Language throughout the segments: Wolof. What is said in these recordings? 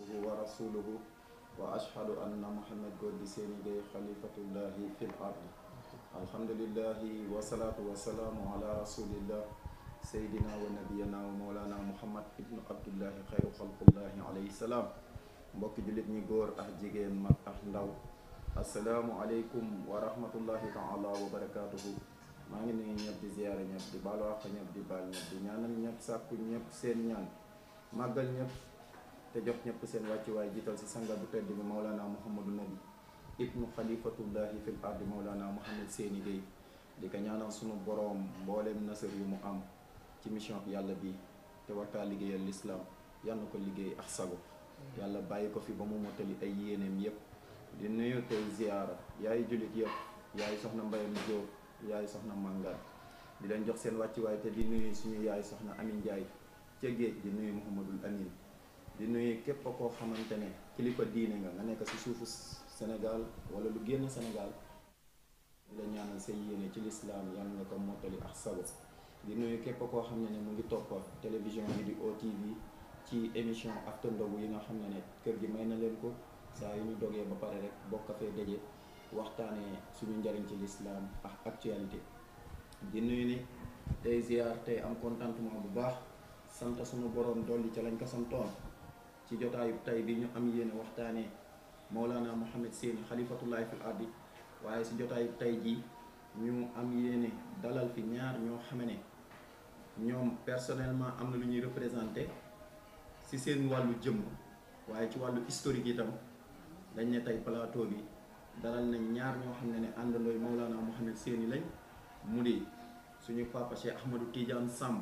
abduhu wa rasuluhu wa ashhadu anna muhammad Gorgui Séni Gueye xalifatullahi fil ardi alhamdulillahi wasalaatu wasalaamu ala rasulillah seydina wa nabiyana wa mawlana muhammad ibnu abdullahi xayru xalqullahi alayhi salaam mbokki jullit ñi góor ak jigéen mag ak ndaw asalaamu aleykum wa rahmatullahi taala wa barakatuhu maa ngi nuyu ñëpp di ziyaare ñëpp di baalu àq ñëpp di baal ñëpp di ñaanal ñëpp sàkku ñëpp seen ñaan màggal ñëpp te jox ñëpp seen wàccuwaay jiital si sanga bu tedd bi Maulana Mouhamadou Nabi ibnu xalifatullahi fil ardi Maulana Mouhamed Séni Gueye di ko ñaanal sunu boroom mbooleem nasar yu mu am ci mission yàlla bi te wartaa liggéeyal lislaam yal na ko liggéey ak sago yàlla bàyyi ko fi ba mu mottali ay yéeneem yépp di nuyu tey ziyaara yaay jullit yëpp yaay soxna mbayam Jóob yaay soxna màngaan di leen jox seen wàccuwaay te di nuyu suñu yaay soxna Amin Njaay ca géej di nuyu Mouhamadul Amin di nuyu képp koo xamante ne kilifa diine nga nga nekk ci suufu Sénégal wala lu génn Sénégal di la ñaanal say yéene ci lislaam yal nga ko mottali ak sago di nuyu képp koo xam ne ne mu ngi topp télévision bi di OTV ci émission after ndogu yi nga xam ne ne kër gi may na leen ko saa yu ñu dogee ba pare rek bokk fee daje waxtaanee suñu njariñ ci lislaam ak actualité di nuyu ni tey ziar tey am contentement bu baax sant suñu borom dolli ca lañ ko santoon ci jotaayu tey bi ñu am yéene waxtaanee Maulana Mouhamed Séni xalifatullahi fil ardi waaye si jotaayu tey ji ñu am yéene dalal fi ñaar ñoo xam ne ñoom personnellement am na lu ñuy représenté si seen wàllu jëmm waaye ci wàllu historique itam dañ ne tey plateau bi dalal nañ ñaar ñoo xam ne ne àndandooy Maulana Mouhamed Séni lañ mu di suñu papa Cheikh Ahmadou Tidiane Samb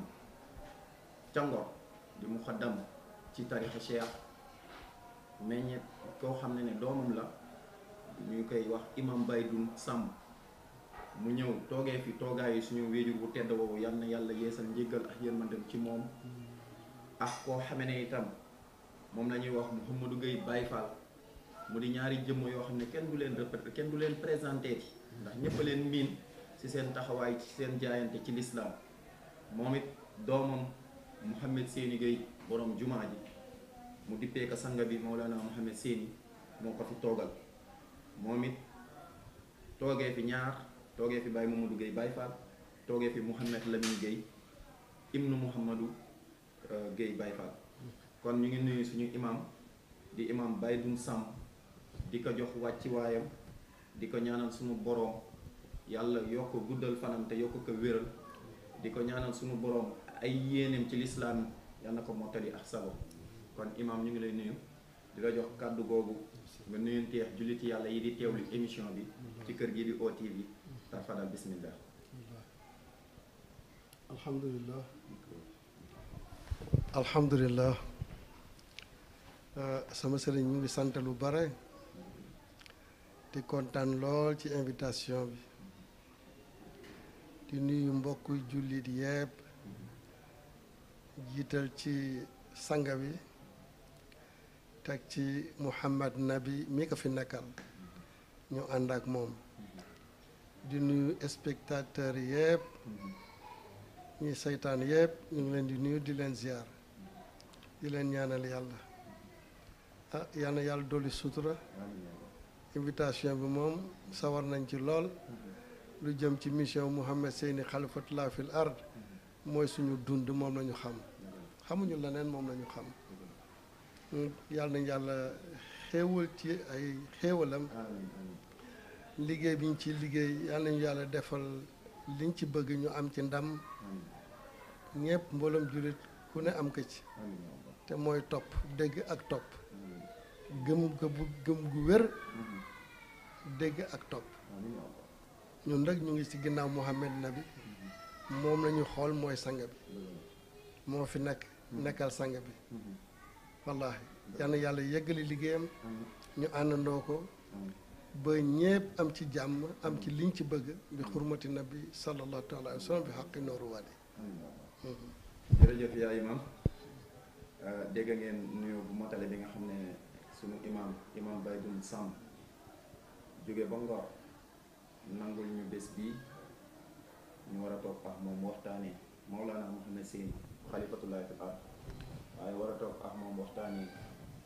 ca Ngor di muxaddam ci tarixa Cheikh meññet koo xam ne ne doomam la ñu koy wax imam Baydoun Samb mu ñëw toogee fi toogaayu suñu wéejur bu tedd woowu yal na yàlla yeesal njéggal ak yërmandem ci moom ak koo xame ne itam moom la ñuy wax Mouhamadou Gueye Baye Fall mu di ñaari jëmm yoo xam ne kenn du leen répété kenn du leen présenté ti ndax ñëpp a leen miin ci seen taxawaay ci seen jaayante ci lislaam moom it doomam Mouhamed Séni Gueye borom jumaa ji mu dippee ko sanga bi Maulana Mouhamed Séni moo ko fi toogal moom it toogee fi ñaar toogee fi Baye Mamadou Gueye Baye Fall toogee fi Mouhamed Lamine Gueye ibnu Mouhamadou Gueye Baye Fall kon ñu ngi nuyu suñu imam di imam Baydoun Samb di ko jox wàcci waayam di ko ñaanal suñu boroom yàlla yokk guddal fanam te yokk ko wéral di ko ñaanal suñu boroom ay yéeneem ci lislaam yal na ko mottali ak sabo kon imam ñu ngi lay nuyu di la jox kàddu googu nga nuyunteex jullit yàlla yi di teewlu émission bi ci kër gi di OTV tarfadal bismillah alhamdulillah alhamdulillah sama sëriñ ñu ngi sant lu bare di kontaan lool ci invitation bi di nuyu mbokk jullit yépp jiital ci sanga bi teg ci Muhammad Nabi mi ko fi nekkal ñu ànd ak moom di nuyu spectateurs yépp ñi seytaan yépp ñu ngi leen di nuyu di leen ziar di leen ñaanal yàlla ah yal na yàlla dolli sutura invitation bi moom sawar nañ ci lool lu jëm ci mission Mouhamed Séni xalifatullah fil ard mooy suñu dund moom lañu xam xamuñu leneen moom lañu xam yàlla nañ yàlla xéewal ci ay xéewalam liggéey bi ñu ci liggéey yàlla nañu yàlla defal liñ ci bëgg ñu am ci ndam ñëpp mbooloom jullit ku ne am ko ci te mooy topp dégg ak topp gëm ko bu gëm gu wér dégg ak topp ñun nag ñu ngi ci ginnaaw Mouhamed Nabi moom lañu xool mooy sanga bi moo fi nekk nekkal sanga bi wallaahi yal na yàlla yeggali liggéeyam ñu àndandoo ko ba ñépp am ci jàmm am ci liñ ci bëgg bi xurmati nabi sallallahu taala alayhi wa sallam bi xaqi nooru waadi jërëjëf yaa imam dégg ngeen nuyu bu motale bi nga xam ne sunu imam imam Baydoun Samb jóge ba Ngor nangul ñu bés bii ñu war a toog ak moom waxtaanee Maulana Mouhamed Séni xalifatullahi fil ard waaye war a toog ak moom waxtaanee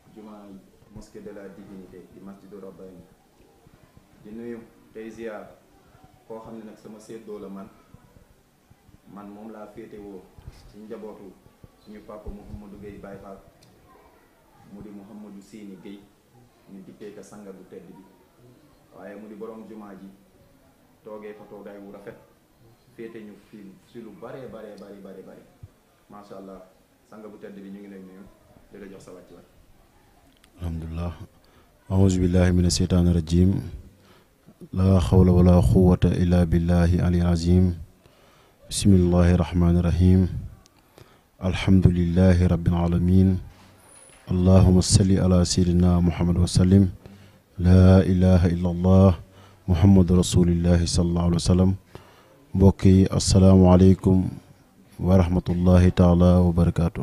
jumaa mosquée de la divinité di masjidu rabbani di nuyu tey ziar koo xam ne nag sama séddoo la man man moom laa féetewoo ci njabootu suñu papa Mouhamadou Gueye Baye Fall mu di Mouhamadou Sini Gueye ñu dippee ko sanga bu tedd bi waaye mu di borom jumaa ji toogee fa toogaay wu rafet féete ñu fi si lu baree baree bari bari bari macha allah sanga bu tedd bi ñu ngi lay nuyu di la jox sa wàcc waay alhamdulilah aousubillahi min asheytaani rajim laa xawla wala quwata illa billahi ali azim bismillahi rahmaani rahim alhamdulilahi rabbil alamin allahuma salli ala sayidina muhammad wa sallim laa ilaha illa allah muhammadu rasulillahi salallahu alayhi wa sallam mbokk yi asalaamualeykum wa rahmatullahi taala wa barakaatu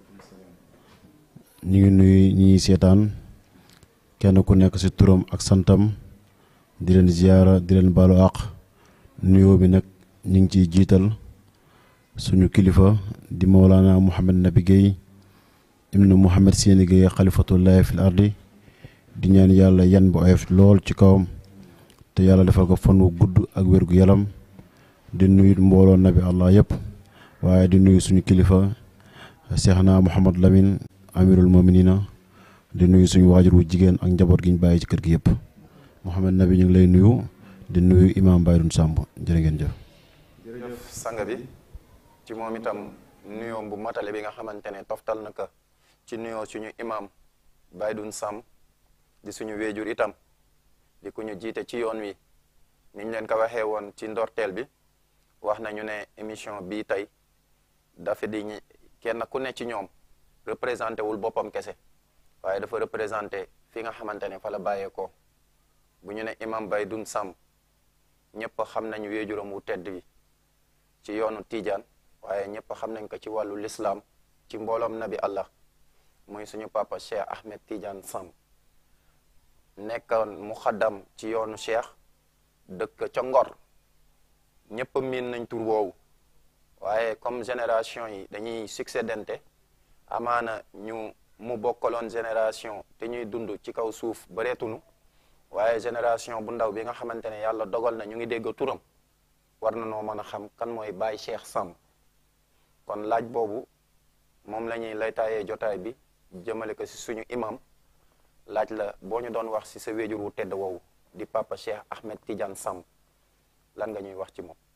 ñu ngi nuyu ñi seetaan kenn ku nekk ci turam ak santam di leen ziyaara di leen baalu àq nuyoo bi nag ñu ngi ciy jiital suñu kilifa di Mawlana Mouhamed Nabi Guèye ibnu Mouhamed Séni Guèye xalifatullahi fil ardi di ñaan yàlla yan bu oyof lool ci kawam te yàlla defal ko fan wu gudd ak wér gu yaram di nuyu mbooloo nabi allah yëpp waaye di nuyu suñu kilifa Seexna Mouhamad Lamine amirul muminina di nuyu suñu waajur wu jigéen ak njaboot gi ñu bàyyi ci kër gi yëpp Mouhamed Nabi ñu ngi lay nuyu di nuyu imam Bayrun Samb jërë ngeen jëf. jërëjëf sang bi ci moom itam nuyoom bu matale bi nga xamante ne toftal na ko ci nuyoo suñu imam Baydun Samb di suñu weejur itam di ku ñu jiite ci yoon wi niñ leen ko waxee woon ci ndorteel bi wax nañu ne émission bii tey dafa di ñi kenn ku ne ci ñoom représenté wul boppam kese waaye dafa représenté fi nga xamante ne fa la bàyyeekoo bu ñu ne imam Baydun Samb ñëpp xam nañu weejuram wu tedd bi ci yoonu Tiijaan waaye ñëpp xam nañ ko ci wàllu lislaam ci mbooloom nabi Allah muy suñu papa Cheikh Ahmed Tidiane Samb nekkoon muxaddam ci yoonu Cheikh dëkk ca Ngor ñëpp miin nañ tur woowu waaye comme génération yi dañuy succédente amaana ñu mu bokkaloon génération te ñuy dund ci kaw suuf bareetunu waaye génération bu ndaw bi nga xamante ne yàlla dogal na ñu ngi dégg turam war na noo mën a xam kan mooy Baye Cheikh Samb kon laaj boobu moom la ñuy laytaayee jotaay bi jëmale ko si suñu imam laaj la boo ñu doon wax si sa wéjur wu tedd woowu di papa Cheikh Ahmed Tidiane Samb lan nga ñuy wax ci moom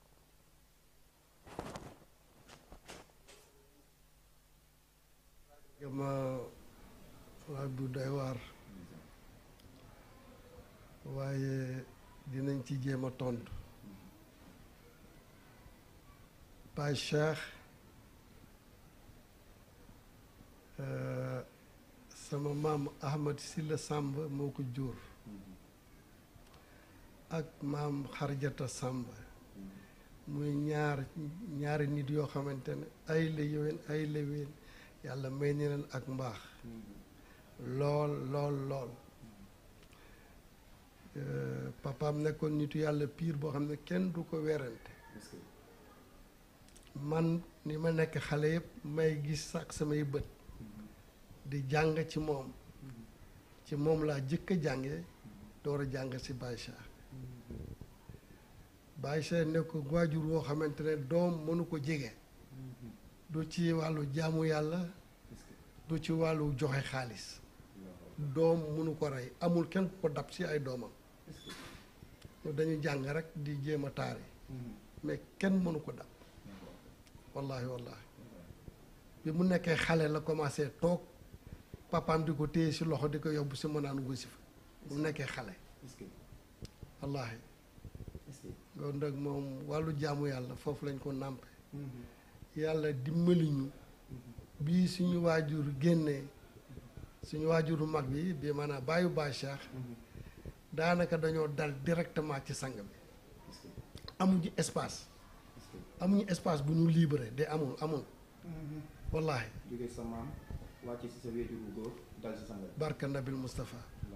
ma laaj bu doy waar waaye dinañ ci jéem a tontu Baye Cheikh sama maam Ahmad Silla Samb moo ko jur ak maam Xarjata Samb muy ñaar ñaari nit yoo xamante ne ay la yowén ay la ween yàlla may ni leen ak mbaax lool lool lool papaam nekkoon nitu yàlla piir boo xam ne kenn du ko werante man ni ma nekk xale yëpp may gis sax samay bët di jàng ci moom ci moom laa jëkk a jànge door a jàng si Baye Cheikh Baye Cheikh nekk waajur woo xamante ne doom mënu ko jege du ci wàllu jaamu yàlla du ci wàllu joxe xaalis doom mënu ko rey amul kenn ku ko dab si ay doomam dañu jàng rek di jéem a taari mais kenn mënu ko dab wallahi wallahi bi mu nekkee xale la commencé toog papaam di ko téye si loxo di ko yóbbu si mu naan wasifa bu mu nekkee xale wallahi loolu nag moom wàllu jaamu yàlla foofu lañ ko nàmpe yàlla dimbali ñu bii suñu waajur génnee suñu waajuru mag bi bi maanaam bàyyu Baye Cheikh daanaka dañoo dal directement ci sang bi amuñu espace amuñu espace bu ñu libéré de amul amul wallahi jóge sa maam wàcc si sa wéjur bu góor dal si sanga barka nabil Moustapha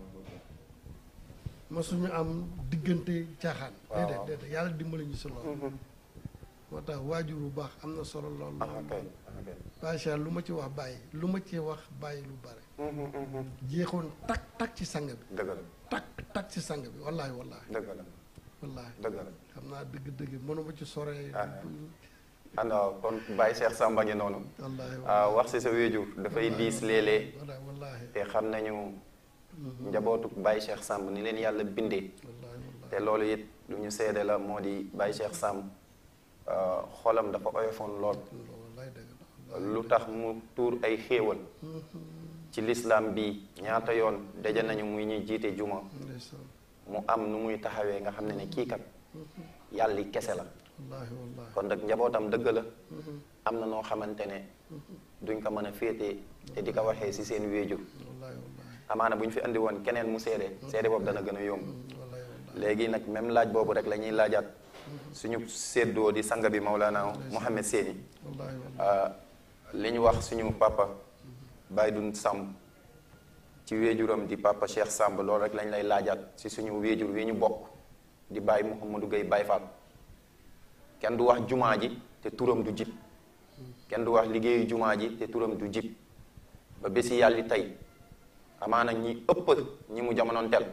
masuñu am diggante caaxaan déedéet déedéet yàlla dimbali ñu si loolu moo tax waajur bu baax am na solo lool lool Baye Cheikh lu ma ci wax bàyyi lu ma ci wax bàyyi lu bare jeexoon tak tak ci sang bi dëgg la tak tak ci sang bi wallaahi wallaahi dëgg la wallaahi dëgg la xam naa dëgg-dëgg mënuma ci sore Ah. ana kon Baye Cheikh Samba ngi noonu wallaahi ah, wax si sa wéjur dafay diis léeg-léeg wallaahi wallaahi te xam nañu njabootu Baye Cheikh Samb ni leen yàlla bindee wallaahi wallaahi te loolu it lu ñu seede la moo di Baye Cheikh Samb ah, xolam dafa oyofoon lool wallaahi dëgg la lu tax mu tuur ay xéewal ci lislaam bi ñaata yoon daje nañu muy ñuy jiite juma ndeysaan mu am nu muy taxawee nga xam ne ne kii kat yàlli kese la wallaahi wallaahi kon nag njabootam dëgg la am na noo xamante ne duñ ko mën a féetee te di ko waxee ci seen wéejur wallaahi wallaahi amaana bu ñu fi andi woon keneen mu seede seede boobu dana gën a yomb wallaahi wallaahi léegi nag même laaj boobu rek la ñuy laajaat suñu séddoo di sanga bi Maulana Mohamed Séni wallaahi wallaahi li ñu wax suñu papa Baye Dun Samb ci wéejuram di papa Cheikh Samb loolu rek lañ lay laajaat ci suñu wéejur wi ñu bokk di Baye Mouhamadou Gueye Baye Fall kenn du wax jumaa ji te turam du jib kenn du wax liggéeyu jumaa ji te turam du jib ba bési yàlli tey amaana ñi ëpp ñi mu jamonoon tel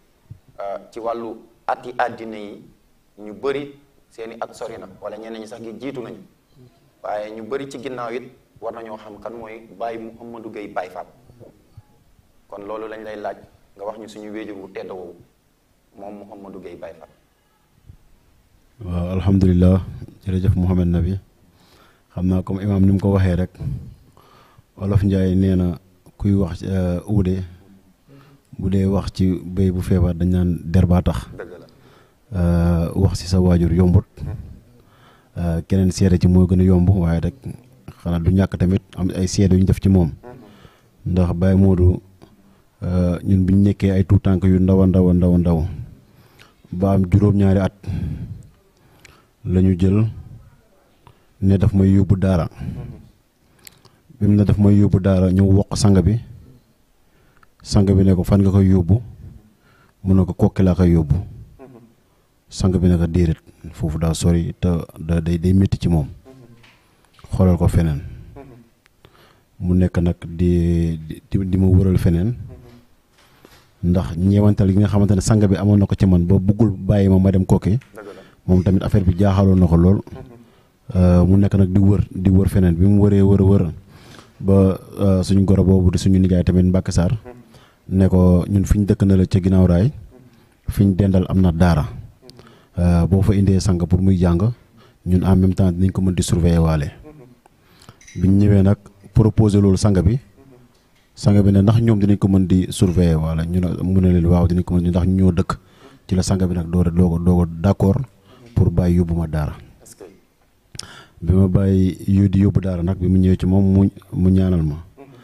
ci wàllu ati àddina yi ñu bëri seeni at sori na wala ñeneen ñi sax gi jiitu nañu waaye ñu bëri ci ginnaaw it war nañoo xam kan mooy Baye Mouhamadou Gueye Baye Fall kon loolu lañ lay laaj nga wax ñu suñu wéejur wu tedd woowu moom Mouhamadou Gueye Baye Fall waaw alhamdulilah jërëjëf Mouhamed Nabi xam naa comme imaam ni mu ko waxee rek olof Njaay nee na kuy wax uude bu dee wax ci béy bu feebar dañ naan der baa tax dëgg la wax ci sa waajur yombut keneen seede ci moo gën a yomb waaye rek xanaa du ñàkk tamit am ay seede yu ñu def ci moom ndax Baye Modou ñun biñ nekkee ay tuut tànk yu ndaw a ndaw a ndaw a ndaw ba am juróom-ñaari at la ñu jël ne daf may yóbbu daara bi mu ne daf may yóbbu daara ñëw wokk sang bi sang bi ne ko fan nga koy yóbbu mu ne ko kokki laa koy yóbbu sang bi ne ko déedéet foofu daa sori te da day day métti ci moom xoolal ko feneen mu nekk nag di di di ma wëral feneen ndax ñeewantal gi nga xamante ne sang bi amoon na ko ci man ba buggul bàyyi ma ma dem kokki dëgg la moom tamit affaire bi jaaxaloon na ko lool mu nekk nag di wër di wër feneen bi mu wëree wër wër ba suñu goro boobu di suñu nijaay tamit Mbàkke Sarr ne ko ñun fi ñu dëkk na la ca ginnaaw raay fi ñu dendal am na daara boo fa indee sang pour muy jàng ñun en même temps dinañ ko mën di surveiller waale biñ ñëwee nag proposé loolu sang bi sang bi ne ndax ñoom dinañ ko mën di surveiller waale ñu ne mu ne leen waaw dinañ ko mën di ndax ñu ñoo dëkk ci la sang bi nag doo doo ko doo ko d'accord pour bàyyi yóbbu ma daara est-ce que bi ma bàyyi yu di yóbbu daara nag bi mu ñëwee ci moom mu mu ñaanal ma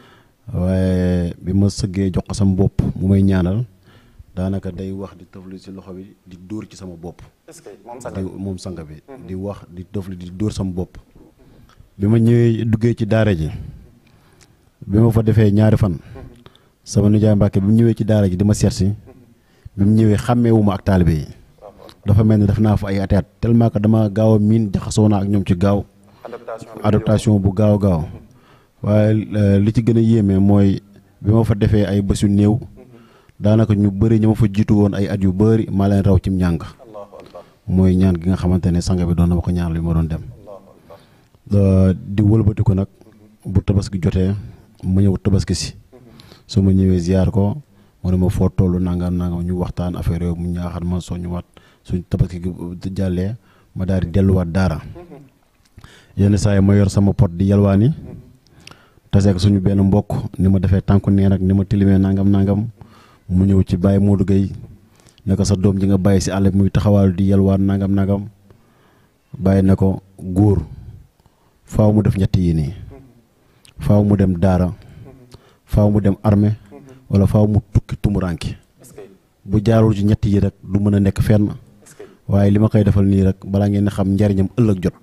waaye bi ma sëggee jox ko sama bopp mu may ñaanal daanaka day wax di tëfli ci loxo bi di dóor ci sama bopp est-ce que moom sax di moom sang bi di wax di tëfli di dóor sama bopp bi ma ñëwee duggee ci daara ji bi ma fa defee ñaari fan sama nijaay Mbàkke bi mu ñëwee ci daara ji di ma seet si bi mu ñëwee xàmmeewuma ak taalibe yi dafa mel ni def naa fa ay ati at tellement que dama gaaw a miin jaxasoo naa ak ñoom ci gaaw adaptation bi adaptation bu gaaw gaaw waaye li ci gën a yéeme mooy bi ma fa defee ay bés yu néew daanaka ñu bëri ñu ma fa jiitu woon ay at yu bëri maa leen raw cim njàng allahu akbar mooy ñaan gi nga xamante ne sang bi doon na ma ko ñaan li ma doon dem allahu akbar di wëlbati ko nag bu tabaski jotee ma ñëw tabaski si su ma ñëwee ziar ko mu ne ma foo toll nangam nangam ñu waxtaan affaire yooyu mu ñaaxal ma soo ñëwaat suñ tabaski gi jàllee ma daal di delluwaat daara yenn saa yi ma yor sama pot di yalwaani taseeg suñu benn mbokk ni ma defee tànku neen ak ni ma tilimee nangam nangam mu ñëw ci Baye Modou Gueye ne ko sa doom ji nga bàyyi si àll bi muy taxawaalu di yalwaan nangam nangam bàyyi ne ko góor faaw mu def ñetti yi nii faaw mu dem daara faaw mu dem armée wala faaw mu tukki tumuranki est-ce que bu jaarul ci ñett yi rek du mën a nekk fenn est-ce que waaye li ma koy defal nii rek balaa ngeen di xam njariñam ëllëg jot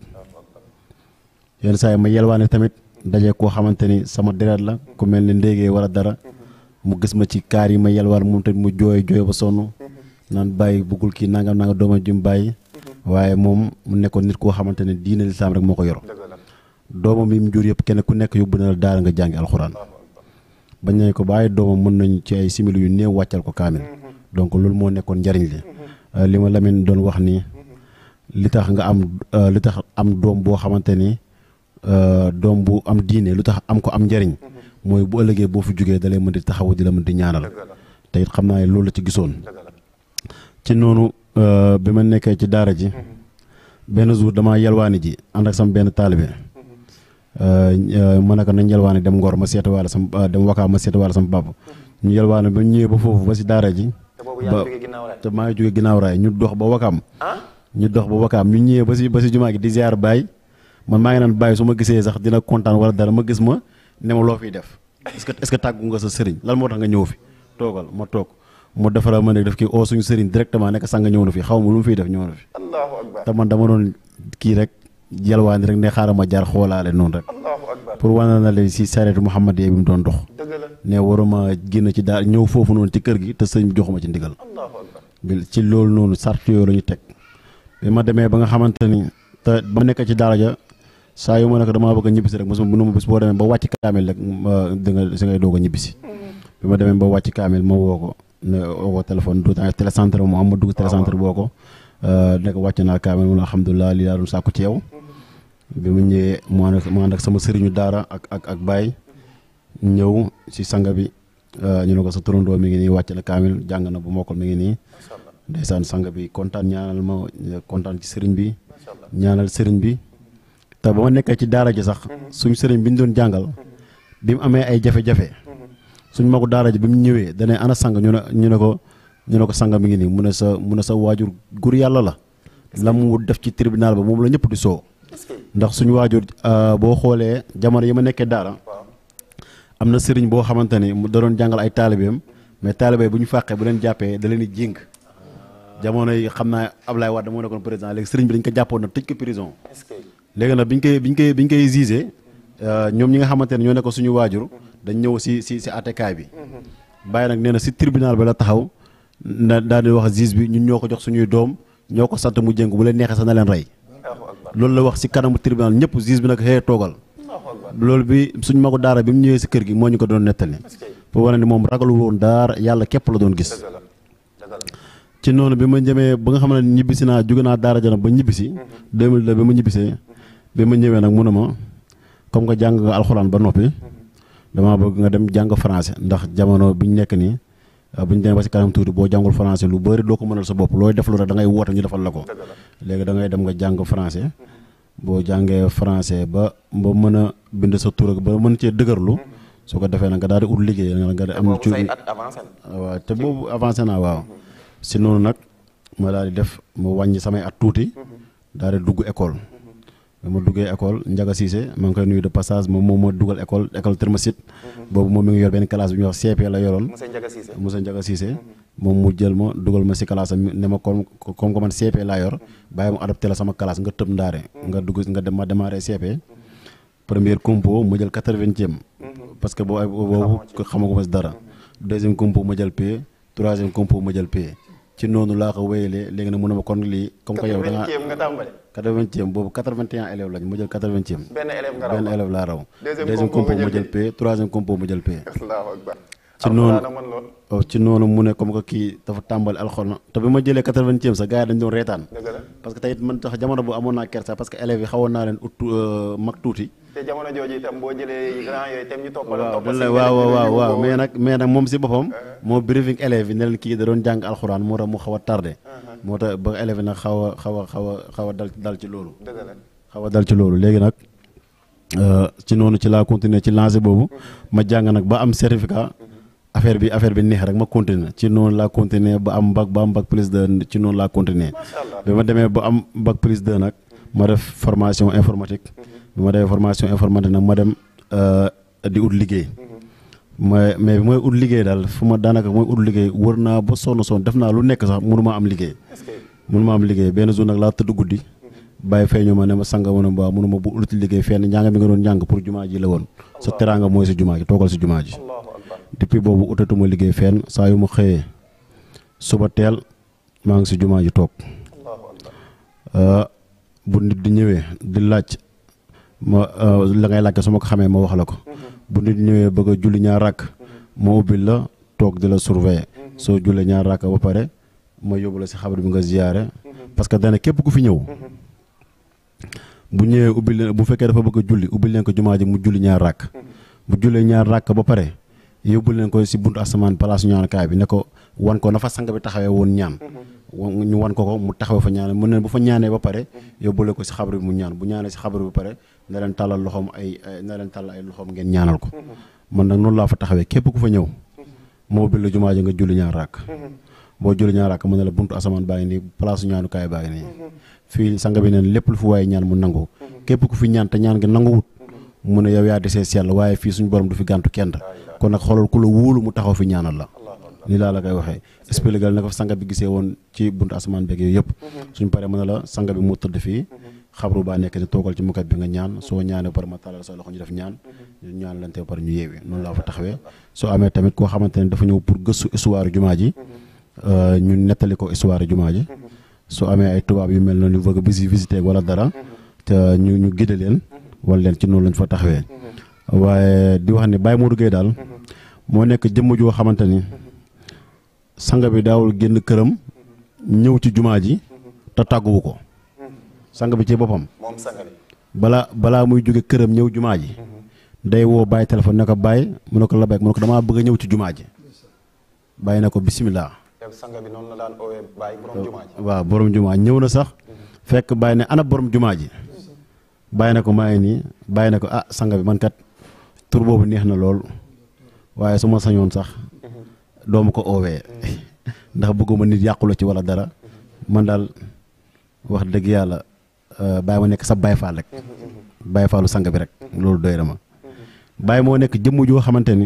yenn saa yi ma yelwaane tamit daje koo xamante ni sama deret la ku mel ni ndéegee wala dara mu gis ma ci kaar yi ma yelwaan moom tamit mu jooy jooy ba sonn naan bàyyi buggul kii nangam nangam dooma jum bàyyi waaye moom mu nekkoon nit koo xamante ne diine lislaam rek moo ko yor dëgg la doomam yi mu jur yëpp kenn ku nekk yóbbu na la daara nga jàngi alxuraan bañ nañ ko ba ay doomam mën nañ ci ay simili yu néew wàccal ko kaamil donc loolu moo nekkoon njariñ li li ma Lamine doon wax nii li tax nga am li tax am doom boo xamante ni doom bu am diine lu tax am ko am njariñ mooy bu ëllëgee boo fi jógee da lay mën di taxawu di la mën di ñaanal te it xam naa ne loolu la ci gisoon ci noonu bi ma nekkee ci daara ji benn jour damaa yelwaani ji ànd ak sama benn taalibe ma ne ko nañ yelwaani dem Ngor ma seeti waale sama dem Wakaam ma seeti waale sama papa ñu yelwaani ba ñëwee ba foofu ba si daara ji ba te maa ngi jóge ginnaaw raay ñu dox ba Wakaam ñu dox ba Wakaam ñu ñëwee ba si ba si jumaa gi di ziar Baye man maa ngi naan Baye su ma gisee sax dina kontaan wala dara ma gis ma ne ma loo fiy def est-ce que est-ce que tàggu nga sa sëriñ lan moo tax nga ñëw fi toogal ma toog mu defaral ma ne def kii oo suñu sëriñ directement nekk sanga ñëw na fi xaw ma lu mu fiy def ñëw na fi allahu akbar te man dama doon kii rek yalwaani rek ne xaaral ma jaar xoolaale noonu rek allahu akbar pour wane na leen si sareetu Muhammad bi mu doon dox dëgg la ne waruma génn ci daal ñëw foofu noonu ci kër gi te sëñ bi joxuma ci ndigal allahu akbar bi ci loolu noonu sart yooyu la ñu teg bi ma demee ba nga xamante ni te ba ma nekk ci daara ja saa yu ma ne ko damaa bëgg a ñibbisi rek mosuma mënuma bis boo demee ba wàcc kaamil rek da nga si ngay doog a ñibbisi bi ma demee ba wàcc kaamil ma woo ko ne woo ko téléphone du télécentre mu am ma dugg télécentre boo ko ne ko wàcc naa kaamil mu ne alhamdulilah lii laa doon sàkku ci yow bi mu ñëwee mu ànd ak mu ànd ak sama sëriñu daara ak ak ak baay ñëw si sanga bi ñu ne ko sa turandoo mi ngi nii wàcc na kaamil jàng na bu mokkal mi ngi nii ndeysaan sanga bi kontaan ñaanal ma kontaan ci sëriñ bi ñaanal sëriñ bi te ba ma nekkee ci daara ji sax suñ sëriñ bi ñu doon jàngal bi mu amee ay jafe-jafe suñ magu daara ji bi mu ñëwee dane ana sang ñu ne ñu ne ko ñu ne ko sang mi ngi nii mu ne sa mu ne sa waajur gur yàlla la la mu def ci tribunal ba moom la ñëpp di soo ndax suñu waajur boo xoolee jamono yi ma nekkee daara am na sëriñ boo xamante ni mu da doon jàngal ay taalibeem mais taalibe bu ñu fàqee bu leen jàppee da leen di jéng jamono yi xam naa Ablaye Wade moo nekkoon président léegi sëriñ bi dañ ko jàppoon na tëj ko prison léegi nag biñ koy biñ koy biñ koy jugé ñoom ñi nga xamante ne ñoo nekk suñu waajur dañ ñëw si si si àttekaay bi bàyyi nag nee na si tribunal bi la taxaw na daal di wax juge bi ñun ñoo ko jox suñuy doom ñoo ko sant mu jëng bu leen neexee sax na leen rey loolu la wax si kanamu tribunal ñëpp juge bi nag xëy toogal loolu bi suñ magu daara bi mu ñëwee si kër gi moo ñu ko doon nettali pour wane ni moom ragalu woon daara yàlla képp la doon gis ci noonu bi ma jëmee ba nga xam ne ñibbisi naa jóge naa daara jana ba ñibbisi 2002 bi ma ñibbisee bi ma ñëwee nag mu ne ma comme que jàng nga alxuraan ba noppi damaa bëgg nga dem jàng français ndax jamono bi ñu nekk nii bu ñu demee ba si kanam tuuti boo jàngul français lu bëri doo ko mënal sa bopp looy def lu rek da ngay woote ñu defal la ko léegi da ngay dem nga jàng français boo jàngee français ba ba mën a bind sa tur ak ba mën cee dëgërlu su ko defee nag nga daal di ut liggéey nga am ci waaw te boobu avancé naa waaw si noonu nag ma daal di def ma wàññi samay at tuuti daal di dugg école ba ma duggee école Ndiaga Cissé maa ngi koy nuyu de passage moom moom ma dugal école école Thermosite boobu moom mi ngi yor benn classe bi ñuy wax CP la yoroon monsieur Ndiaga Cissé moom mu jël ma dugal ma si classe am ne ma comme comme que man CP laa yor bàyyi ma adopté la sama classe nga tëb ndaare nga dugg nga dem ma démarré CP première compo ma jël quatre-vingtième parce que boobu boobu xamaguma si dara deuxième compo ma jël P troisième compo ma jël P ci noonu laa ko wéyalee léegi nag mu ne ma kon lii comme que yow da ngaa nga tàmbali quatre-vingtième boobu quatre-vingt-un élèves lañ ma jël quatre-vingtième benn élève nga raw benn élève laa raw Deuxième deuxième compo compo nga ma jël jël P troisième compo ma jël P allahu akbar ci noonu alxuraan a mën lool oh, ci noonu mu ne comme que kii dafa tàmbali alxuraan te bi ma jëlee quatre-vingtième sa gars yi dañ doon reetaan dëgg la parce que tey it man tax jamono bu amoon naa kersa parce que élèves yi xawoon naa leen ut euh, mag tuuti te jamono jooju itam boo jëlee grand yooyu itam ñu toppal waaw toppal dañ si la waaw waaw waaw waaw boobu. mais nag mais nag moom si boppam moo briefing élèves yi ne leen kii da doon jàng alxuraan moo tax mu xaw a tardé moo tax ba élèves yi nag xaw a xaw a xaw a xaw a dal dal ci loolu dëgg la xaw a dal ci loolu léegi nag euh, ci noonu ci laa continuer ci lancé boobu ma jàng nag ba am certificat affaire bi affaire bi neex rek ma continuer ci noonu laa continuer ba am bac ba am bac plus de ci noonu laa continuer macha allah bi ma demee ba am bac plus 2 nag ma def formation informatique bi ma defee formation informatique nag ma dem euh, di ut liggéey ma mais bi mooy ut liggéey daal fu ma daanaka mooy ut liggéey wër naa ba sonn sonn def naa lu nekk sax mënu ma am liggéey est-ce que mënu ma am liggéey benn jour nag laa tëdd guddi bàyyi feeñu ma ne ma sanga ma ne ba mënu ma bu uti liggéey fenn njàng mi nga doon njàng pour jumaa ji la woon sa teraanga mooy si jumaa ji toogal si jumaa ji allahu akbar depuis boobu utatuma liggéey fenn saa yu ma xëyee suba teel maa ngi si jumaa ji toog allahu akbar Uh, bu nit di ñëwee di laaj ma uh, la ngay laajte su ma ko xamee ma wax la ko bu nit ñëwee bëgg a julli ñaar rakk ma ubbil la toog di la surveiller soo jullee ñaar raaka ba pare ma yóbbu la si xabar bi nga ziyaare parce que dana képp ku fi ñëw bu ñëwee ubbil leen bu fekkee dafa bëgg a julli ubbil leen ko jumaa ji mu julli ñaar ràkk bu jullee ñaar ràkk ba pare yóbbu leen ko si buntu asamaan place ñaankaay bi ne ko wan ko na fa sang bi taxawee woon ñaan wan- ñu wan ko ko mu taxawee fa ñaan mu ne bu fa ñaanee ba pare yóbbule ko si xabar bi mu ñaan bu ñaanee si xabar bi ba pare na leen tàllal loxoom ay ay- na leen tàllal ay loxoom ngeen ñaanal ko man nag noonu laa fa taxawee képp ku fa ñëw moo ubbil la jumaa ji nga julli ñaar ràkk boo julli ñaar ràkk mu ne la buntu asamaan baa ngi nii place ñaanukaay baa ngi nii fii sang bi neen lépp lu fi waaye ñaan mu nangu képp ku fi ñaan te ñaan gi nanguwut mu ne yow yaa desee sell waaye fii suñu borom du fi gàntu kenn kon nag xoolal ku la wóolu mu taxaw fi ñaanal la lii laa la koy waxee expliqué na ko sanga bi gisee woon ci buntu asamaan beeg yooyu yëpp suñ paree mën na la sanga bi moo tëdd fii xabru baa nekk ni toogal ci mukat bi nga ñaan soo ñaanee ba pare ma tàllal sa loxo ñu def ñaan ñu ñaan lante ba pare ñu yeewi noonu laa fa taxawee soo amee tamit koo xamante ne dafa ñëw pour gëstu histoire jumaa ji euh, ñu nettali ko histoire jumaa ji su amee ay tubaab yu mel noonu ñu bëgg a visi visité wala dara te ñu ñu gide leen wala leen ci noonu lañ fa taxawee waaye di wax ni Baye Modou Gueye daal moo nekk jëmm joo xamante ni sanga bi daawul génn këram ñëw ci jumaa ji te tàgguwu ko sang bi ci boppam moom sanga bi balaa balaa muy jóge këram ñëw jumaa ji day woo bàyyi téléphone ne ko bàyyi mu ne ko la bekk mu ne ko damaa bëgg a ñëw ci jumaa ji bàyyi na ko bisimilah. yow sanga bi noonu la daan oowee bàyyi borom jumaa ji waaw borom jumaa ñëw na sax fekk bàyyi ne ana borom jumaa ji bàyyi na ko maa ngi nii bàyyi na ko ah sanga bi man kat tur boobu neex na lool waaye su ma sañoon sax doomu ko oowee ndax bëgguma nit yàqula ci wala dara man daal wax dëgg yàlla euh, bàyyi ma nekk sa baay faal rek baay faalu sang bi rek loolu doy na ma bàyyi moo nekk jëmm joo xamante ni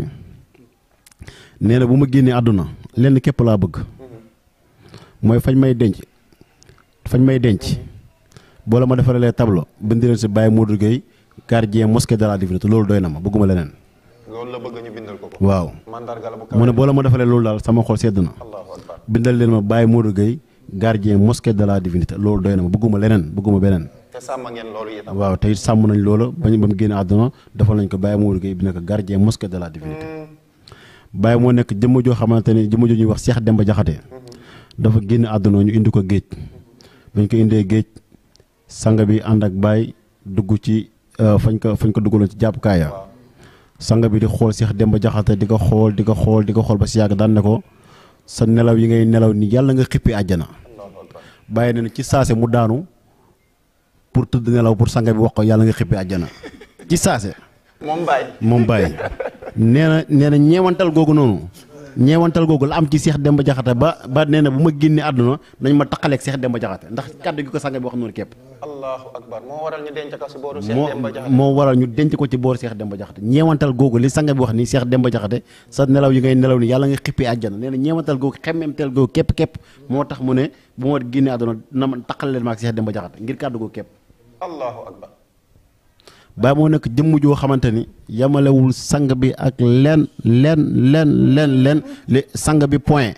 nee na bu ma génnee àdduna lenn képp laa bëgg mooy fañ may denc fañ may denc boo la ma defaralee tableau bindi leen si Baye Modou Gueye gardien mosquée de la divinité loolu doy na ma bëgguma leneen loolu la bëgg ñu bindal ko ko waaw mandarga la bu kawe mu ne boo la ma defalee loolu daal sama xol sedd na allahu akbar bindal leen ma Baye Modou Gueye gardien mosquée de la divinité loolu doy na ma bëgguma leneen bëgguma beneen te sàmm ngeen loolu itam waaw te it sàmm nañ loola bañ ba mu génn àdduna defal nañ ko Baye Modou Gueye bi nekk gardien mosquée de la divinité Baye moo nekk jëmm joo xamante ni jëmm joo ñuy wax Cheikh Demba Jaxate dafa génn àdduna ñu indi ko géej bañ ko indee géej sang bi ànd ak Baye dugg ci euh, fañ ko fañ ko duggaloon ci jàppukaay ya sang bi di xool Cheikh Demba Jaxate di ko xool di ko xool di ko xool ba si yàgg daan ne ko sa nelaw yi ngay nelaw ni yàlla nga xippi àjjana allahu akbar bàyyi na ne ci saase mu daanu pour tëdd nelaw pour sang bi wax ko yàlla nga xippi àjjana ci saase moom bàyyi moom bàyyi nee na nee na ñeewantal googu noonu ñeewantal googu la am ci Cheikh Demba Jaxate ba ba nee na bu ma génnee àdduna nañ ma taqaleeg Cheikh Demba Jaxate ndax kàddu gi ko sang bi wax noonu képp allahu akbar moo waral ñu denc ko si booru Cheikh moo Demba Jaxate moo waral ñu denc ko ci boor Cheikh Demba Jaxate ñeewantal googu li sang bi wax ni Cheikh Demba Jaxate sa nelaw yi ngay nelaw ni yàlla nga xippi àjjana nee na ñeewantal googu xemmemtel googu képp képp moo tax mu ne bu ma génnee àdduna na ma taqale leen ma ak Cheikh Demba Jaxate ngir kàddu googu képp allahu akbar Baye moo nekk jëmm joo xamante ni yamalewul sang bi ak len len len len len li sang bi point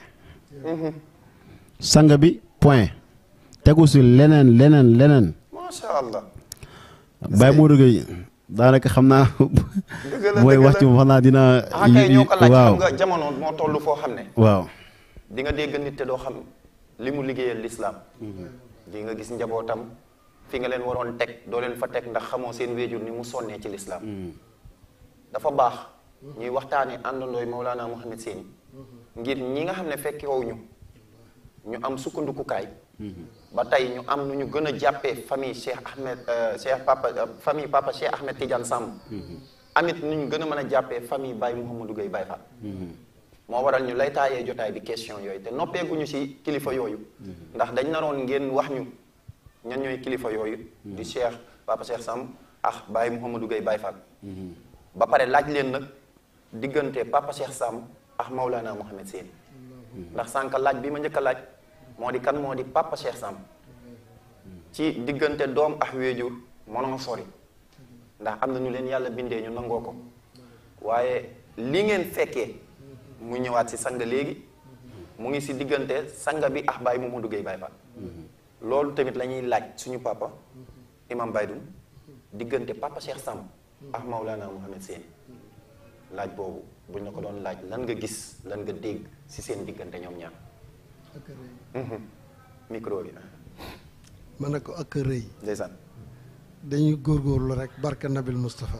sang bi point tegu si leneen leneen leneen macha allah Baye Modou Gueye daanaka xam naa la, mooy dëgg wax la. ci xam naa dina ah kay ñoo ko laaj waaw xam nga jamono moo toll foo xam ne waaw di nga dégg nit te doo xam li mu liggéeyal lislaam di nga gis njabootam fi nga leen waroon teg doo leen fa teg ndax xamoo seen wéejur ni mu sonnee ci lislaam dafa baax ñuy waxtaanee àndandooy Mawlana Mouhamed Seyni ngir ñi nga xam ne fekkewu ñu ñu am sukkandikukaay ba tey ñu am nu ñu gën a jàppee famille Cheikh Ahmed euh, Cheikh Papa euh, famille Papa Cheikh Ahmed Tidiane Samb amit nu ñu gën a mën a jàppee famille Baye Mouhamadou Gueye Baye Fall moo waral ñu lay taayee jotaay bi question yooyu te noppeeguñu ci kilifa yooyu ndax dañ naroon ngeen wax ñu ñan ñooy kilifa yooyu di Cheikh Papa Cheikh Samb ah Baye Mouhamadou Gueye Baye Fall ba pare laaj leen nag diggante Papa Cheikh Samb ak Maulana Mouhamed Seyni ndax sànq laaj bi ma njëkk a laaj moo di kan moo di Papa Cheikh Samb ci diggante doom ak wéejur mënoo sori ndax am na ñu leen yàlla bindee ñu nangoo ko waaye li ngeen fekkee mu ñëwaat si sang léegi mu ngi si diggante sanga bi ak Baye Mamadou Gueye Baye Fall loolu tamit la ñuy laaj suñu papa imam Baydoun diggante Papa Cheikh Samb ak Maulana Mouhamed Seyni laaj boobu buñ la ko doon laaj lan nga gis lan nga dégg ci seen diggante ñoom ñaar ak rëy micro bi ma ne ko ak rëy ndeysaan dañuy góorgóorlu rek barka nabil Moustapha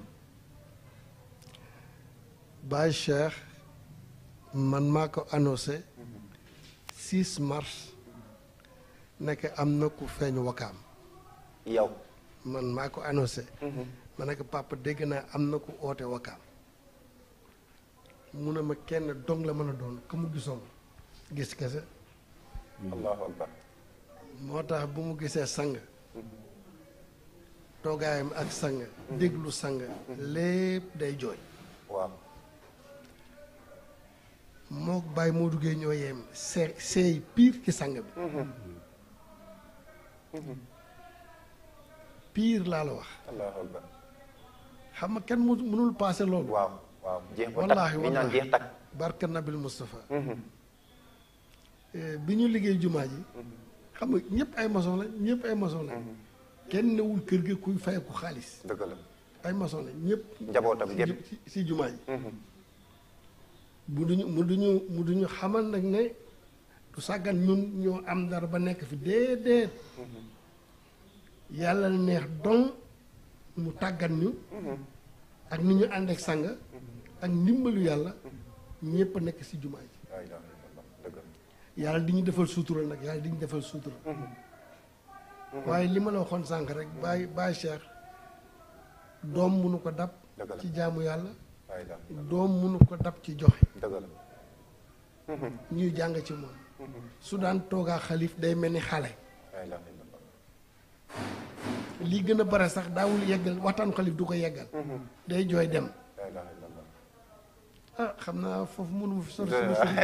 Baye Cheikh man maa ko annoncé 6 mars nekk am na ku feeñ wakaam yow man maa ko annoncé ma ne ko papa dégg naa am na ku oote wakaam mu ne ma kenn dong la mën a doon ku mu gisoon gis kese allahu akbar moo tax bu mu gisee sang toogaayam ak sang déglu sang lépp day jooy waaw mook Baye Modou Gueye ñoo yem see seey pire ci sang bi pire laa la wax allahu akbar xam nga kenn mu mënul paase loolu waaw waaw jeex ba wallaahi takk li ñaan wallaahi jeex takk barka nabil Moustapha Eh, bi ñu liggéey jumaa ji xam nga ñëpp ay maçon la ñëpp ay maçon la kenn newul kër gi kuy fayeku xaalis dëgg la ay maçon la ñëpp Njabootam si gépp. ju- si- si jumaa ji mu duñu mu duñu mu duñu xamal nag ne du sàggan ñun ñoo am dara ba nekk fi déedéet yàlla na neex don mu tàggat ñu ak ni ñu ànd ak sàng ak ndimbalu yàlla ñëpp a nekk si jumaa ji laa ilaaha illallah dëgg la yàlla di ñu defal suutura nag yàlla di ñu defal suutura waaye li ma la waxoon sànq rek Baye Baye Cheikh doom munu ko dab Dëgg la. ci jaamu yàlla laa ilaaha doom munu ko dab ci joxe dëgg la ñuy jàng ci moom su daan toogaa xalif day mel ni xale laa ilaaha illallah lii gën a bare sax daawul yeggal waxtaan xalif du ko yeggal day jooy dem laa ilaaha illallah ah xam naa foofu mënu ma fi sori sama sëriñ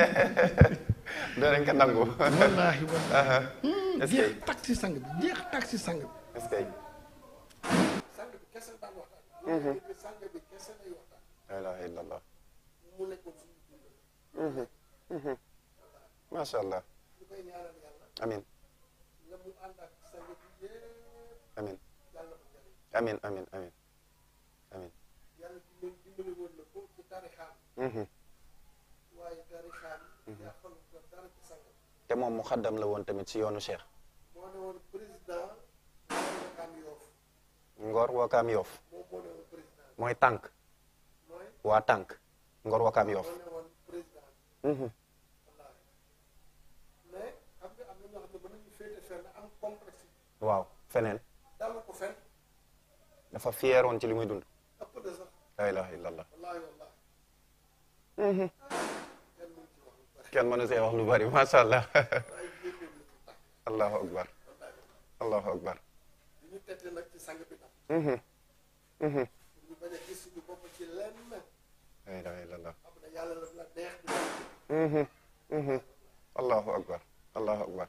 danañ ko nangu wallaahi wallaahi est-ce jeex que tak si sang bi jeex tak si sang bi est-ce que sang bi kese daan waxtaan sang bi kese lay waxtaan laa ilaaha illallah mu nekkoon suñu dund macha allah ñu koy ñaanal yàlla amin nga mu ànd ak sang bi yëpp amin yàlla ko jëriñ amin amin amin amin yàlla dimbali dimbali woon na ko ci tarixaam Mhm. waaye tarixaam yàqalu ko dara ci sang bi te moom mu xaddam la woon tamit ci yoonu Cheikh moo ne woon président Wakaam Yoof Ngor Wakaam Yoof moom moo ne woon président mooy tànk mooy waa tànk Ngor Wakaam Yoof moo ne woon président Mhm. wallaahi mais xam nga am na ñoo xam ne mën nañu féete fenn am complexe waaw feneen dala ko fenn dafa fiyeeroon ci li muy dund ëpp de sax laa ilaaha illallah wallaahi wallaahi kenn mënu ci wax lu bari kenn mënu see wax lu bari macha allah waaye génne lu ci tax allahu akbar allahu akbar li ñu tette nag ci sang bi nag Mhm. Mhm. pour ñu bañ a gis suñu bopp ci lenn laa ilaaha illallah xam ne yàlla la la neex di Mhm. Mhm. allahu akbar allahu akbar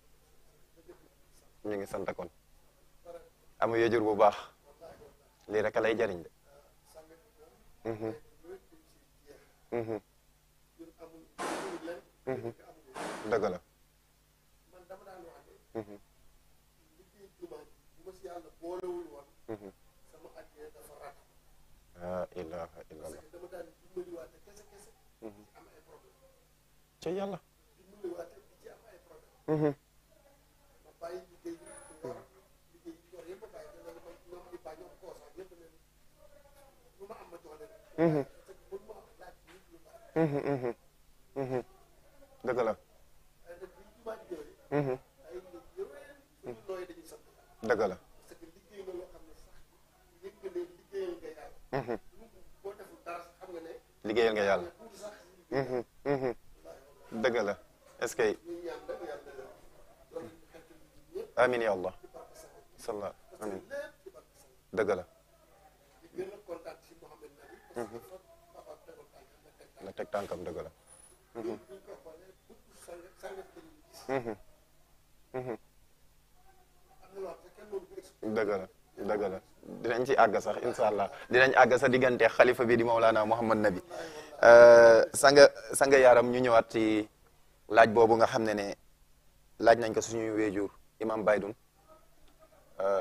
ñu ngi sant kon amu yëjur bu baax lii rek a lay jariñ de sang bi moom Mhm. loolu dañ ci jeex Mhm. ñun amul amul lenn Mhm. amul dëgg la man dama daan wax ne Mhm. liggéey jumaa ji bu ma si yàlla boolewul woon Mhm. sama àddina dafa rat laa ilaaha parce illallah que dama daan dimbaliwaate kese kese di ci am ay problème ci yàlla dimbaliwaate di ci am ay problème Mhm. ma bàyyi liggéey yi ngor liggéey yi ngor yëpp a bàyyi dana ma ñoom di bàyyi ñoom koosaak yëpp ne lu ma am ma jox leen Mhm. parce que mënu ma am laaj nit lu bari Mhm. Mhm. Mhm. dëgg la waaye nag bi jumaa ji ñëwee Mhm. ay nit yëween suñu nooy dañuy sant yàlla dëgg la parce que liggéey nga loo xam ne sax yëg nga ne liggéeyal nga yàlla Mhm. boo deful dara sax xam nga ne liggéeyal nga yàlla tuuti sax Mhm. Mhm. dëgg la est-ce que ñuy ñaan rek yàlla loolu ñu xetti ñëpp amin ya allah ci barke sa salla amin lépp ci barke sa dëgg la di gën a kontaan ci Mouhamed Nabi parce que fa papa tegoon tànkam la teg la teg tànkam dëgg la tànkam bu ñu ko xoolee bëgg sang sangat la ñuy gis Mhm. Mhm. am na loo xam ne kenn mënu ko expliquer dëgg la dëgg la dinañ ci àgg sax incha allah dinañ àgg sa diggante xalifa bi di Mawlana Mouhamad Nabi sanga sanga yaaram ñu ñëwaat ci laaj boobu nga xam ne ne laaj nañ ko suñuy weejur imam Baydun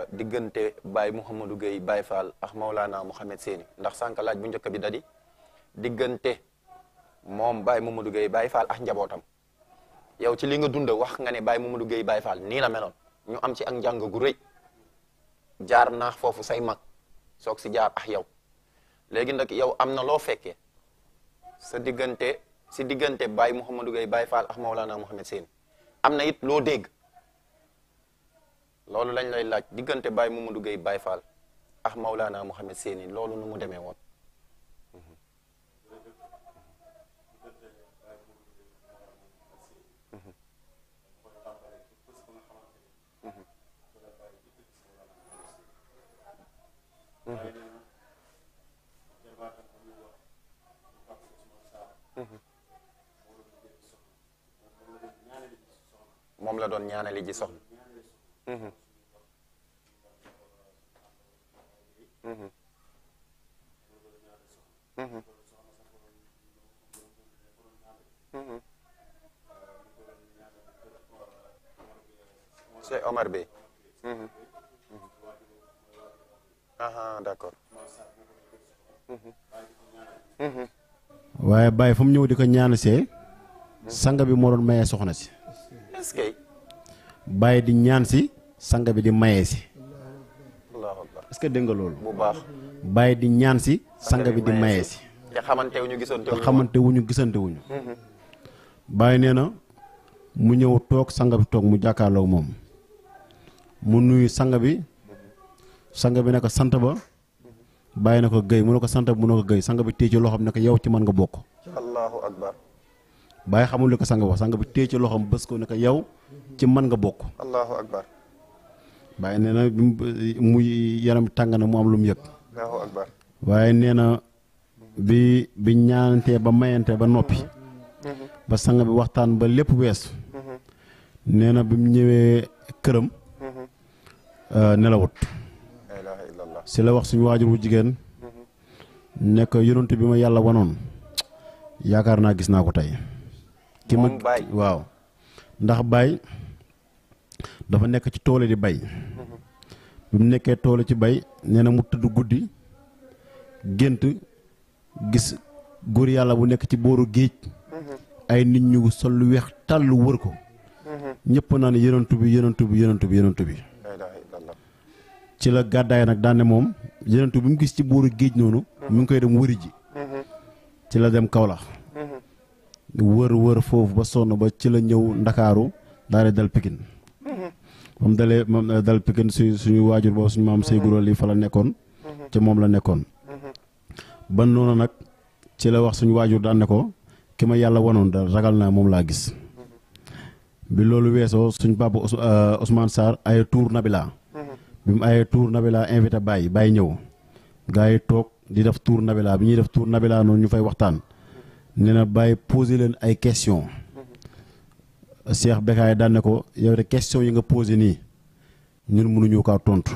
diggante Baye Mouhamadou Gueye Baye Fall ak Mawlana Mouhamed Séni ndax sànq laaj bu njëkk bi dadi diggante moom Baye Mamadou Gueye Baye Fall ak njabootam yow ci li nga dund wax nga ne Baye Mamadou Gueye Baye Fall nii la meloon ñu am ci ak njàng gu rëy jaar naax foofu say mag soog si jaar ak yow léegi nag yow am na loo fekkee sa diggante si diggante Baye Mouhamadou Gueye Baye Fall ak Maulana Mouhamed Sène am na it loo dégg loolu lañ lay laaj diggante Baye Mamadou Gueye Baye Fall ak Maulana Mouhamed Sène loolu nu mu demee woon. moom la doon ñaanali ji soxna. Mhm. Mhm. Mhm. Mhm. Cheikh Omar Bey. Mhm. Mhm. aha d'accord. Mhm. Mhm. waaye Baye fu mu ñëw di ko ñaan see sanga bi moo doon mayee soxna si est-ce que Baye di ñaan si sanga bi di mayee si allahu akbar est-ce que dégg nga loolu bu baax Baye di ñaan si sanga bi di mayee si te xamante wu ñu gisoon te te xamante wuñu gisante wuñu Baye nee na mu ñëw toog sanga bi toog mu jàkkaarloog moom mu nuyu sanga bi sanga bi ne ko sant ba Baye na ko gëy mu ne ko sant ba mu ne ko gëy sanga bi téye ci loxoom ne ko yow ci man nga bokk allahu akbar Baye xamul li ko sanga wax sanga bi téye ci loxoom bës ko ne ko yow ci man nga bokk allahu akbar Baye nee na bi mu muy yaram tàng na mu am lu mu yëg allahu akbar waaye nee na bi bi ñaanantee ba mayante ba noppi ba sang bi waxtaan ba lépp weesu nee na bi mu ñëwee këram euh, nelawut la ilaha illallah si la wax suñu waajur wu jigéen nekk yonent bi ma yàlla wanoon yaakaar naa gis naa ko tey ki ma Moom Baye. waaw ndax Baye dafa nekk ci toole di bay bi mu nekkee toole ci bay nee na mu tëdd guddi gént gis góor yàlla bu nekk ci booru géej ay nit ñu sol lu weex tàll wër ko ñëpp naa ne yonent bi yonent bi yonent bi yonent bi la ilaha illallah ci la gàddaay nag daan ne moom yenentu bi mu gis ci booru géej noonu mi ngi koy dem wëri ji ci la dem Kaolack wër wër foofu ba sonn ba ci la ñëw ndakaaru daal di dal Pikine moom dalee moom dal Pikine su suñu waajur boobu suñu maam Sey Guro lii fa la nekkoon ci moom la nekkoon ban noonu nag ci la wax suñu waajur daan ne ko ki ma yàlla wanoon da ragal naa moom laa gis bi loolu weesoo suñu papa Ous- euh, Ousmane Sarr ay tour Nabila bi mu ayee tour Nabila invité Baye Baye ñëw gars yi toog di def tour Nabila bi ñuy def tour Nabila noonu ñu fay waxtaan nee na Baye posé leen ay question Cheikh Bekaay daan ne ko yow de question yi nga posé nii ñun mënuñu kaa tontu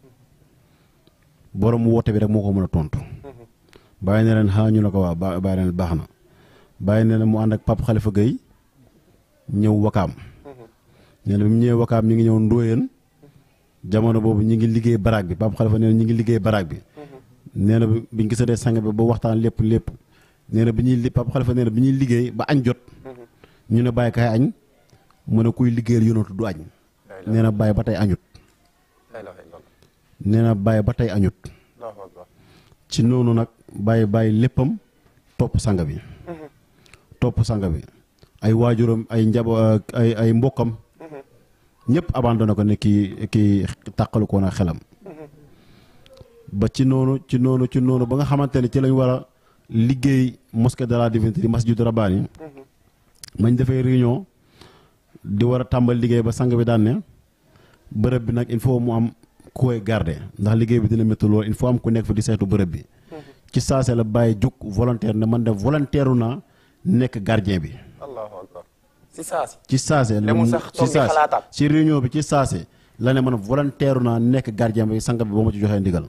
borom woote bi rek moo ko mën a tontu Baye ne leen xaa ñu ne ko waaw Ba Baye ne leen baax na Baye nee na mu ànd ak Pape Khalifa Gueye ñëw wakaam nee na bi mu ñëwee wakaam ñu ngi ñëw ndóoyeen jamono boobu ñi ngi liggéey baraag bi Pape Khalifa nee na ñi ngi liggéey baraag bi nee na bi biñ gisatee sang bi ba waxtaan lépp lépp nee na bi ñuy li Pape Khalifa nee na bi ñuy liggéey ba añ jot ñu ne bàyyi kaay añ mu ne kuy liggéeyal yonatu du añ nee na bàyyi ba tey añut la ilaha illallah nee na bàyyi ba tey añut allahu akbar ci noonu nag bàyyi bàyyi léppam topp sang bi topp sang bi ay waajuram ay njabo ay ay mbokkam ñëpp abandonné ko ne kii kii tàqalu ko na xelam ba ci noonu ci noonu ci noonu ba nga xamante ne ci lañ war a liggéey mosquée de la divinité di masjidu rabbaani mañ defee réunion di war a tàmbali liggéey ba sang bi daan ne bërëb bi nag il faut mu am ku koy garder ndax liggéey bi dina métti lool il faut am ku nekk fi di saytu bërëb bi ci saase la bàyyi jug volontaire ne man de volontaire naa nekk gardien bi allahu akbar si saasi ci saase la Demul mu- sax ci toog di saase xalaataat. ci réunion bi ci saase la ne man volontaire naa nekk gardien bi sang bi ba ma ci joxee ndigal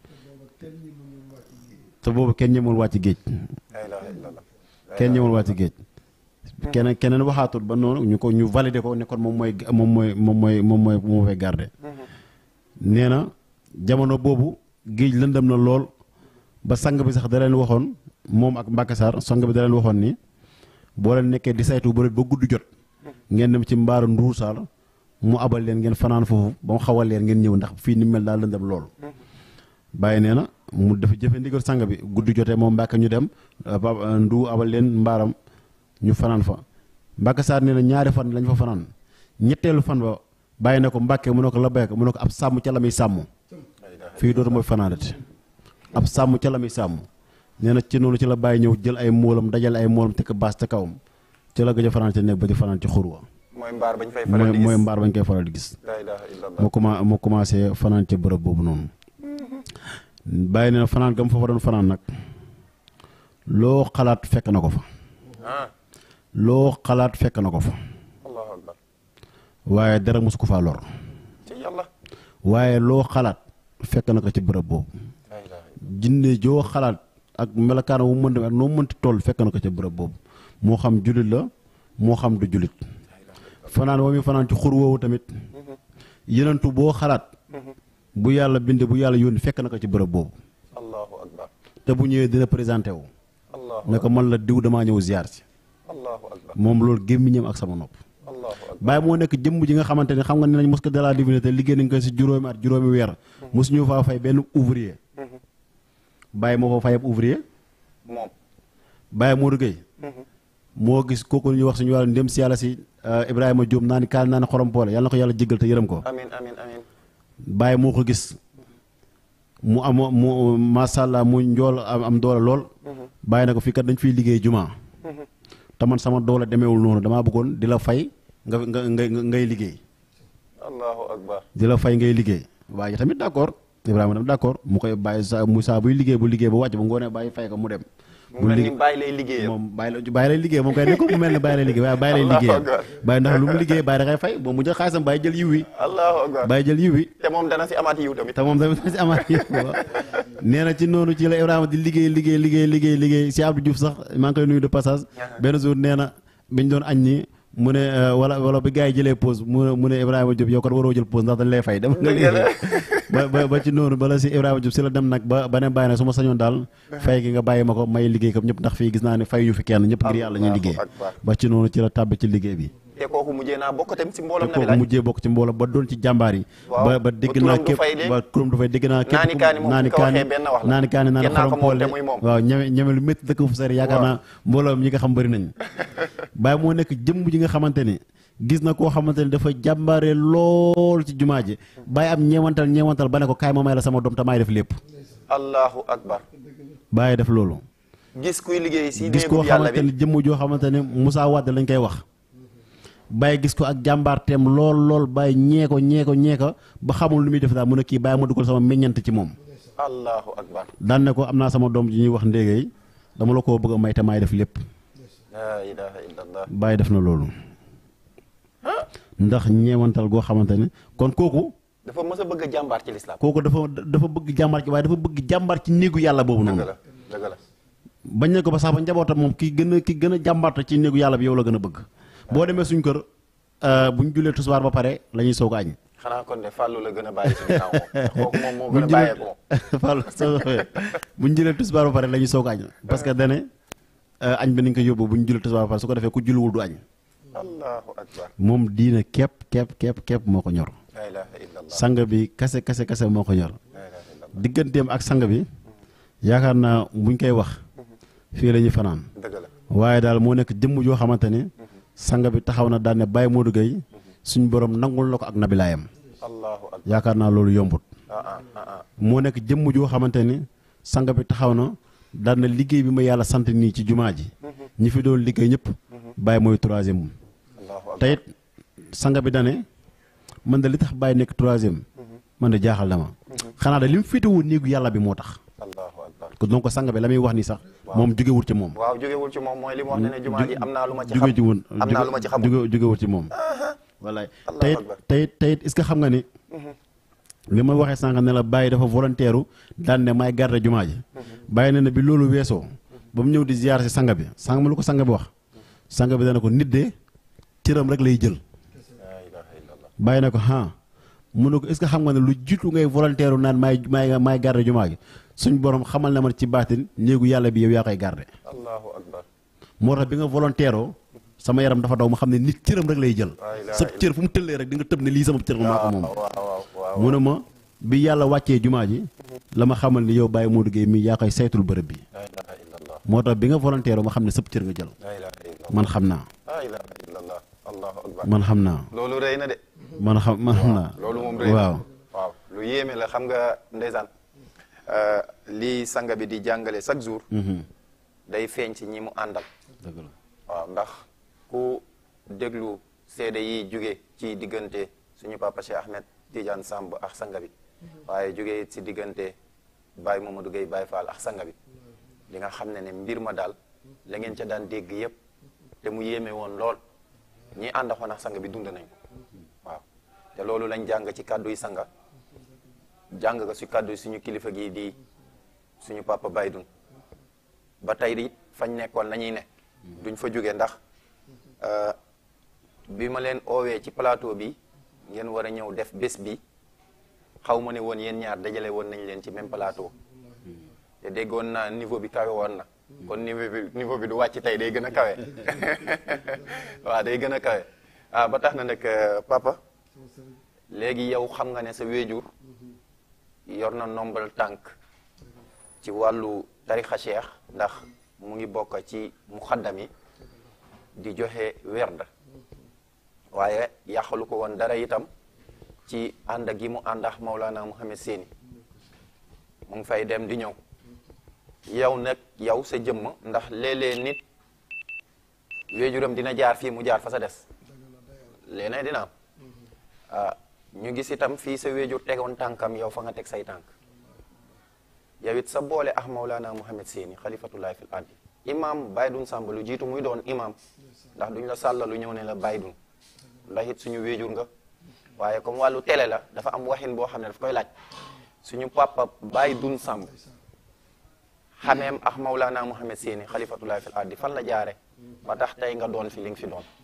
te boobu kenn ñemul wàcc géej la ilaha illallah kenn ñemul wàcc géej keneen keneen waxaatul ba noonu ñu ko ñu validé ko ne kon moom mooy moom mooy moom mooy moom mooy moo fay garder nee na jamono boobu géej lëndëm na lool ba sang bi sax da leen waxoon moom ak Mbacke Sarr sang bi da leen waxoon ni boo leen nekkee di saytu ba ba gudd jot ngeen dem ci mbaaru Ndour Sarr mu abal leen ngeen fanaan foofu ba mu xawal leen ngeen ñëw ndax fii ni mel daal lëndëm lool. bàyyi nee na mu dafa jëfe ndigal sang bi gudd jotee moom Mbacke ñu dem Papa Ndu abal leen mbaaram ñu fanaan fa Mbacke Sarr nee na ñaari fan lañ fa fanaan ñetteelu fan ba bàyyi na ko Mbacke mu ne ko la béyk mu ne ko ab sàmm ca la muy sàmm fii dootu mooy fanaanati ab sàmm ca la muy sàmm nee na ci noonu ci la bàyyi ñëw jël ay moolam dajale ay moolam tekk baas ca kawam ci la gëj a fanaan ci nekk ba di fanaan ci xurwa mooy mbaar bañ fay faral mooy di gis mooy mbaar bañ koy faral di gis la ilaha illallah moo commen moo commencé fanaan ca bërëb boobu noonu bàyyi nee na fanaan gam fa fa doon fanaan nag loo xalaat fekk na ko fa ah loo xalaat fekk na ko fa allahu akbar waaye dara mosu ko faa lor ci yàlla waaye loo xalaat fekk na ko ci bërëb boobu la ilaha jinne joo xalaat ak melokaan wu mën dem ak noo mënti toll fekk na ko ca bërëb boobu moo xam jullit la moo xam du jullit fanaan wa muy fanaan ci xur woowu tamit yenentu boo xalaat bu yàlla binde bu yàlla yónni fekk na ko ci bërëb boobu allahu akbar te bu ñëwee dina présenté wu allahu ne ko man la diw damaa ñëw ziar si allahu akbar moom loolu gémmiñam ak sama nopp allahu akbar bàyyi moo nekk jëmm ji nga xamante ne xam nga ne nañ mosquée de la divinité liggéey nañ ko si juróomi at juróomi weer mosuñu faa fay benn ouvrier bàyyi moo fa fay ab ouvrier moom bàyyi Modou Gueye moo gis kooku ñuy wax suñu wàllu ndem si yàlla si Ibrahima Diop naa ni kaal naa ni xorom poole yàlla na ko yàlla jéggal te yërëm ko amin amin amin bàyyi moo ko gis mu am mu macha allah mu njool am am doole lool bàyyi na ko fii kat dañ fiy liggéey jumaa te man sama doole demeewul noonu damaa bëggoon di la fay nga nga ngay ngay liggéey allahu akbar di la fay ngay liggéey waaye tamit d'accord Ibrahima tamit d'accord mu koy bàyyi sa mu saa buy liggéey bu liggéey ba wàcc ba ngoonee bàyyi fay ko mu dem. mu mel ni bàyyi lay liggéeyam moom bàyyi la bàyyi lay liggéey moom kay ne ko mu mel ne bàyyi lay liggéey waaye bàyyi lay liggéeyam bàyyi ndax lu mu liggéey bàyyi da koy fay boo mu jël xaalisam bàyyi jël yiw wi allahu akbar bàyyi jël yiw wi te moom dana si amaat yiw tamit te moom tamit si amaat yiw nee na ci noonu ci la Ibrahima di liggéey liggéey liggéey liggéey liggéey si Abdou Diouf sax maa ngi koy nuyu de passage benn jour nee na biñ doon añ ni mu ne wala wala bi gars yi jëlee pause mu ne mu ne Ibrahima Diop yow kon waroo jël pause ndax dañ lay fay dem nga liggéey ba ba ba ci noonu bala si Ibrahima Diop si la dem nag ba ba ne bàyyi nag su ma sañoon daal fay gi nga bàyyi ma ko may liggéey comme ñëpp ndax fii gis naa ne fay ñu fi kenn ñëpp ngir yàlla ñuy liggéey ba ci noonu ci la tàbbi ci liggéey bi te kooku mujjee naa bokk tamit si mbooloom te na bi kooku laaj mujjee bokk ci mbooloo ba doon ci jàmbaar yi Waaw. ba ba Ba dégg turam naa du képp fay de. ba turam du fay dégg naa képp Naani kaani moom naani bu ko waxee kaani benn wax la. naani kaani naan Kenn naa ko xorom moom poole te muy moom. waaw ñeme ñeme lu métti dëkk fu sori yaakaar naa mbooloo ñi nga xam bëri nañ bàyyi moo nekk jëmm ji nga xamante ni gis na koo xamante ni dafa jàmbaare lool ci jumaa ji bàyyi am ñeewantal ñeewantal ba ne ko kaay ma may la sama doom te maay def lépp allahu akbar bàyyi def loolu gis kuy liggéey si gis koo néegu yàlla xamante ni bi jëmm joo xamante ne Moussa Wade lañ koy wax bàyyi gis ko ak jàmbaarteem lool lool bàyyi ñee ko ñee ko ñee ko ba xamul lu muy def daal mu ne kii bàyyi ma dugal sama meññant ci moom allahu akbar daan ne ko am naa sama doom ji ñuy wax ndéegéey dama la koo bëgg a may te maay def lépp la ilaha illallah bàyyi def na loolu ndax ñeewantal goo xamante ne kon kooku dafa mës a bëgg a jàmbaar ci lislaam kooku dafa dafa bëgg jàmbaar ci waaye dafa bëgg jàmbaar ci néegu yàlla boobu dëgg noonu la dëgg la bañ ne ko ba sax ba njabootam moom ki gën a ki gën a jàmbaarte ci néegu yàlla bi yow la gën a bëgg boo demee suñ kër bu ñu jullee tisbaar ba pare la ñuy soog a añ xanaa kon de fàllu la gën a bàyyi si ginnaaw moom kooku moom moo bu gën ñu a jëlee bàyyeeku moom Fall soo bu ñu jëlee tisbaar ba pare la ñuy soog a añ parce que dane añ bi nañ ko yóbbu bu ñu jullee tisbaar ba pare su ko defee ku julliwul du añ allahu akbar moom diina képp képp képp képp moo ko ñor la ilaha illallah sang bi kase kase kase moo ko ñor la ilaha illallah digganteem ak sang bi yaakaar naa buñ koy wax fii la ñuy fanaan dëgg la waaye daal moo nekk jëmm joo xamante ni sang bi taxaw na daan ne Baye Modou Gueye suñ borom nangul la ko ak nabilaayam allahu akbar yaakaar naa loolu yombut ah ah ah ah moo nekk jëmm joo xamante ni sang bi taxaw na daan na liggéey bi ma yàlla sant nii ci jumaa ji ñi fi doon liggéey ñëpp Baye mooy troisième allahu akbar te it sang bi dane man de li tax Baye nekk troisième man de jaaxal na ma xanaa de li mu féetewoo néegu yàlla bi moo tax allahu akbar ko donc sang bi la muy wax nii sax moom jógewul ci moom waaw jógewul ci moom mooy li mu wax ne ne jumaa ji am naa lu ma ci xam jóge ci woon am naa lu ma ci xamul jóge jógewul ci moom wallaay Allahu tayit akbar. tayit tayit est-ce que xam nga ni li ma waxee sànq ne la bàyyi dafa volontaire daan ne may garde jumaa ji bàyyi na ne bi loolu weesoo ba mu ñëw di ziar si sang bi sang ma lu ko sang bi wax sang bi dana ko nit de cëram rek lay jël la ilaha illallah bàyyi na ko ah mu ne ko est-ce que xam nga ne lu jiitu ngay volontaire naan maay maay maay garde jumaa gi suñ borom xamal na ma ci baatin néegu yàlla bi yow yaa koy garde allahu akbar moo tax bi nga volontaire sama yaram dafa daw ma xam ne nit cëram rek lay jël Laa ilaaha sa cër fu mu tëllee rek di nga tëb ne lii sama cër maa ko moom waaw waaw waaw mu ne ma bi yàlla wàccee jumaa ji la ma xamal ni yow Baye Modou Gueye mii yaa koy saytul bërëb bi laa ilaha illallah moo tax bi nga volontaire ma xam ne sëb cër nga jël laa ilaha illallah man xam naa laa ilaha illallah allahu akbar man xam naa loolu rëy na de man xam man xam naa loolu moom rëy na waaw waaw lu yéeme la xam nga ndeysaan lii sanga bi di jàngale chaque jour Mhm. day feeñ ci ñi mu àndal dëgg la waaw ndax ku déglu seede yi jóge ci diggante suñu papa Cheikh Ahmed Tidiane Samb ak sanga bi waaye jóge it ci diggante Baye Mamadou Gueye Baye Fall ak sanga bi di nga xam ne ne mbir ma daal la ngeen ca daan dégg yépp te mu yéeme woon lool ñi àndaxoon ak sanga bi dund nañ ko waaw te loolu lañ jàng ci kàddu yi sanga jàng ko ci kàddu yi suñu kilifa gi di suñu papa Baydun ba tey it fañ nekkoon nañuy ne duñ fa jóge ndax euh, bi ma leen oowee ci plateau bi ngeen war a ñëw def bés bi xaw ma ne woon yéen ñaar dajale woon nañ leen ci même plateau te déggoon naa niveau bi kawe woon na kon niveau bi niveau bi du wàcc tey day gën a kawe waaw day gën a kawe ah ba tax na nag euh, papa léegi yow xam nga ne sa wéejur yor na nombal tànk ci wàllu tarixa cheikh ndax mu ngi bokk ci muxaddam yi di joxe werd waaye yàqalu ko woon dara itam ci ànd gi mu ànd ak Maulana Mouhamed Séni mu ngi fay dem di ñëw yow nag yow sa jëmm ndax léeg-léeg nit wéejuram dina jaar fii mu jaar fa sa des léeg dina am ah ñu gis itam fii sa wéejur tegoon tànkam yow fa nga teg say tànk yow it sa boole ak Maulana Mouhamed Séni xalifatullahi fil ardi imam Baydun Sàmb lu jiitu muy doon imam ndax duñ la sàllalu ñëw ne la Baydun ndax it suñu wéejur nga waaye comme wàllu télé la dafa am waxin boo xam ne daf koy laaj suñu papa Baydun Sàmb xameem ak Maulana Mouhamed Séni xalifatullahi fil ardi fan la jaare ba tax tey nga doon fi li nga fi doon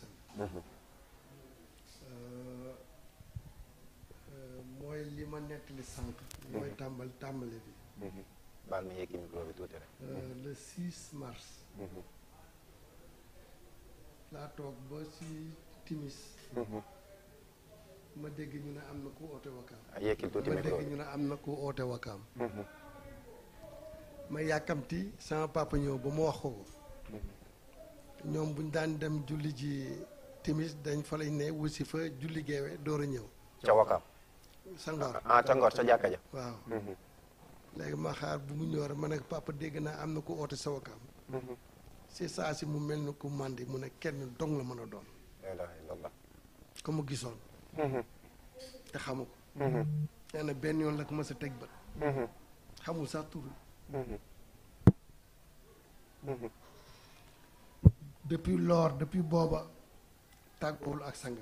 mooy li ma nettali sànq. mooy tàmbal tàmbali bi. baal ma yeggi micro bi tuuti rek Euh, le 6 mars. laa toog ba si timis. ma dégg ñu ne am na ku oote wakaam. ah yekkil tuuti ma micro dégg bi ñu ne am na ku oote wakaam. ma yàkkamti sama papa ñëw ba ma wax ko ko. ñoom buñ daan dem julli ji timis dañ fa lañ ne wusi fa julli geewe door a ñëw. ca Wakaam sa ngor ah ca Ngor ca jàkka ja waaw. léegi ma xaar bu mu ñëw rek ma ne papa dégg naa am na ku oote sa wakaam. si saa si mu mel ni ku màndi mu ne kenn dong la mën a doon. la ilaha illallah ko mu gisoon. te xamu ko. nee na benn yoon la ko mës a teg bët. xamul sax tur wi. depuis lors depuis booba tàggoowul ak sang bi.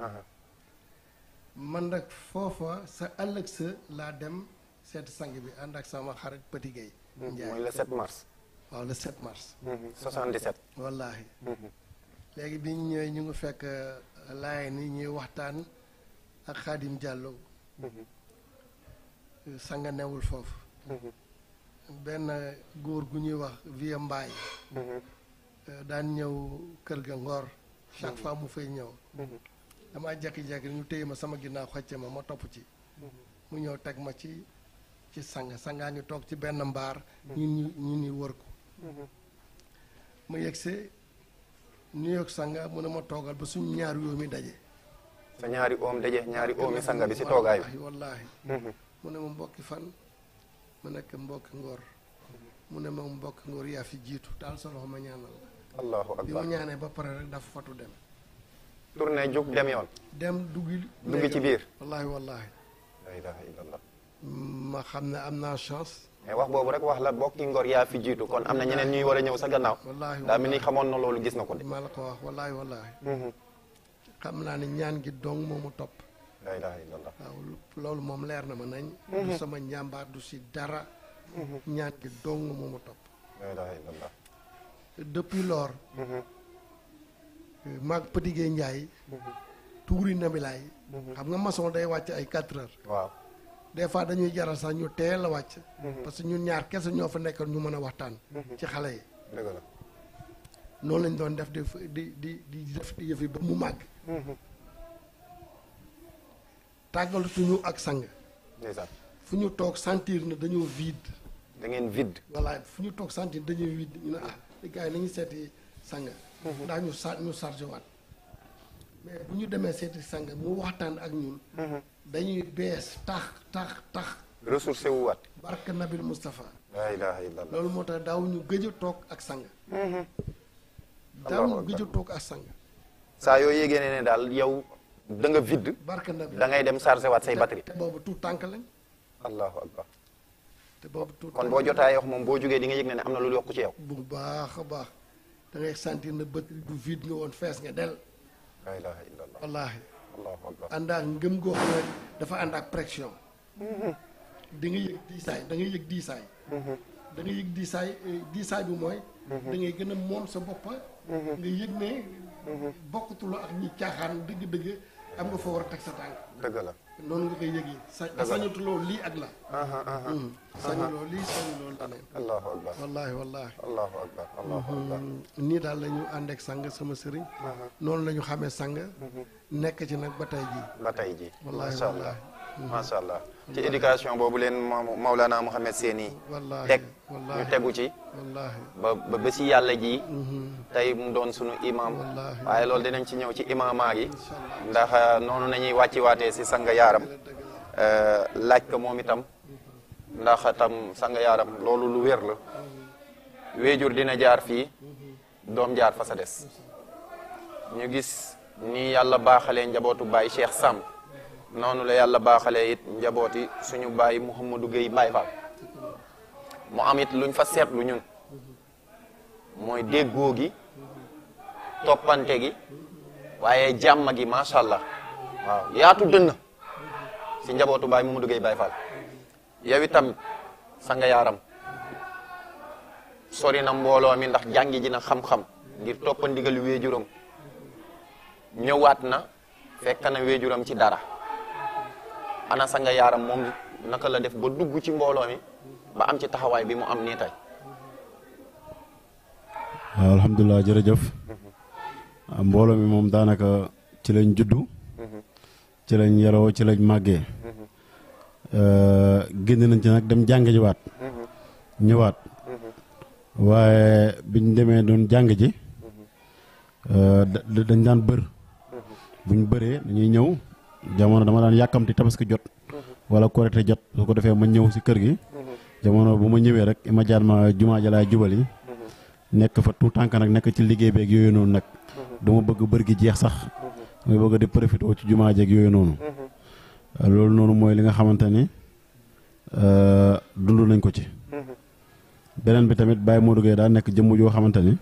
man nag foofa sa ëllëg sa laa dem seeti sang bi ànd ak sama xarit Petit Gueye. mooy le 7 mars waaw le 7 mars. 77 wallaahi. léegi bi ñu ñëwee ñu ngi fekk laay ni ñuy waxtaan ak Xaadim Diallo. sanga newul foofu. benn góor gu ñuy wax Vieux Mbaye. daan ñëw kër ga Ngor. chaque fois mu fay ñëw. damaa jékki-jékki ñu téye ma sama ginnaaw xocce ma ma topp ci. mu ñëw teg ma ci ci sang sangaa ngi toog ci benn mbaar. ñun ñu ñun ñu wër ko. ma yegsee New York sanga mu ne ma toogal ba suñu ñaari yoom yi daje. sa ñaari oom daje ñaari oomi sanga bi si toogaay bi wallaahi wallaahi mu ne ma mbokki fan mu nekk mbokki ngor mu ne ma mbokki ngor yaa fi jiitu daal sa loxo ma ñaanal la allahu bi ma akbar ñaanee ba pare rek dafa fatu dem tourné jug dem yoon dem duggi dugg ci biir wallaahi wallaahi la ilaha illallah ma xam ne am naa chance mais wax boobu rek wax la bokki ngor yaa fi jiitu kon am na ñeneen ñuy war a ñëw sa gannaaw wallaahi daa mel ni xamoon na loolu gis na ko de maa la ko wax wallaahi wallaahi xam naa ne ñaan gi dong moomu topp la ilaha illallah waaw loolu moom leer na ma nañ du sama njàmbaar du si dara ñaan gi dong moomu topp la ilaha illallah depuis lors maag Petit Gueye Ndiaye tuuri nabilaay xam nga maçon day wàcc ay quatre heures waaw des fois dañuy jaral sax ñu teel a wàcc parce que ñun ñaar kese ñoo fa nekkoon ñu mën a waxtaan ci xale yi dëgg la noonu lañ doon def di di di di def di yëfi ba mu màgg tàggalatuñu ak sang ndeysaan fu ñu toog sentir na dañoo vide da ngeen vide voilà fu ñu toog sentir dañoo vide ñu ne ah les gars yi nañu seeti sang ndax ñu sa ñu chargé waat mais bu ñu demee seeti sang mu waxtaan ak ñun dañuy bees tax tax tax ressourcé wu waat barka nabil Moustapha la ilaha illallah loolu moo tax daaw ñu gëj a toog ak sang daaw Allahu ñu gëj a toog ak sang saa yoo yégée ne ne daal yow da nga vide barka nabil da ngay dem chargé waat say batterie te boobu tout tànk lañ allahu akbar te boobu tout kon boo jotaay wax moom boo jógee di nga yëg ne ne am na lu yokku ci yow bu baax a baax da ngay sentir na batterie bu vide nga woon fees nga del la ilaha illallah wallaahi allahu akbar ànd ak ngëm goo xam ne dafa ànd ak pression di nga yëg diisaay da ngay yëg diisaay da nga yëg diisaay eh, diisaay bi mooy da ngay gën a moom sa boppa nga yëg ne bokkatuloo ak ñi caaxaan dëgg-dëgg am nga fa war a teg sa tànk dëgg la noonu nga koy yëgee sa sañatuloo lii ak la Hmm. sañuloo lii sañuloo leneen allahu akbar wallaahi wallaahi allahu akbar allahu akbar nii daal la ñu ànd ak sang sama sëriñ noonu la ñu xamee sang nekk ci nag ba tey jii ba tey ji Wallaahi, macha allah wallaahi. macha allah ci éducation boobu leen Maw- Maulana Mouhamed Seyni wallaahi teg ñu wallaahi tegu ci wallaahi ba ba ba si yàlla ji tey mu doon sunu imam Wallaahi. waaye loolu dinañ ci ñëw ci imamaa gi incha allah ndax euh, noonu nañuy wàcci waatee si sanga yaaram dëgg la euh, laaj ko moom itam ndax tam sanga yaaram loolu lu wér la wéejur dina jaar fii doom jaar fa sa des ñu gis ni yàlla baaxalee njabootu baay Cheikh Sam noonu la yàlla baaxalee it njabooti suñu baay Mouhamadou Gueye Baye Fall mu am it luñ fa seetlu ñun mooy déggoo gi toppante gi waaye jàmm gi macha allah waaw yaatu dënn si njabootu baay Mouhamadou Gueye Baye Fall yow itam sa nga yaaram sori na mbooloo mi ndax jàngi ji na xam-xam ngir toppa ndigal wéejuram ñëwaat na fekk na wéejuram ci dara ana sa nga yaaram moom naka la def ba dugg ci mbooloo mi ba am ci taxawaay bi mu am nii tey waaw alhamdulilah jërëjëf ah, mbooloo mi moom daanaka ci lañ juddu ci lañ yaroo ci lañ màggee Euh, génn nañ ci nag dem jàng jiwaat ñëwaat waaye biñ demee doon jàng ji euh, da- da- dañ daan bër buñ bëree dañuy ñëw jamono dama daan yàkkamti tabaski jot wala korite jot su ko defee ma ñëw si kër gi jamono bu ma ñëwee rek ma jaar ma jumaa ja laay jubali nekk fa tout tànk nag nekk ci liggéey beeg yooyu noonu nag dama bëgg bër gi jeex sax damay bëgg di profité ci jumaa jeeg yooyu noonu loolu noonu mooy li nga xamante ni euh, dund nañ ko ci beneen bi tamit Baye Modou Gueye daa nekk jëmm joo xamante ni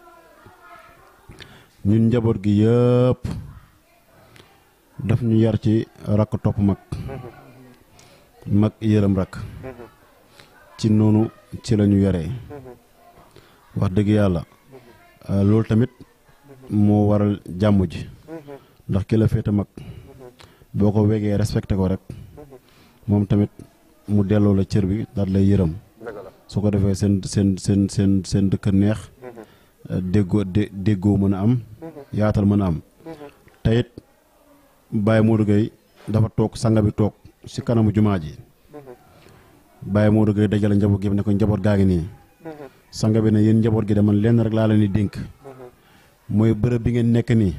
ñun njaboot gi yëpp daf ñu yar ci rakk topp mag mag yërëm rakk ci noonu ci la ñu yaree wax dëgg yàlla euh, loolu tamit moo waral jàmm ji ndax ki la féete mag boo ko wegee respecté ko rek moom tamit mu delloo la cër bi daal lay yërëm dëgg la su ko defee seen seen seen seen seen dëkk neex déggoo dé déggoo mën a am yaatal mën a am te it Baye Modou Gueye dafa toog sanga bi toog si kanamu jumaa ji Baye Modou Gueye dajale njaboot gi ne ko njaboot gaa ngi nii sanga bi ne yéen njaboot gi de man lenn rek laa leen di dénk mooy bërëb bi ngeen nekk nii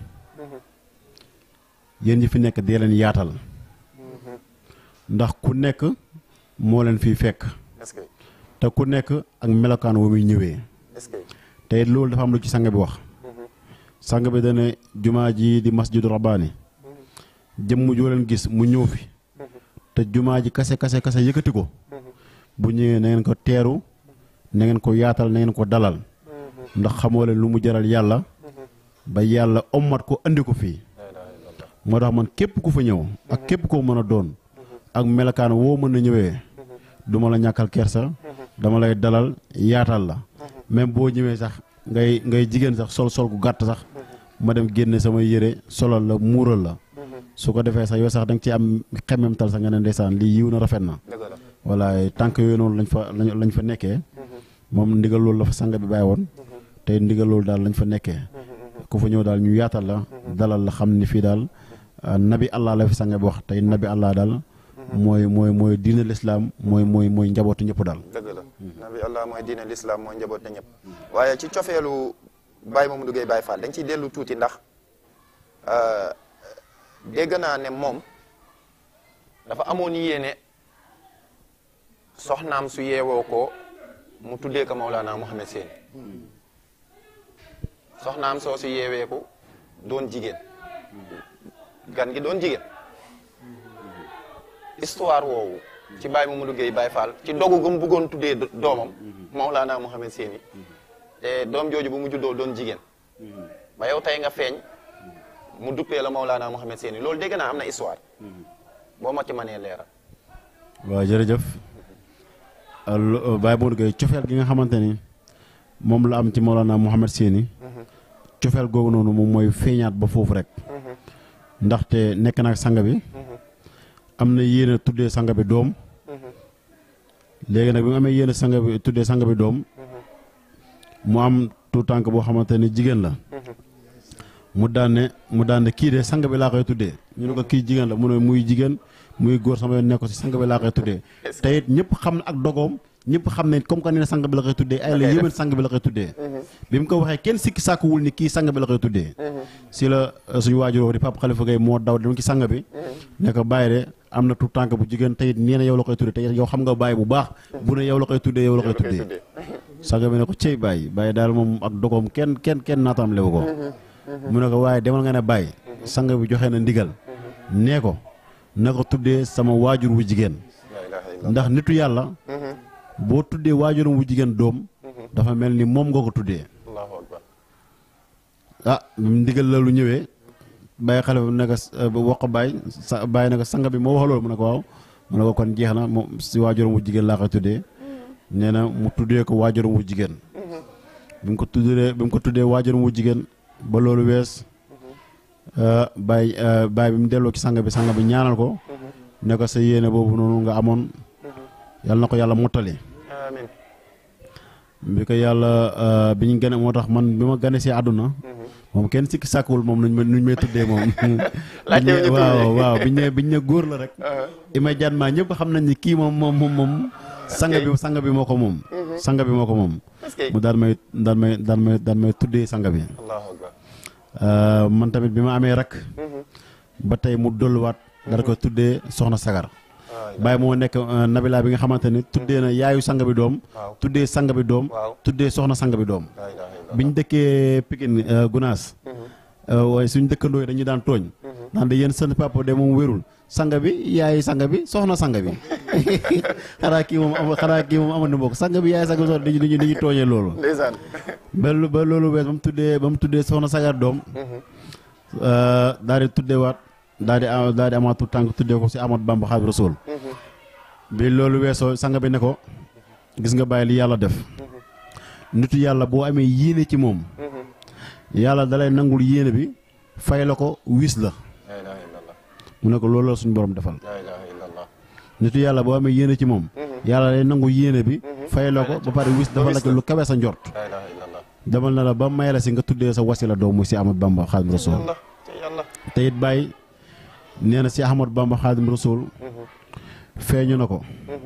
yéen ñi fi nekk dee leen yaatal ndax ku nekk moo leen fiy fekk est-ce que te ku nekk ak melokaan wa muy ñëwee est-ce que te it loolu dafa am lu ci sang bi wax sang bi dane jumaa ji di masjidu rabbaani jëmm joo leen gis mu ñëw fi te jumaa ji kase kase kase yëkkati ko bu ñëwee na ngeen ko teeru na ngeen ko yaatal na ngeen ko dalal ndax xamoo leen lu mu jaral yàlla ba yàlla ommat ko andi ko fii moo tax man képp ku fa ñëw ak képp koo mën a doon ak melokaan woo mën a ñëwee duma la ñàkkal kersa dama lay dalal yaatal la même boo ñëwee sax ngay ngay jigéen sax sol sol gu gàtt sax ma dem génne sama yére solal la muural la su ko defee sax yow sax da nga ci am xemmemtal sax nga ne ndeysaan lii yiw na rafet na dëgg la voilà tànk yooyu noonu lañ fa lañ lañ fa nekkee moom ndigal loolu la fa sang bi bàyyi woon tey ndigal loolu daal lañ fa nekkee ku fa ñëw daal ñu yaatal la dalal la xam ni fii daal ah, nabi allah la fi sang bi wax tey nabi allah daal mooy mooy mooy diine lislaam mooy mooy mooy njabootu ñëpp daal dëgg la nabi allah mooy diine l'islam mooy njaboot na ñëpp waaye ci cofeelu Baye Mamadou Gueye Baye Fall dañ ciy dellu tuuti ndax euh, dégg naa ne moom dafa amoon yéene soxnaam su yeewoo ko mu tuddee ko Maulana Mouhamed Seyni soxnaam soo su yeewee ko doon jigéen gan gi doon jigéen histoire woowu ci Baye Mamadou Gueye Baye Fall ci dogu gu mu bëggoon tuddee do- doomam Maulana Mouhamed Seyni te doom jooju bu mu juddoo doon jigéen ba yow tey nga feeñ mu duppee la Maulana Mouhamed Seyni loolu dégg naa am na histoire boo ma ci mënee leeral waaw jërëjëf al- Baye Modou Gueye cofeel gi nga xamante ni moom la am ci Mawlana Mouhamed Seyni cofeel googu noonu moom mooy feeñaat ba foofu rek ndaxte nekk na ak sang bi am na yéene tuddee sang bi doom léegi nag bi mu amee yéene sang bi tuddee sang bi doom mu am tout tànk boo xamante ni jigéen la mu daan ne mu daan ne kii de sang bi laa koy tuddee ñu ne ko kii jigéen la mu ne muy jigéen muy góor sama yoon nekk si sang bi laa koy tuddee te it ñëpp xam ne ak dogoom ñëpp xam ne comme que nee na sang bi la koy tuddee ay la yéwén sang bi la koy tuddee bi mu ko waxee kenn sikki sàkkuwul ni kii sang bi la koy tuddee si la euh, suñu waajuroo di Pape Khalifa Gueye moo daw dem ci sang bi ne ko bàyyi de am na tout tànk bu jigéen te it nee na yow la koy tuddee te it yow xam nga bàyyi bu baax bu ne yow la koy tuddee yow la koy tuddee sang bi ne ko cey bàyyi bàyyi daal moom ak dogoom kenn kenn kenn naataam lewu ko mu ne ko waaye demal nga ne bàyyi sang bi joxe na ndigal nee ko na ko tuddee sama waajur wu jigéen la ilaha illallah ndax nitu yàlla boo tuddee waajuram wu jigéen doom dafa mel ni moom nga ko tuddee allahu akbar ah bi mu ndigal la lu ñëwee bàyyi xale bi ne ko wax ko bàyyi sa bàyyi ne ko sang bi moo wax loolu mu ne ko waaw mu ne ko kon jeex na moom si waajuram wu jigéen laa koy tuddee nee na mu tuddee ko waajuram wu jigéen bi mu ko tuddee bi mu ko tuddee waajuram wu jigéen ba loolu wees bàyyi bàyyi bi mu delloo ci sang bi sang bi ñaanal ko ne ko sa yéene boobu noonu nga amoon yàlla na ko yàlla mottali amin bi ko yàlla bi ñu gane moo tax man bi ma gane si àdduna moom kenn sikki sàkkuwul moom nuñ ma nuñ may tuddee moom Laajte wu ñu tur bi. waaw waaw biñ ne biñ ne góor la rek immédiatement ñëpp xam nañ ni kii moom moom moom moom sang bi sang bi moo ko moom sang bi moo ko moom est-ce que mu daan may daan may daan may daan may tuddee sang bi allahu akbar Euh, man tamit bi ma amee rak ba tey mu dolluwaat dara ko tuddee soxna sagar waay Baye moo nekk euh, nabila bi nga xamante ni tuddee na yaayu sang bi doom waaw tuddee sang bi doom waaw tuddee soxna sang bi doom la ilaha illallah biñ dëkkee Pikine euh, Gunaas euh, waaye suñ dëkkandoo yi dañuy daan tooñ naan de yéen seen papa de moom wérul sang bi yaay sang bi soxna sang bi xanaa kii moom am xanaa kii moom amoon na mbokk sang bi yaay sang bi soxna dañuy dañuy dañuy tooñee loolu ndeysaan ba lu- ba loolu wees ba mu tuddee ba mu tuddee soxna sagar doom daal di tuddeewaat daal di am daal di amaatu tànk tuddee ko si Amadou Bamba Xaadimu Rasuul bi loolu weesoo sang bi ne ko gis nga bàyyi li yàlla def nitu yàlla boo amee yéene ci moom yàlla dalay nangul yéene bi fay la ko wis la la ilaha illallah mu ne ko loolu la suñu borom defal la ilaha illallah nitu yàlla boo amee yéene ci moom yàlla day nangu yéene bi fay la ko ba pare wis dafa la ko lu kawe sa njort la ilaha illallah demal na la ba may la si nga tuddee sa wasila doom muy si Amadou Bamba Xaadimu Rasuul yàlla ci yàlla te it bàyyi nee na si Ahmad Bamba Xaadim Rasul feeñu na ko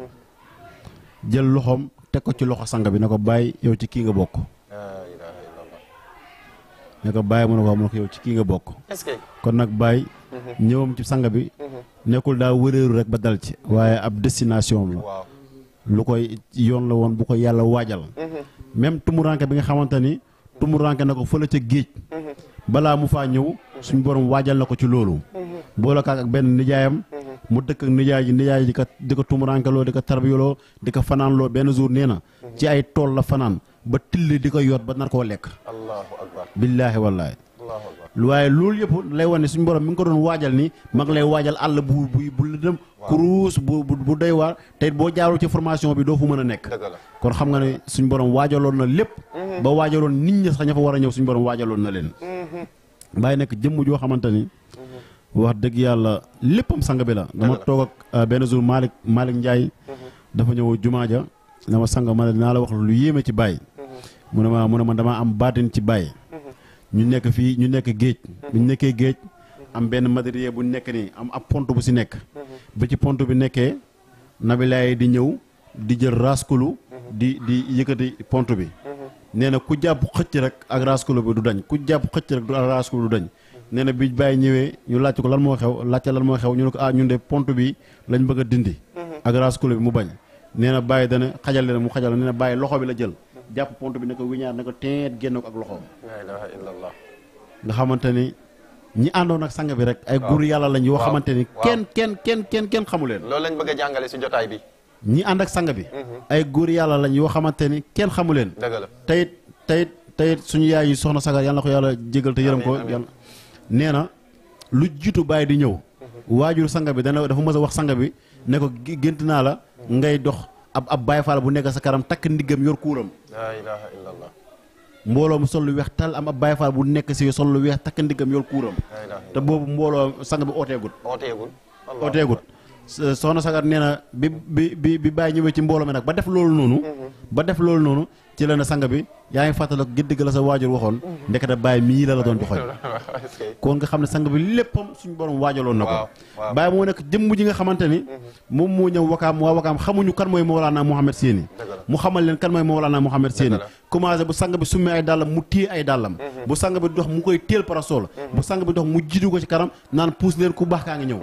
jël loxoom teg ko ci loxo sang bi ne ko bàyyi yow ci kii nga bokk la ilaha illallah ne ko bàyyi mu ne ko mu ne ko yow ci kii nga bokk est-ce que kon nag bàyyi ñëwam ci sang bi nekkul daa wëreeru rek ba dal ci waaye ab destination la waaw lu koy yoon la woon bu ko yàlla waajal même tumuranke bi nga xamante ni tumuranke na ko fële ca géej balaa mu faa ñëw suñ borom waajal na ko ci loolu boole kaak ak benn nijaayam mu dëkk ak nijaay ji nijaay ji di ko di ko tumurankeloo di ko tarbiyaloo di ko fanaanloo benn jour nee na ci ay tool la fanaan ba tilli di ko yot ba nar koo lekk allahu akbar billaahi wallaahi allahu akbar waaye loolu yëpp lay wane ne suñu borom mi ngi ko doon waajal ni mag lay waajal àll bu bu bu lëndëm kuruus bu bu bu doy waar te it boo jaarul ci formation bi doo fu mën a nekk dëgg la kon xam nga ne suñu borom waajaloon na lépp ba waajaloon nit ñi sax ña fa war a ñëw suñu borom waajaloon na leen bàyyi nekk jëmm joo xamante ni wax dëgg yàlla léppam sang bi la dama la. toog ak euh, benn jour Malick Malick Ndiaye dafa ñëw jumaa ja dama sang ma ne dinaa la wax lu yéeme ci Baye mu ne ma mu ne ma damaa am baatin ci Baye ñu nekk fii ñu nekk géej bu ñu nekkee géej am benn matériel bu nekk nii am ab pont bu si nekk ba ci pont bi nekkee nabilaay di ñëw di jël raskulu di di yëkkati pont bi nee na ku jàpp xëcc rek ak raskulu bi du dañ ku jàpp xëcc rek du ak raskulu du dañ nee na bi bàyyi ñëwee ñu laajte ko lan moo xew laajte lan moo xew ñu ne ko ah ñun de pont bi lañ bëgg a dindi ak raskulu bi mu bañ nee na bàyyi dana xajal leen mu xajal nee na bàyyi loxo bi la jël jàpp pont bi ne ko wiñaar ne ko teet génn ko ak loxoom la ilaha illallah nga xamante ni ñi àndoon ak sang bi rek ay góor yàlla lañ yoo waaw. xamante ni waaw. kenn kenn kenn kenn kenn xamu leen loolu lañ bëgg a jàngale si jotaay bi ñi ànd ak sang bi ay góor yàlla lañ yoo xamante ni kenn xamu leen dëgg la tayit tayit tayit suñu yaay yi soxna sagar yàlla na ko yàlla jégal te yërëm ko Amiin, amiin. yàlla nee na lu jiitu bàyyi di ñëw waajur sang bi dana dafa mës a wax sang bi ne ko gé- gént naa la ngay dox ab ab baay faal bu nekk sa kanam takk ndiggam yor kuuram la ilaha illallah mbooloo mu sol lu weex tal am ab baay faal bu nekk si sol lu weex takk ndiggam yor kuuram la ilaha te boobu mbooloo sang bi ooteegut ooteegul Allah ooteegut S- soxna sagar nee na bi bi bi bi bàyyi ñëwee ci mbooloo mi nag ba def loolu noonu ba def loolu noonu ci la ne sang bi yaa ngi fàttala ko giddig la sa waajur waxoon ndekete bàyyi mii la la doon joxoñ est-ce que kon nga xam ne sang bi léppam suñu borom waajaloon na ko waaw waaw bàyyi moo nekk jëmm ji nga xamante ni moom moo ñëw wakaam waa wakaam xamuñu kan mooy Mawlana Mouhamed Séni Dëgg la. mu xamal leen kan mooy Mawlana Mouhamed Séni la. commencé bu sang bi summi ay dàllam mu téye ay dàllam bu sang bi dox mu koy téel parasol bu sang bi dox mu jiitu ko ci kanam naan puus leen ku baax kaa ngi ñëw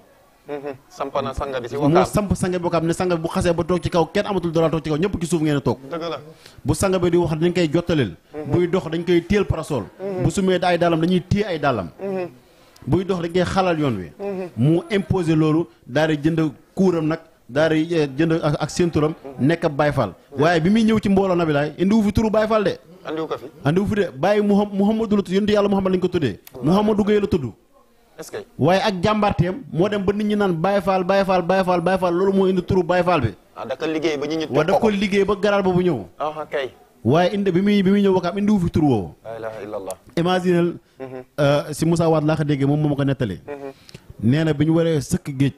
sampana sanga bi si moo wakaam samp sang bi bokkaam ne sang bi bu xasee ba toog ci kaw kenn amatul dara toog ci kaw ñëpp ci suuf ngeen a toog dëgg la bu sang bi di wax dañ koy jottaleel buy dox dañ koy téel parasol bu sumee ay dàllam dañuy téye ay dàllam buy dox dañ koy xalal yoon wi mu imposé loolu daal di jënd kuuram nag daal di eh, jënd ak ak séenturam nekk ab Baay Faal waaye bi muy ñëw ci mbooloo nabi laay indiwu fi turu Baay Faal de andiwu ko fi andiwu fi de bàyyi Muham Muhammadu la tudd yonent yàlla Muhammad lañ ko tuddee Muhammadu Gueye la tudd est-ce que waaye ak jàmbaarteem moo dem ba nit ñi naan Baay Faal Baay Faal Baay Faal Baay Faal loolu moo indi turu Baay Faal bi ah daka liggéey ba ñu ñu wa daf ko liggéey ba garaar boobu ñëw ah kay waaye indi bi muy bi muy ñëw wakaam indiwu fi tur woowu la ilaha illallah imaginel si Moussa Wade laa ko déggee moom moo ma ko nettali nee na bi ñu waree sëkk géej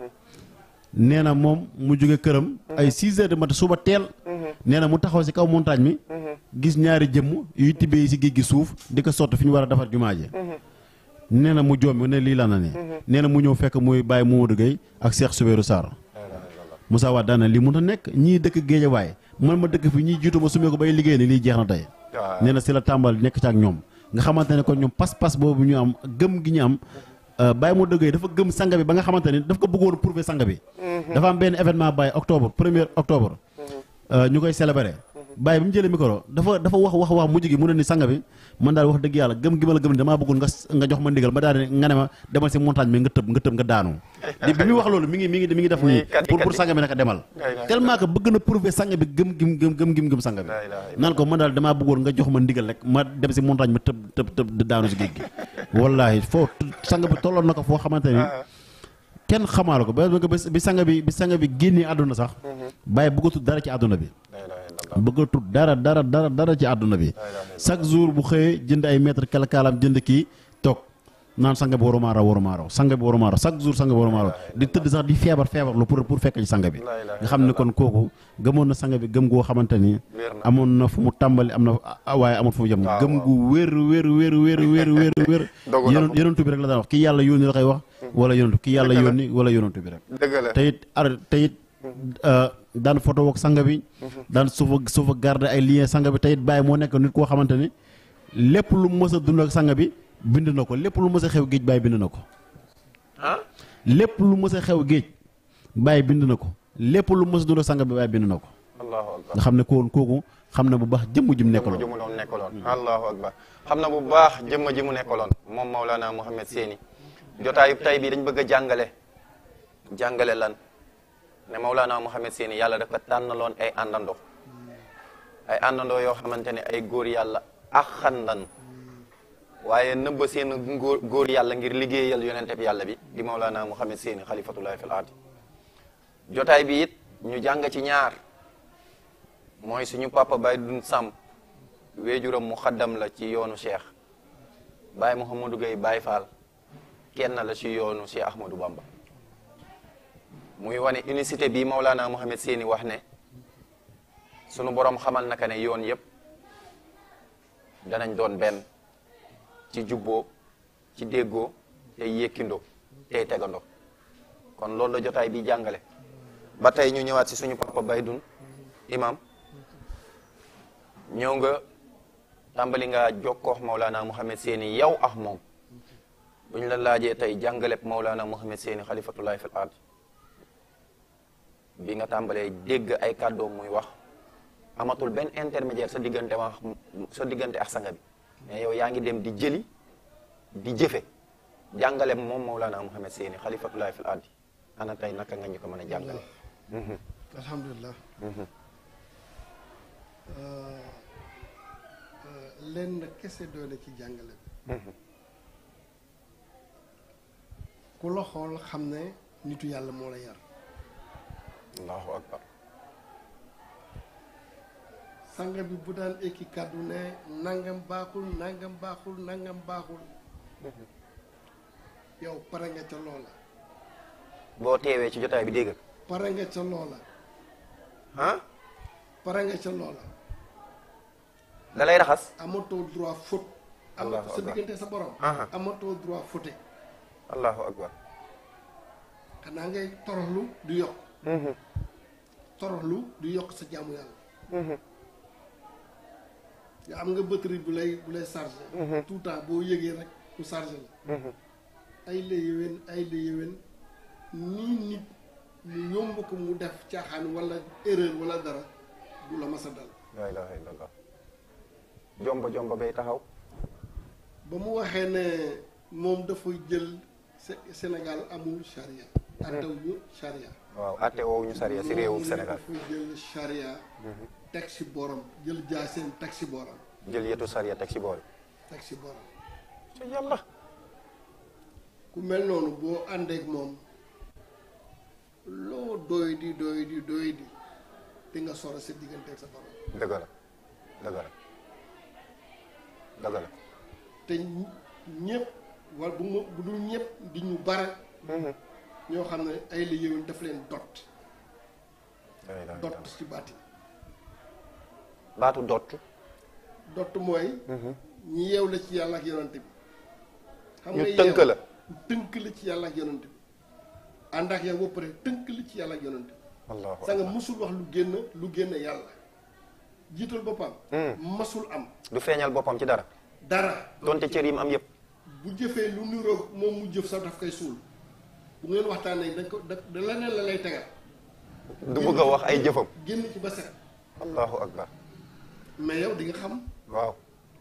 nee na moom mu jóge këram ay 6 heures de matin suba teel nee na mu taxaw si kaw montagne mi gis ñaari jëmm yuy tibbee si géej gi suuf di ko sotti fi ñu war a defar jumaa ji nee na mu joom ne lii la na ne nee na mu ñëw fekk muy bàyyi Mamadou Gueye ak Cheikh Soubérou Sarr Moussa Wade daana lii mun a nekk ñii dëkk géejawaay man ma dëkk fi ñii jiitu ma sumee ko bay liggéey ni lii jeex na tey waaw nee na si la tàmbal nekk ci ak ñoom nga xamante ne kon ñoom pas-pas boobu ñu am gëm gi ñu am Baye moo dëggee dafa gëm sang bi ba nga xamante ne daf ko bëggoon prouver sang bi dafa am benn événement Baye octobre premier octobre ñu koy célébrer Baye bi mu jëlee micro dafa dafa wax wax wax mujj gi mu ne ni sang bi man daal wax dëgg yàlla gëm gi ma la gëm ni damaa bëggoon nga nga jox ma ndigal ma daal di nga ne ma demal si montagne bi nga tëb nga tëb nga daanu di bi muy wax loolu mi ngi mi ngi mi ngi def nii kati pour pour kati. sang bi naka demal ilaha tellement que bëgg na prouver sang bi gëm gim gëm gëm gim gëm sang bi La ilaha naan ko man daal damaa bëggoon nga jox ma ndigal rek ma dem si montagne ma tëb tëb tëb di daanu si géej gi wallaahi foo sang bi tolloon na ko foo xamante ni kenn xamaala ko ba ba bi sang bi bi sang bi génnee àdduna sax bàyyi bëggatul dara ci àdduna bi la ilaha illallah bëggatul dara dara dara dara ci àdduna bi chaque jour bu xëyee jënd ay mètre kalakaalam jënd kii toog naan sang bi waruma raw waruma raw sang bi waruma raw chaque jour sang bi waruma raw di tëdd sax di feebar feebar lu pour pour fekk ci sang bi La ilaha nga xam ne kon kooku gëmoon na sang bi gëm goo xamante ni Wér na. amoon na fu mu tàmbali am na ah, waaye amul fu mu jëm gëm gu wér wér wér wér wér wér wér Dogu na yonent yonentu bi rek la daan wax kii yàlla yónni la koy wax wala yonentu kii yàlla Dëgg la. yónni wala yonentu bi rek dëgg la te it ar te it daan photo ak sang bi daan suufa suufa garder ay lien sang bi te it bàyyi moo nekk nit koo xamante ni lépp lu mës a dund ak sang bi bind na ko lépp lu mës a xew géej bàyyi bind na ko ah lépp lu mës a xew géej bàyyi bind na ko lépp lu mës a dund ak sang bi bàyyi bind na ko allahu akbar nga xam ne kooku kooku xam na bu baax jëmm ji mu jëmm nekkaloon ji mu doon nekkaloon allahu akbar xam na bu baax jëmm ji mu nekkaloon moom Maulana Mouhamed Séni jotaayu tay bi dañ bëgg a jàngale jàngale lan ne Maulana Mouhamed Séni yàlla dafa tànnaloon ay àndandoo ay àndandoo yoo xamante ne ay góor yàlla axandan waaye nëbba seen góor góor yàlla ngir liggéeyal yonente bi yàlla bi di Maulana Mouhamed Séni xalifatullahi fil ardi jotaay bi it ñu jàng ci ñaar mooy suñu papa Baye Dun Samb weejuram mu xaddam la ci yoonu Cheikh Baye Mouhamadou Gueye Baye Fall kenn la ci yoonu Cheikh Ahmadou Bamba muy wane unicité bi Maulana Mohamed Séni wax ne sunu borom xamal naka ne yoon yëpp danañ doon benn ci jubboo ci déggoo tey yékkindoo tey tegandoo kon loolu la jotaay bi jàngale ba tey ñu ñëwaat si suñu papa Baydun imam ñëw nga tàmbali nga jokkoox Maulana Mohamed Séni yow ak moom buñ la laajee tey jàngaleb Maulana Mohamed Séni xalifatullahi fil ard bi nga tàmbalee dégg ay kàddoom muy wax amatul benn intermédiaire sa diggante wax sa diggante ak sanga bi mais yow yaa ngi dem di jëli di jëfe jàngale moom Mawlana Mohamed Séni xalifatullahi fil ardi ana tey naka nga ñu ko mën a jàngale alhamdulilah lenn kese doole ci jàngale bi ku la xool xam ne nitu yàlla moo la yar allahu akbar sanga bi bu daan ekki kàddu ne nangam baaxul nangam baaxul nangam baaxul yow pare nga ca loola boo teewee ci jotaay bi dégg pare nga ca loola ah pare nga ca loola da lay raxas amatoo droit faute Allahu amatoo sa akbar. diggante sa borom Aha. amatoo droit faute allahu akbar xanaa ngay toroxlu du yokk toroxlu du yokk sa jaamu yàlla nga am nga batterie bu lay bu lay chargé tout le temps boo yëgee rek mu chargé la ay la yéwén ay la yéwén nii nit ñu yomb ko mu def caaxaan wala erreur wala dara du la mas a dal la ilaha illallah jomba jomba bay taxaw ba mu waxee ne moom dafa jël Sé- Sénégal amul charia attaw ñu charia waaw atte woowu ñu sariya si réewum moom Sénégal dafa jël charia teg si borom jël jaaseen teg si borom jël yetu sariya teg si bool teg si borom ci yàlla ku mel noonu boo àndeek moom loo doy di doy di doy di di nga soro sa digganteeg sa borom dëgg la dëgg la dëgg la te ñëpp wala bu ma bu dul ñëpp di ñu bare ñoo xam ne ay la yéwén daf leen dot la ilaha dot illallah ci baati baatu dott dot mooy ñi yeew la ci yàlla ak yonante bi xam ñu nga tënk yeew- la tënk la ci yàlla ak yonante bi ànd ak yow ba pare tënk la ci yàlla ak yonante bi allahu sa nga akbar musul wax lu génn lu génn yàlla jiital boppam masul am du feeñal boppam ci dara dara donte cër yi mu am yëpp bu jëfee lu niroog moom mu jëf sax daf koy suul bu ngeen waxtaanee dañ ko da da leneen la lay tegal du bëgg a wax ay jëfam génn ci ba set allahu akbar mais yow di nga xam waaw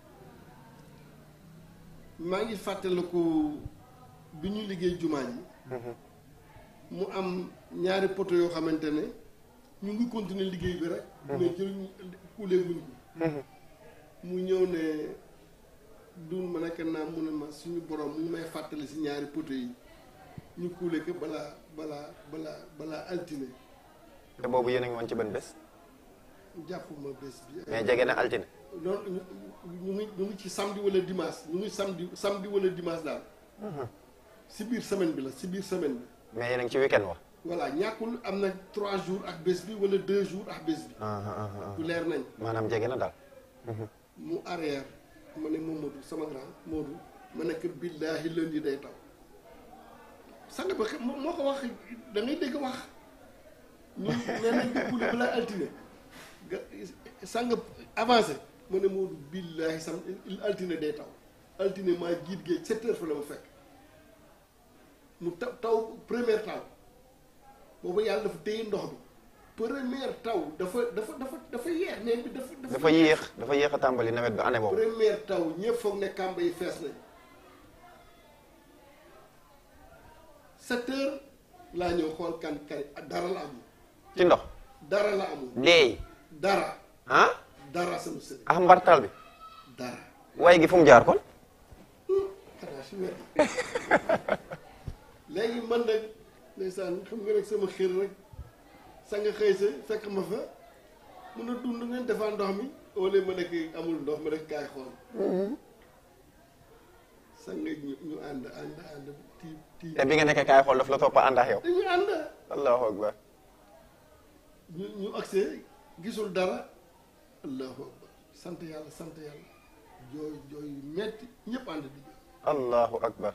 maa ngi fàttaliku bi ñu liggéey jumaa ji mu am ñaari poto yoo xamante ne ñu ngi continuer liggéey bi rek mais jël kuulee guñ ko mu ñëw ne dun ma nekk naa mu ne ma suñu borom mu ngi may fàttali si ñaari poto yi ñu kuule ko balaa balaa balaa balaa altine te boobu yéen a ngi woon ci ban bés jàppuma bés bi mais jege na altine loolu ñu ñu ngi ñu ngi ci samedi wala dimanche ñu ngi samedi samedi wala dimanche daal si biir semaine bi la si biir semaine bi mais yéen a ngi ci week-end wax voilà ñàkkul am na trois jours ak bés bi wala deux jours ak bés bi du leer nañ maanaam jege na daal mu arrière ma ne Mamadou sama grand Modou ma nekk billaahi lundi day taw sang ba moo moo ko wax da ngay dégg wax ñu nee nañ ko kuule balaa altine nga sang avancé ma ne Modou billaahi sam altine day taw altine maa jiit géej sept heures fa la ma fekk mu taw taw première taw boobu yàlla dafa téye ndox bi première taw dafa dafa dafa dafa yeex neen bi dafa dafa yéex dafa yéex a tàmbali nawet bi année boobu première taw ñëpp foog ne kàmba yi fees nañ sept heures laa ñëw xool kan kan dara la amul ci ndox dara la amul deey dara ah dara sama sëriñ ah mbartal bi dara waaye gi fu mu jaar kon xanaa si wet léegi man nag ndeysaan xam nga rek sama xër rek sa nga xëy sa fekk ma fa mun a dund ngeen defaa ndox mi wala ma nekk amul ndox ma nekk kaay xool sang ñu ñu ànd ànd ànd tii tii te bi nga nekkee kaay xool daf la topp ànd ak yow dañu ànd allahu akbar ñu ñu agsee gisul dara allahu akbar sant yàlla sant yàlla jooy jooy yu metti ñëpp ànd di jooy allahu akbar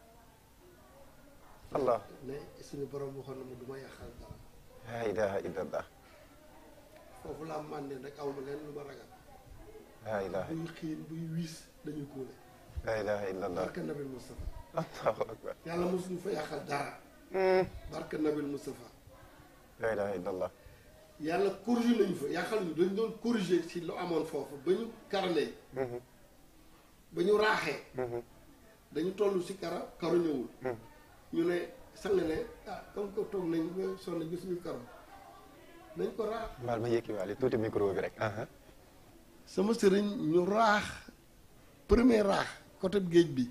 allah ne suñu borom waxoon na ma du ma yàqal dara la ilaha illallah foofu laa màndee rek aw ma leen lu ma ragal la ilaha buy xiin buy wiis dañuy kuule la ilaha illallah barka nabil Moustapha allahu akbar yàlla mosuñu fa yàqal dara barka nabil Moustapha la ilaha illallah yàlla corrigé nañu fa yàqal ñu dañ doon corrigé ci lu amoon foofu ba ñu karalee ba ñu raaxee dañu toll si kara karu ñëwul ñu ne sang ne ah comme que toog nañ ba sonn gisuñu karu nañ ko raax baal ma yëkki waale tuuti micro bi rek aha sama sëriñ ñu raax premier raax côté géej bi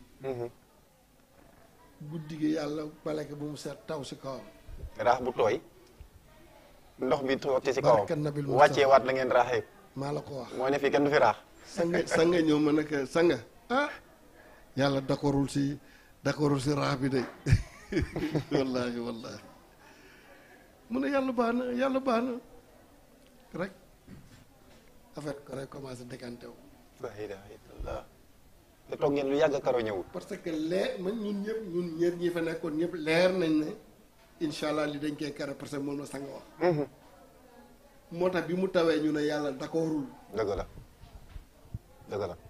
guddi gi yàlla baleke bu mu seet taw si kawam raax bu tooy ndox bi toog ci si kawam Barka Nabil Mustafa. wàccee waat la ngeen raaxee maa la ko wax moo ne fii kenn du fi raax sanga sanga ñëw ma ne ko sanga ah yàlla d'accordul si d'accordul si raax bi de wallaahi wallaahi mu ne yàlla baax na yàlla baax na rek affaire ko rek commencé décanté wu la ilaha illallah te toog ngeen lu yàgg karo ñëwul parce que leer man ñun ñëpp ñun ñëpp ñi fa nekkoon ñëpp leer nañ ne incha allah li dañ koy kare parce que moom la sang wax moo tax bi mu tawee ñu ne yàlla d'accordul dëgg la dëgg la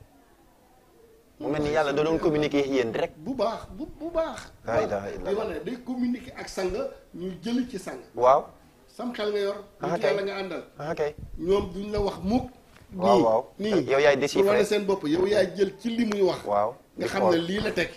mu mel ni yàlla da doon communiquer yéen direct bu baax bu bu baax La ilaha illallah. li ma ne day communiquer ak sang ñuy jëli ci sang waaw sam xel nga yor Ah, nit kay. yàlla nga àndal ah kay ñoom duñ la wax mukk Waaw, nii waaw. nii Yow yaay pour déchiffrer. wane seen bopp yow yaay jël ci li muy wax waaw nga di xam ne xool. lii la tekki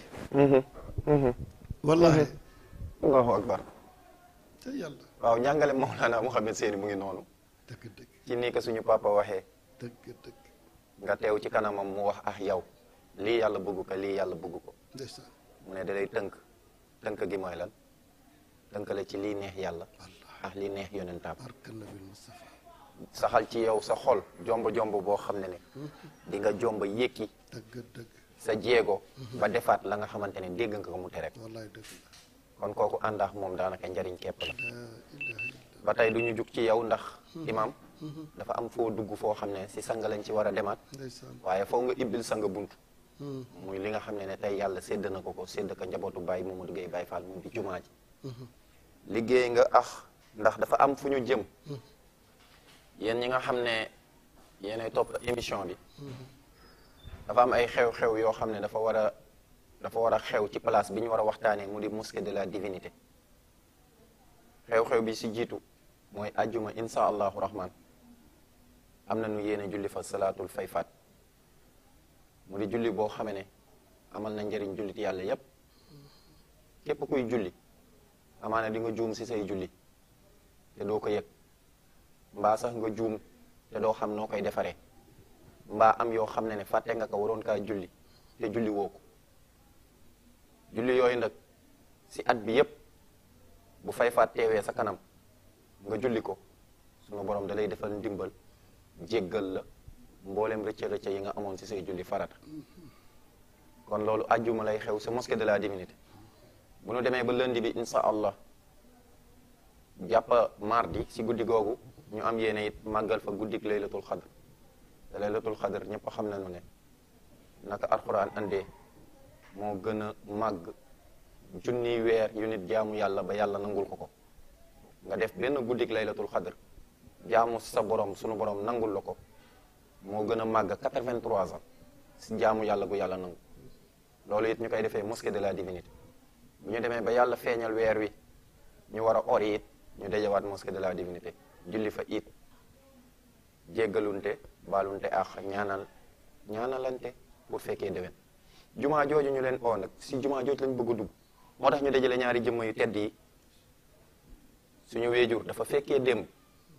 wallahi allahu akbar te yàlla waaw njàngale Mawlana Mouhamed Seyni mu ngi noonu dëgg dëgg ci nii ko suñu papa waxee dëgg dëgg nga teew ci kanamam mu wax ah yow lii yàlla bëgg ko lii yàlla bëgg ko ndeysaan mu ne da lay tënk tënk gi mooy lan tënk la ci lii neex yàlla ak lii neex yonentaam barka nabil Mustafa saxal ci yow sa xol jomb jomb boo xam ne ne di nga jomb yékki dëgg dëgg sa jéego ba defaat la nga xamante ne dégg nga ko mu tere wallahi dëgg la kon kooku àndaax moom daanaka njariñ képp la la ilaha illallah ba tey du ñu jug ci yow ndax imam dafa am foo dugg foo xam ne si sang lañ ci war a demaat ndeysaan waaye foo nga ibbil sang bunt muy li nga xam ne ne tey yàlla sédd na ko ko sédd ko njabootu Baye Mamadou Gueye Baye Fall mu di jumaa ji liggéey nga ax ndax dafa am fu ñu jëm yéen ñi nga xam ne yéenay topp émission bi dafa am ay xew-xew yoo xam ne dafa war a dafa war a xew ci place bi ñu war a waxtaanee mu di mosquée de la divinité xew-xew bi si jiitu mooy ajjuma insha allahu rahman am na nu yéene julli fa salaatul fayfaat mu di julli boo xame ne amal na njëriñ jullit yàlla yépp képp kuy julli amaana di nga juum si say julli te doo ko yëg mbaa sax nga juum te doo xam noo koy defaree mbaa am yoo xam ne ne fàtte nga ko waroon kaa julli te julli woo ko julli yooyu nag si at bi yépp bu fay faat teewee sa kanam nga julli ko sunu borom da lay defal ndimbal jéggal la mboolem rëcca rëcca yi nga amoon si say julli farata kon loolu ajjuma lay xew sa mosquée de la divinité bu nu demee ba lundi bi insha allah jàpp mardi si guddi googu ñu am yéene it màggal fa guddik laylatul xadr te laylatul xadr ñëpp xam nañu ne naka alxuraan andee moo gën a màgg junniy weer yu nit jaamu yàlla ba yàlla nangul ko ko nga def benn guddik laylatul xadr jaamu sa borom sunu borom nangul la ko moo gën a màgg 83 ans si jaamu yàlla gu yàlla nangu loolu it ñu koy defee mosquée de la divinité bu ñu demee ba yàlla feeñal weer wi ñu war a ori it ñu dajawaat mosquée de la divinité julli fa it jéggalunte baalunte ak ñaanal ñaanalante pour fekkee déwén jumaa jooju ñu leen oo nag si jumaa jooju lañ bëgg a dugg moo tax ñu dajale ñaari jëmm yu tedd yi suñu weejur dafa fekkee démb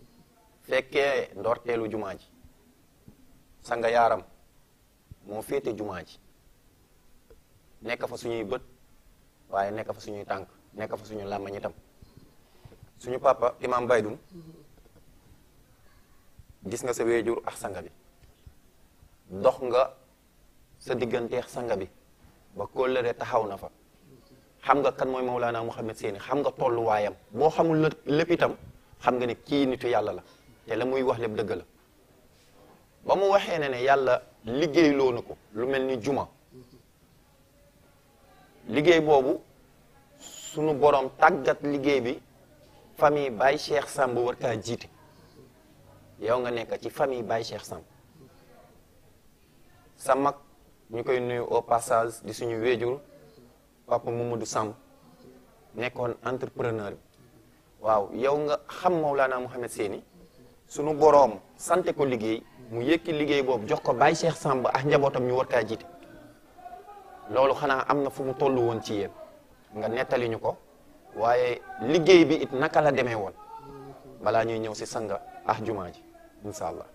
fekkee ndorteelu jumaa ji sanga yaaram moo féete jumaa ji nekk fa suñuy bët waaye nekk fa suñuy tànk nekk fa suñu làmmañ itam suñu papa imam baydun gis nga sa weejur ak sanga bi dox nga sa digganteex sanga bi ba kóllëre taxaw na fa xam nga kan mooy Mawlana Mouhamed Séni xam nga tolluwaayam boo xamul lë- lépp itam xam nga ne kii nitu yàlla la te la muy wax lépp dëgg la ba mu waxee ne ne yàlla liggéeyloo na ko lu mel ni juma liggéey boobu sunu borom tàggat liggéey bi famille Baye Cheikh Samb war kaa jiite yow nga nekk ci famille Baye Cheikh Samb sa mag ñu koy nuyu au passage di suñu wéejur papa Mamadou Samb nekkoon entrepreneur bi waaw yow nga xam Mawlana Mouhamed Séni sunu boroom sante ko liggéey mu yëkki liggéey boobu jox ko Baye Cheikh Samb ak njabootam ñu war kaa jiite loolu xanaa am na fu mu toll woon ci yéen nga nettali ñu ko waaye liggéey bi it naka la demee woon balaa ñuy ñëw si sanga ah jumaa ji incha allah.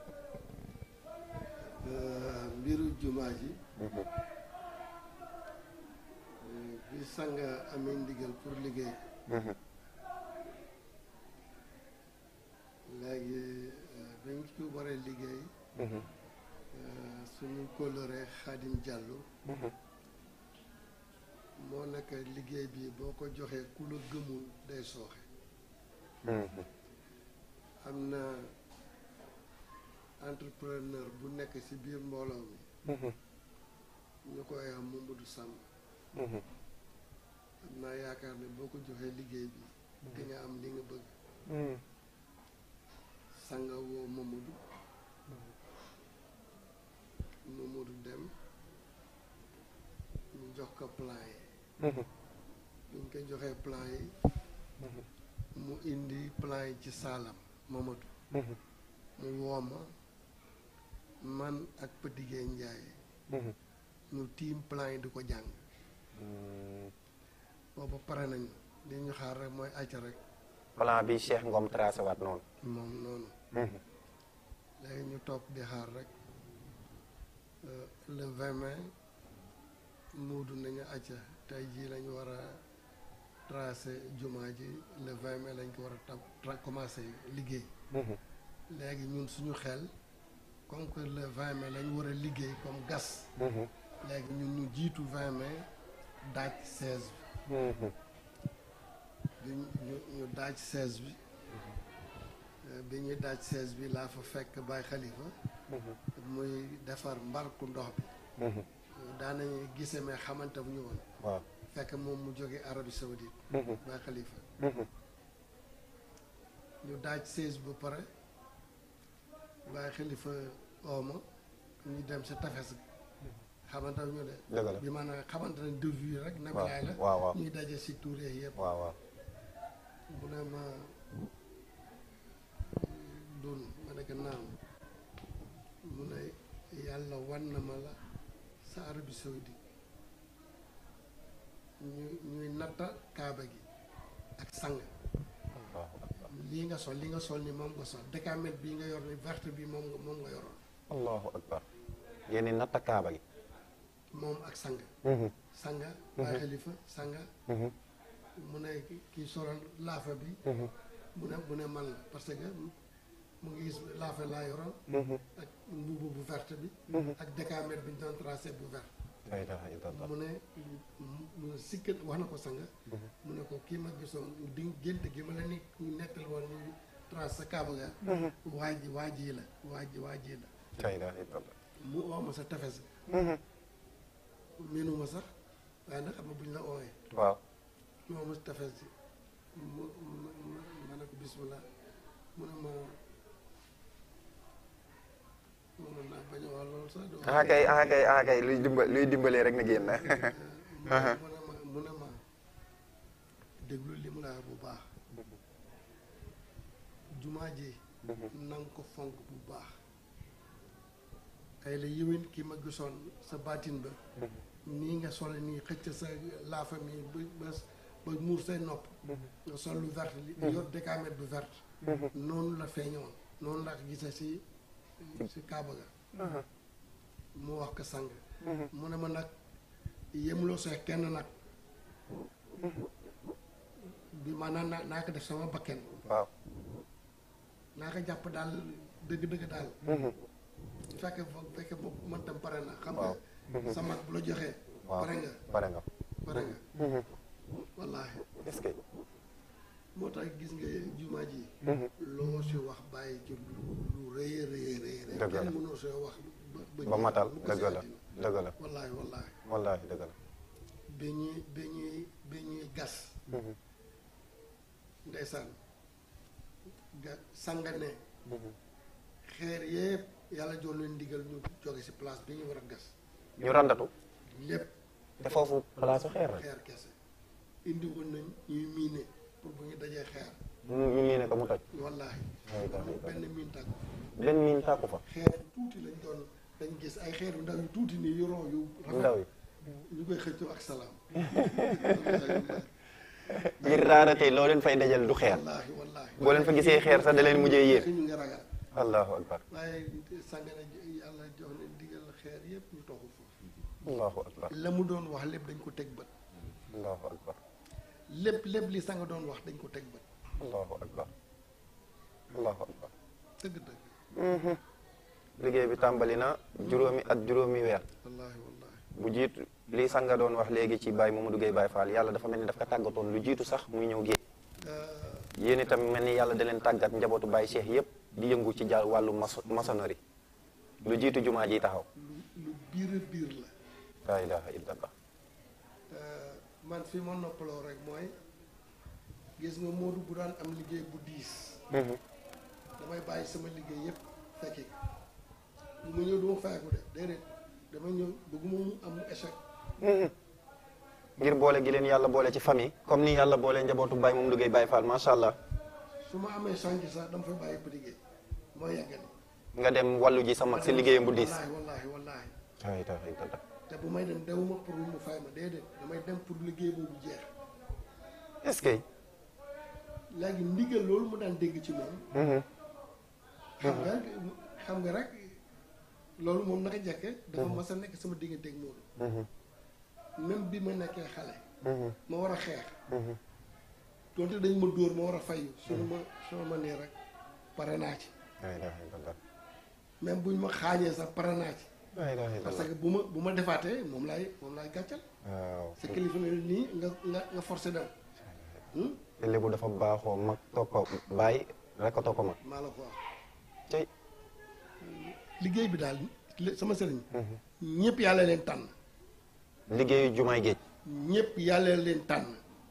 mbiru jumaa ji bi sanga amee ndigal pour liggéey léegi dañ ci war a liggéey suñu kóllëre Xaadim Jàllo moo nekk liggéey bi boo ko joxee ku la gëmul day sooxe am na entrepreneur bu nekk ci biir mbooloo mi ñu koy am Mamadou Samb am naa yaakaar ne boo ko joxee liggéey bi di nga am li nga bëgg sanga woo Mamadou Mamadou dem ñu jox ko plan yi buñ ko joxee plan yi mu indi plan yi ci saalam Mamadou mu wooma man ak Petit Gueye Ndiaye ñu tiim plan yi di ko jàng boobu pare nañu li ñu xaar rek mooy acca rek plan bi Cheikh Ngom tracé waat noonu. moom noonu léegi ñu toog di xaar rek le 20 mai muudu nañu acca tey jii lañu war a tracé jumaa ji le 20 mai lañ ko war a tab tra commencé liggéey léegi ñun suñu xel comme que le 20 mai lañ war a liggéey comme gas léegi ñun ñu jiitu 20 mai daaj 16 bi ñu ñu ñu daaj 16 bi bi ñuy daaj 16 bi laa fa fekk Baye Khalifa muy defar mbarku ndox bi daanañu gise mais xamante bu ñu woon waaw fekk moom mu jóge Arabie Saoudite Baye Khalifa ñu daaj 16 ba pare Baye Khalifa ooma ñu dem sa tefes gi xamante ñu de dëgg la bi maanaam xamante ne de vue rek waaw nabilaay la waaw waaw ñuy daje si tuure yëpp waaw waaw mu ne ma dun ma ne ko naam mu ne yàlla wan na ma la sa Arabie Saoudite ñu ñuy natta kaaba gi ak sang lii nga sol li nga sol ni moom nga sol décamètre bii nga yor ni verte bi moom nga moom nga yoroon allahu akbar yéen i natta kaaba gi moom ak sang sanga Baye Khalifa sanga mu ne ki- kii solal laafa bi mu ne mu ne man la parce que mu ngi gis laafa laa yoroon ak mbubu bu verte bi ak décamètre bi ñu doon tracé bu verte la ilaha illallah mu ne mu ne sikkat wax na ko sanga mu ne ko kii ma gisoon di gént gi ma la ni nettal woon ñu tracé sa kaaba ga waa ji waa ji la waa ji waa ji la la ilaha illallah mu oo ma sa tefes miinuma sax waaye nag xam nga buñ la ooyee waaw mu oo ma sa tefes ji mu mu ma ne ko bismillah mu ne ma mënoon naa bañ a wax loolu sax du ah kay ah kay ah kay luy dimba luy dimbalee rek na génn mu ne ma mu ne ma déglu li mu la wax bu baax jumaa ji na nga ko fonk bu baax ay la yëwén ki ma gisoon sa baatin ba nii nga sol nii xëcc sa laafa mi ba ba ba muur say nopp nga sol lu vert li yor décamètre bu vert noonu la feeñoon noonu la gise si si kaaba ga mu wax ko sang mu ne ma nag yemuloo see kenn nag bi maanaam naa naa ko def sama bakken waaw naa ko jàpp daal dëgg-dëgg daal fekk fekk boobu man tam pare na xam nga sa mag bu la joxee waaw pare nga pare nga pare nga wallaahi est-ce que moo tax gis nga jumaa ji loo si wax bàyyi ci lu lu rëy a rëy rëy rëy Dëgg la. kenn mënoo see wax ba ba matal mu ko dëgg la si àddina. dëgg la wallaahi wallaahi wallaahi dëgg la ba ñuy ba ñuy ba ñuy gas ndeysaan ga sangane xeer yëpp yàlla jox leen ndigal ñu jóge si place bi ñu war a gas ñu randatu lépp te foofu place xeer la xeer kese indi woon nañ ñuy miine pour bu ñu dajee xeer ñu ñu ne ko mu toj wallaahi Ay, ay, ay. benn miin tàkk benn miin tàkku fa xeer tuuti lañ doon dañ gis ay xeer yu ndaw yu tuuti nii yu roo yu yu ndaw yi ñu koy xëccoo ak salaam ngir raarate loo leen fay dajal du xeer wallaahi wallaahi boo leen fa gisee xeer sax da leen mujjee yéer ñu ngi ragal allahu akbar waaye sàngana yàlla jox leen digal xeer yëpp ñu toxu foofu allahu akbar la mu doon wax lépp dañ ko teg bët allahu akbar lépp lépp li sanga doon wax dañ ko teg bët allahu akbar allahu akbar dëgg dëgg liggéey bi tàmbali na juróomi at juróomi weer wallaahi wallaahi bu jiitu lii sanga doon wax léegi ci Baye Mamadou Gueye Baye Fall yàlla dafa mel ni daf ko tàggatoon lu jiitu sax muy ñëw géej yéen itam mel ni yàlla da leen tàggat njabootu Baye Cheikh yépp di yëngu ci jàll wàllu maçon- maçonnerie lu jiitu jumaa ji taxaw lu lu biir a biir la laa ilaha illallah man fi ma noppaloo rek mooy gis nga Modou bu daan am liggéey bu diis damay bàyyi sama liggéey yëpp fekki bu ma ñëw duma fayeku de déedéet dama ñëw bëgguma mu am échec ngir boole gi leen yàlla boole ci famille comme ni yàlla boole njabootu Baye Mamadou Gueye Baye Fall macha allah su ma amee change sax dama fay bàyyi ba liggéey moo yàggali nga dem wàllu ji sa mag si liggéeyam bu diis wallaahi wallaahi wallaahi laa ilaha illallah te bu may dem dewuma pour mu fay ma déedéet damay dem pour liggéey boobu jeex est-ce que léegi ndigal loolu mu daan dégg ci moom xam nga xam nga rek loolu moom naka jekke dafa mas a nekk sama diggante ak Modou même bi ma nekkee xale ma war a xeex donte dañ ma dóor ma war a fayu suñu ma suñu ma nee rek pare naa ci laa ilaha illallah même buñ ma xaañee sax pare naa ci laa ilaha parce illallah que bu ma bu ma defaatee moom laay moom laay gàccal waaw sa kilifa ne nii nga nga nga forcé dem Hmm? te lébu dafa baaxoo mag toppa bàyyi rek a toppa mag maa la ko wax tey liggéey bi daal li- sama sëriñ ñëpp yàlla leen tànn liggéeyu jumaay géej ñëpp yàlla leen tànn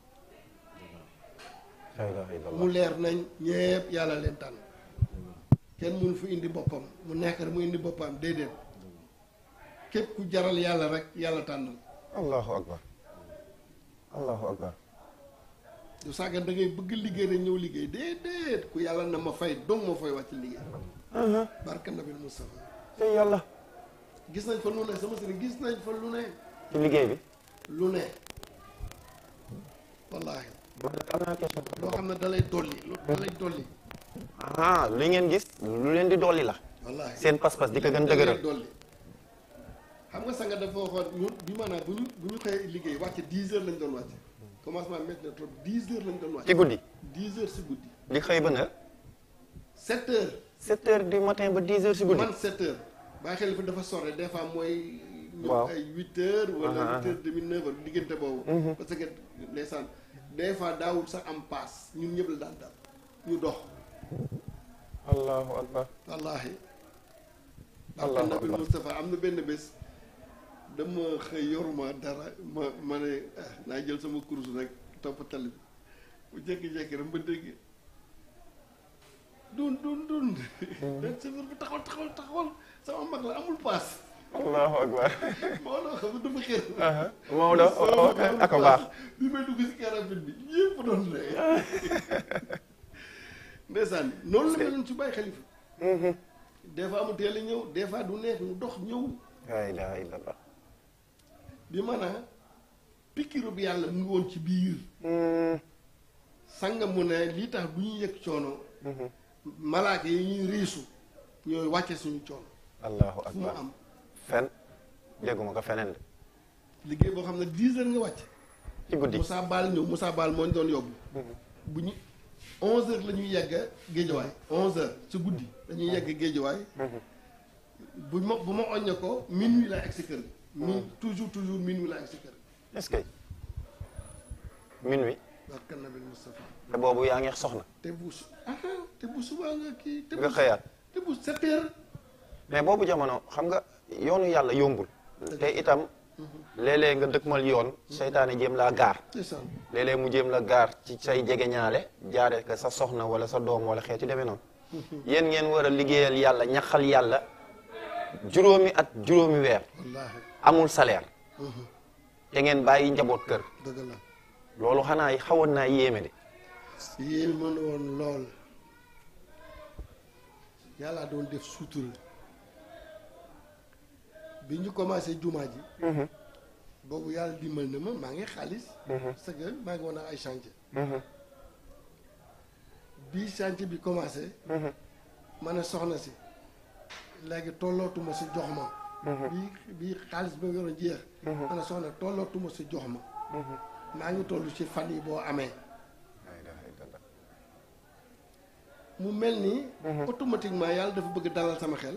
laa ilaha illallah mu leer nañ ñëpp yàlla leen tànn kenn mënu fu indi boppam mu nekk rek mu indi boppam déedéet képp ku jaral yàlla rek yàlla tànnal allahu akbar allahu akbar du sàggan da ngay bëgg liggéey rek ñëw liggéey déedéet ku yàlla na ma fay dong ma fay wàcc liggéey barka nabil Moustapha te yàlla gis nañ fa lu ne sama sëriñ gis nañ fa lu ne ci liggéey bi lu ne wallaahi man nag am naa question loo xam ne da lay dolli lu da lay dolli ah li ngeen gis lu leen di dolli la wallaahi seen pas-pas di ko gën da lay dëgëral dolli xam nga sanga dafa waxoon ñu bi maanaam bu ñu bu ñu xëyee liggéey wàcce dix heures lañ doon wàcce commencement métti na trop dix heures lañ doon ci wàcce guddi dix heures si guddi di xëy ba na sept heures 7 heures du matin ba 10 heures si guddi man sept heures bàyyi xel fa dafa sore des fois mooy ñu Waaw. ay huit heures wala Aha, huit heures demi neuf heures diggante boobu parce que ndeysaan des fois daawul sax am paas ñun ñëpp la daan dal ñu dox allahu akbar wallaahi Allahu barke nabil akbar. Moustapha am na benn bés dama xëy yoruma dara ma ma ne ah, naa jël sama kurus nag topp tali bi bu jékki-jékki rek ma dégg dun dun dun den chauffeur bi taxawal taxawal taxawal sama mag la amul paas allahu akbar moo loo xam ne dafa xër Maodo ak a baax bi may dugg si carabine bi ñëpp doon ree ndeysaan noonu la meloon ci bàyyi xalifa des fois mu teel a ñëw des fois du neex mu dox ñëw la ilaha illallah bi maanaam pikiru bi yàlla mu ngi woon ci biir sanga mu ne lii tax du ñu yëg coono malaaka yi ñuy riisu ñooy wàcce suñu coono allahu fu mu akbar am fen dégguma ko feneen de liggéey boo xam ne dix heures nga wàcc ci guddi Moussa Baal ñëw Moussa Baal moo ñu doon yóbbu bu ñu onze heures la ñuy yegg géejawaay onze heures ci guddi dañuy yegg géejawaay bu ma bu ma oññe ko minuit laa egg si kër gi mi toujours toujours minuit laa si kër est-ce que minuit barka nabil Moustapha te boobu yaa ngi soxna te bu su ah te bu subaa nga kii te nga bu xëyaat te bu sept heures mais boobu jamono xam nga yoonu yàlla yombul te itam léeg-léeg nga dëkkmal yoon seytaane jéem laa gaar ndeysaan léeg-léeg mu jéem la gaar ci say jegeñaale jaare ko sa soxna wala sa doom wala xeeti demee noonu yéen ngeen war a liggéeyal yàlla ñaxal yàlla juróomi at juróomi weer wallaahi amul salaire te ngeen bàyyi njaboot kër dëgg la loolu xanaa xawoon naa yéeme de yéen mën woon lool yàlla doon def sutura bi ñu commencé jumaa ji boobu yàlla dimbal na ma maa ngi xaalis parce que maa ngi woon ak ay chantier bi chantier bi commencé ma ne soxna si léegi tollootuma si jox ma bi bi xaalis ba yoroon jeex ma ne soxna tollootuma si jox ma maa ngi toll ci fan yi boo amee mu mel ni automatiquement yàlla dafa bëgg dalal sama xel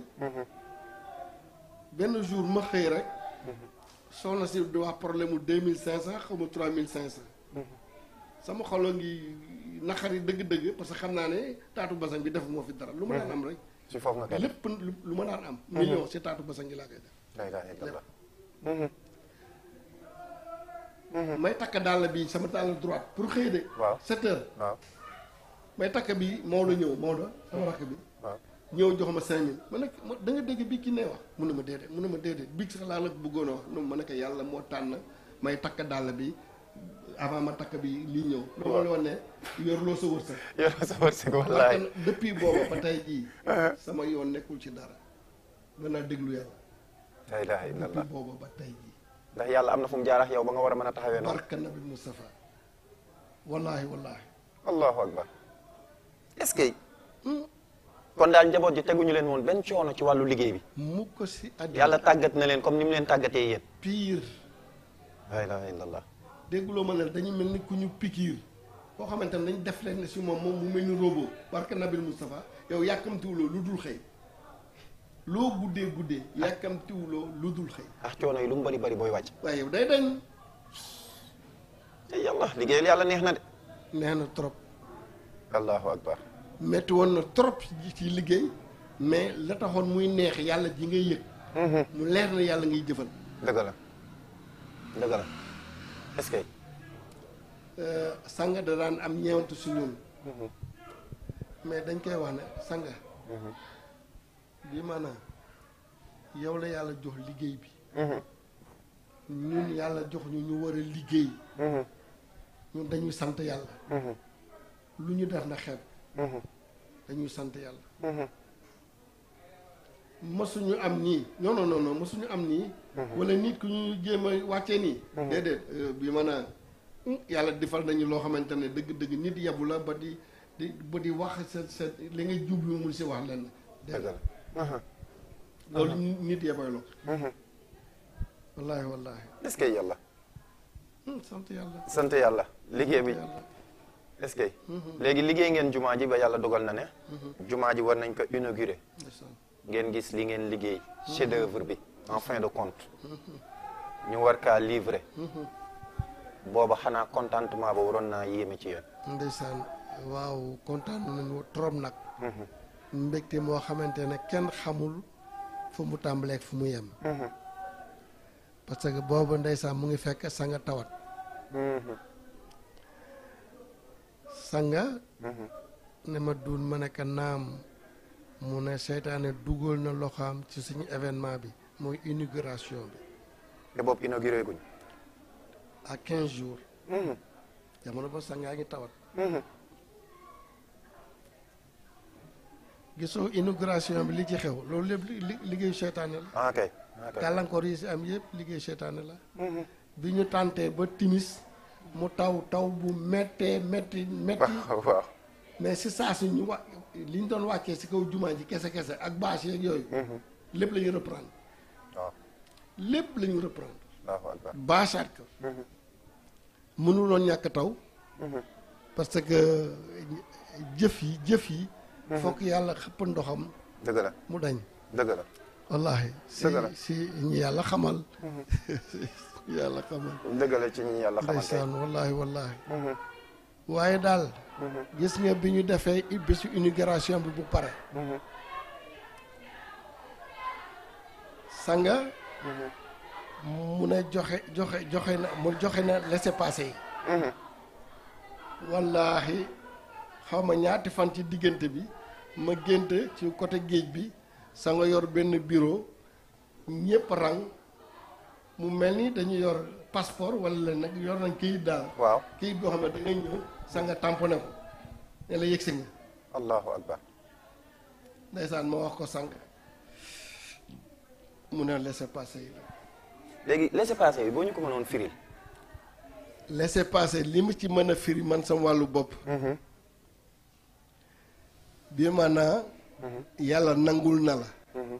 benn jour ma xëy rek soxna si di wax problème mu deux mille cinq cent xaw ma trois mille cinq cent sama xolo ngi naqari dëgg-dëgg parce que xam naa ne taatu basang bi def moo fi dara lu ma daan am rek ci foofu nga koy def lépp lu lu ma daan am million si taatu basang gi laa koy def la ilaha illallah may takk dàll bi sama dàll droite pour xëy de waaw sept heures waaw may takk bi Maodo ñëw Maodo sama rakk bi waaw ñëw jox ma cinq mille ma ne ma da nga dégg bi ki ne wax mun na ma déedéet mun na ma déedéet bi sax laa la bëggoon a wax non ma ne ko yàlla moo tànn may takk dàll bi avant ma takk bi lii ñëw loolu la woon ne yorloo sa wërsëg yor sa wërsëg parce wallaay que depuis booba ba tey jii sama yoon nekkul ci dara danaa déglu yàlla la ilaha depuis illallah booba ba tey jii ndax yàlla am na fu mu jaar ak yow ba nga war a mën a taxawee noonu barka nabi Moustapha wallaahi wallaahi allahu akbar est-ce que kon daal njaboot ji teguñu leen woon benn coono ci wàllu liggéey bi mu ko si àddina yàlla tàggat na leen comme ni mu leen tàggatee yéen pire la ilaha illallah dégguloo ma ne dañu mel ni ku ñu pikiir koo xamante ne dañ def leen ne si moom moom mu mel ni robot barka nabil Moustapha yow yàkkamtiwuloo lu dul xëy loo guddee guddee yàkkamtiwuloo lu dul xëy ndax coono yi lu mu bari bari booy wàcc waaye yow day dañ te yàlla liggéeyal yàlla neex na de neex na trop allahu akbar metti woon na trop ci liggéey mais la taxoon muy neex yàlla ji ngay yëg mu leer na yàlla ngay jëfal dëgg la dëgg la est-ce que sanga da daan am ñeewantu si ñun mais dañ koy wax ne sanga bi maanaam yow la yàlla jox liggéey bi ñun yàlla jox ñu ñu war a liggéey ñun dañuy sant yàlla lu ñu def na xeeb dañuy sant yàlla mësuñu am nii non non non non mësuñu am nii wala nit ku ñu jéem a wàccee nii déedéet euh, bi mën a yàlla defal nañu loo xamante ne dëgg-dëgg nit yabu la ba di di ba di wax sa sa li ngay jublu mun si wax lenn dëgg déedéet la loolu nit yabay loo wallaahi wallaahi est-ce que yàlla Hmm, sant yàlla sant yàlla liggéey bi yàlla est-ce que léegi liggéey ngeen jumaa ji ba yàlla dogal na ne jumaa ji war nañ ko inaugurer ndeysaan ngeen gis li ngeen liggéey chef d'œuvre bi en fin de compte ñu war kaa livrer booba xanaa contentement ba waroon naa yéeme ci yéen ndeysaan waaw kontaan nañu trop nag mbégte moo xamante ne kenn xamul fu mu tàmbaleek fu mu yem parce que boobu ndeysaan mu ngi fekk sanga tawat sanga ne ma duun ma nekk naam mu ne seytaane dugal na loxoom ci suñu événement bi mooy inauguration bi te boobu inauguré guñ à quinze jours jamono ba sangaa ngi tawat gisoo inauguration bi li ci xew loolu lépp li- li- liggéeyu seytaane la ah ok ok gàllankoor yi si am yëpp liggéeyu seytaane la bi ñu tàntee ba timis mu taw taw bu méttee métti métti waaw waaw mais si saa si ñu wa li ñu doon wàccee si kaw jumaa ji kese kese ak bâche yeeg yooyu lépp la ñu reprendre waaw lépp la ñu reprendre allahu akbar bâchaat ko mënuloon ñàkk taw parce que jëf yi jëf yi fokk yàlla xëpp ndoxam dëgg la mu dañ dëgg la wallahi si Dëgg la. si ñi yàlla xamal ñi yàlla xamal dëgg la ci ñi yàlla xamante ndeysaan wallahi wallahi waaye daal gis nga bi ñu defee i- bésu inauguration bi bu pare sanga mu ne joxe joxe joxe na mu joxe na laissez-passer yi wallaahi xaw ma ñaati fan ci diggante bi ma génte ci côté géej bi sa nga yor benn bureau ñëpp rang mu mel ni dañu yor passeport wala leen nag yor nañ këyit daal waaw këyit boo xam ne da ngay ñëw sa nga tamponné ko ne la yëgsi nga allahu akbar ndeysaan ma wax ko sànq mu ne laissez-passer yi la léegi laissez-passer bi boo ñu ko mënoon firil laissez-passer li mu ci mën a firi man sama wàllu bopp bi maanaa yàlla nangul na la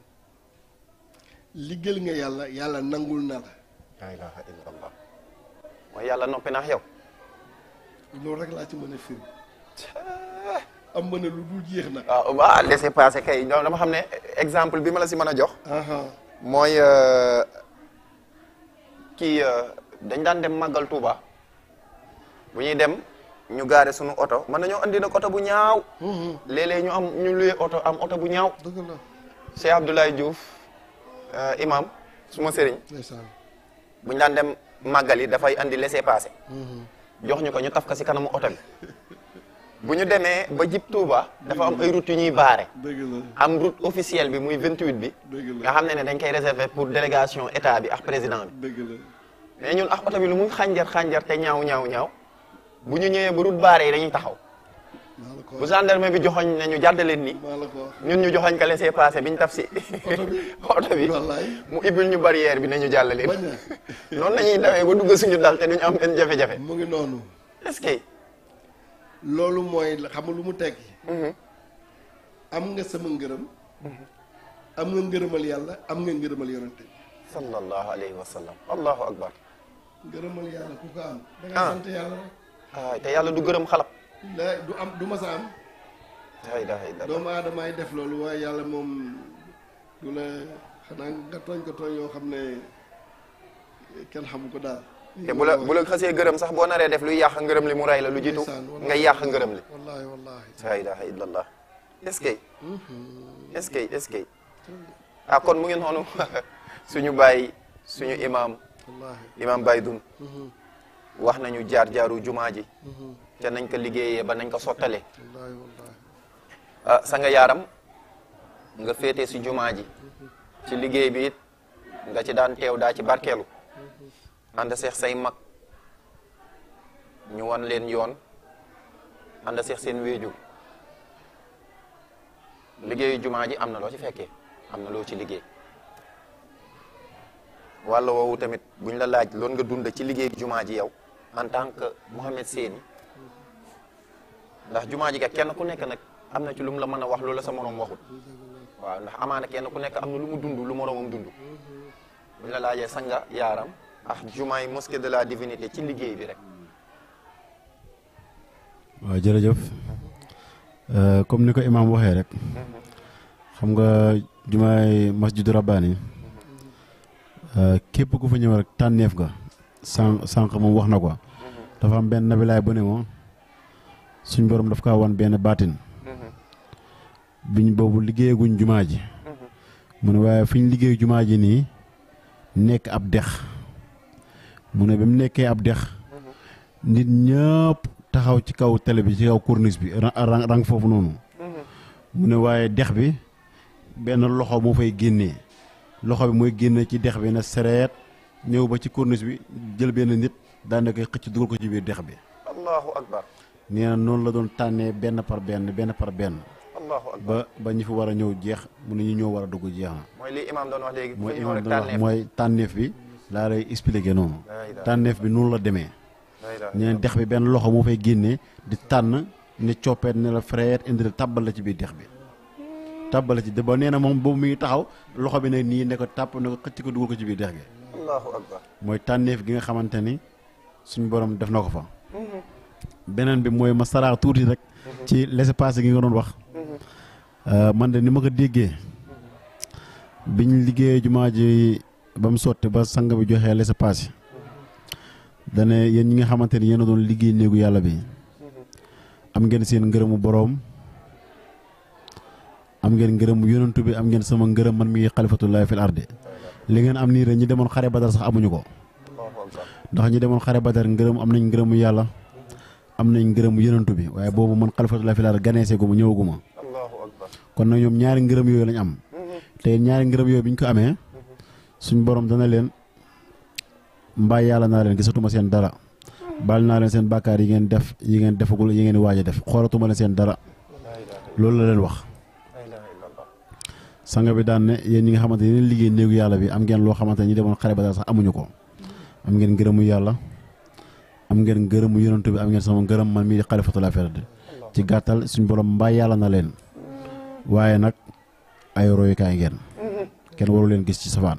liggéeyal nga yàlla yàlla nangul na la la ilaha illa allah mooy yàlla noppi naax yow loolu rek laa ci mën a firi am mën a lu dul jeex na waaw waaw laissez-passer kay ñoom dama xam ne exemple bi ma la si mën a jox aha mooy euh, kii euh, dañ daan dem màggal Touba bu ñuy dem ñu gaare sunu oto mën nañoo andi nag oto bu ñaaw léeg-léeg ñu am ñu luye oto am oto bu ñaaw dëgg la Cheikh Abdoulaye Diouf euh, imam suma sëriñ ndeysaan bu ñu daan dem màggal yi dafay andi laissez-passer jox ñu ko ñu taf ko si kanamu oto bi bu ñu demee ba jib Touba dafa am ay route yu ñuy baare dëgg la am route officielle bi muy 28 bi dëgg nga la xam ne ne dañ koy réserver pour délégation état bi ak président bi dëgg la mais ñun ak oto bi lu muy xànjar xànjar te ñaaw ñaaw ñaaw bu ñu ñëwee ba route baare yi dañuy taxaw maa la ko bu gendarme bi joxoñ ne ñu jàdd leen nii maa la ko wax ñun ñu joxoñ ka laisser passer bi ñu taf si oto bi oto bi wallaay mu ibbil ñu barrière bi ne ñu jàll leen bañ na noonu la ñuy dawee ba dugg suñu dal te duñu am benn jafe-jafe mu ngi noonu est-ce que loolu mooy xam nga lu mu tekki am nga sama ngërëm am nga ngërëmal yàlla am nga ngërëmal yonente bi sallallahu alayhi wa sallam allahu akbar ngërëmal yàlla ku ko am da Ah. nga sant yàlla rek ah te yàlla du gërëm xalab la du am du ma sa am la ilaha illallah doomu aadamaay def loolu waaye yàlla moom du la xanaa nga tooñ ko tooñ yoo xam ne kenn xamu ko daal te bu la bu la xasee gërëm sax boo naree def luy yàq ngërëm li mu ray la lu jiitu Ndeysaan, wallahi. nga yàq ngërëm li wallahi wallahi la ilaha illallah est-ce que est-ce que est-ce que ah kon mu ngi noonu suñu bàyyi suñu imam wallahi imam Baye Dun wax nañu jaar jaaru jumaa ji te nañ ko liggéeyee ba nañ ko sottalee wallahi wallahi ah sa nga yaaram nga féete si jumaa ji ci liggéey bi it nga ci daan teew daa ci barkeelu ànd seex say mag ñu wan leen yoon ànd seex seen wéeju liggéeyu jumaa ji am na loo ci fekkee am na loo ci liggéey walla woowu tamit buñ la laaj loon nga dund ci liggéeyu jumaa ji yow en tant que Mohamed Séni ndax jumaa ji kat kenn ku nekk nag am na ci lu mu la mën a wax loolu la sa moroom waxul waaw ndax amaana kenn ku nekk am na lu mu dund lu moroomam dund buñ la laajee sanga yaaram ak jumaa yi mosquée de la divinité ci liggéey bi rek waaw jërëjëf Euh, comme ni ko imaam waxee rek xam nga jumaay masjidu rabbaani euh, képp ku fa ñëw rek tànneef ga sànq sànq moom wax na ko dafa am benn nabilaay bu ne moom suñ borom daf kaa wan benn baatin biñ boobu liggéeyaguñ jumaa ji mu ne waaye fi ñu liggéey jumaa ji nii nekk ab dex mu ne ba mu nekkee ab dex nit ñëpp taxaw ci kaw télé bi ci kaw corniche bi ra- rang rang foofu noonu mu ne waaye dex bi benn loxo moo fay génnee loxo bi mooy génne ci dex bi na sereet ñëw ba ci corniche bi jël benn nit daan koy xëcc dugal ko ci biir dex bi allahu akbar nee na noonu la doon tànnee benn par benn benn par benn allahu akbar ba ba ñi fi war a ñëw jeex mu ne ñu ñëw war a dugg jeex na mooy li imam doon wax léegi mooy fu ñëw imam rek doon wax tànneef mooy tànneef bi laa lay expliqué noonu La ilaha tànneef bi noonu la demee la ilaha ñeneen dex bi benn loxo moo fay génnee di tànn ne coppeet ne la frère indi la tàbbal la ci biir dex bi tàbbal la ci ba nee na moom boobu mi ngi taxaw loxo bi ne nii ne ko tàpp ne ko xëcc ko dugal ko ci biir dex gi allahu akbar mooy tànneef gi nga xamante ni suñu borom def na ko fa beneen bi mooy ma saraax tuuti rek ci laissez-passer gi nga doon wax Euh, man de ni ma ko déggee biñ liggéeyee jumaa ji ba mu sotti ba sang bi joxee laissez-passer dane yéen ñi nga xamante ni yéen a doon liggéey néegu yàlla bi am ngeen seen ngërëmu boroom am ngeen ngërëmu yonantu bi am ngeen sama ngërëm man mi xalifatullahi fil ardi li ngeen am nii rek ñi demoon xare badar sax amuñu ko ndax ñi demoon xare badar ngërëm am nañ ngërëmu yàlla am nañ ngërëmu yonantu bi waaye boobu man xalifatullahi fil ardi ganeesee gu ma ñëwaguma allahu akbar kon nag ñoom ñaari ngërëm yooyu lañ am te ñaari ngërëm yooyu bi ñu ko amee suñ borom dana leen mbaa yàlla naa leen gisatuma seen dara baal naa leen seen bàkkaar yi ngeen def yi ngeen defagul yi ngeen waaj a def xoolatuma leen seen dara laa ilaaha loolu la leen wax laa ilaaha illallah sanga bi daan ne yéen ñi nga xamante ne yéen liggéey néegu yàlla bi am ngeen loo xamante ne ñi demoon xare ba dara sax amuñu ko am ngeen ngërëmu yàlla am ngeen ngërëmu yonantu bi am ngeen sama ngërëm man mii di xalifatul affaire ci gàttal suñ borom mbaa yàlla na leen waaye nag ay royukaay ngeen kenn waru leen gis ci safaan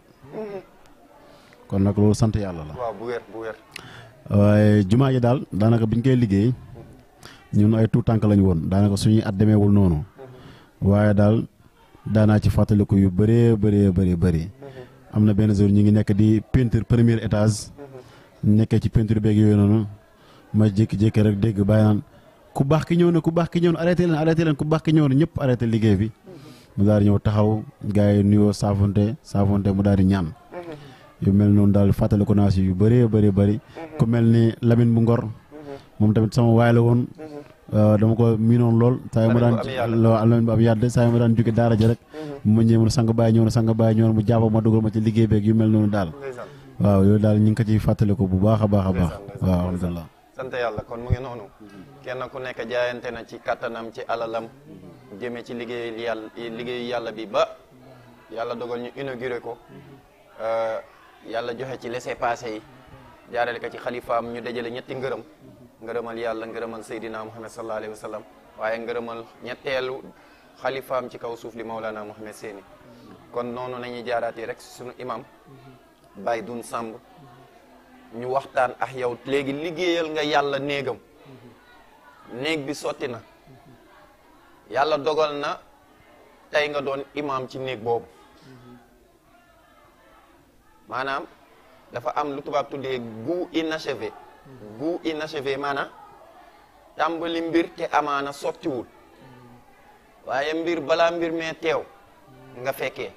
kon nag loolu sant yàlla la waaw bu wér bu wér waaye jumaa ji daal daanaka biñ koy liggéey ñun ay tuut tànk lañu woon daanaka suñuy at demeewul noonu waaye daal daanaa ci fàttaliku yu bëree bëree bëri bëri am na benn jour ñu ngi nekk di peinture premier étage ñu nekkee ci peinture beeg yooyu noonu ma jékki-jékki rek dégg bàyyi naan ku baax ki ñëw na ku baax ki ñëw na arrêté leen arrêté leen ku baax ki ñëw na ñëpp arrêté liggéey bi mu daal di ñëw taxaw gars yi nuyoo saafonte saafonte mu daal di ñaan yu mel noonu daal fàttaliku naa si yu bëree bëri bëri ku mel ni Lamine bu Ngor moom tamit sama waay la woon dama ko miinoon lool saa yu ma daan Lamine bu am yàdd saa yu ma daan jóge daara ja rek mu ñëw mu sang bàyyi ñëw na sang bàyyi ñëw na mu jàpp ma dugal ma ci liggéey beeg yu mel noonu daal ndeysaan waaw yooyu daal ñu ngi ko ciy fàttaliku bu baax a baax a baax ndeysaan, waaw ndeysaan. alhamdulilah sant yàlla kon mu ngi noonu kenn ku nekk jaayante na ci kattanam ci alalam jëme ci liggéey yàlla liggéeyu yàlla bi ba yàlla dogal ñu inauguré ko euh, yàlla joxe ci laissez-passer yi jaarale ko ci xalifaam ñu dajale ñetti ngërëm ngërëmal yàlla ngërëmal Seydina Muhammad sallallahu alayhi wa sallam waaye ngërëmal ñetteelu xalifaam ci kaw suuf li Maulana Muhammad Seeni kon noonu nañuy jaaraatee rek suñu imam Baye Dun Samb ñu waxtaan ak yow léegi liggéeyal nga yàlla néegam néeg bi sotti na yàlla dogal na tey nga doon imam ci néeg boobu maanaam dafa am lu tubaab tuddee goût inachevé goût inachevé maanaam tàmbali mbir te amaana sottiwul waaye mbir balaa mbir mee teew nga fekkee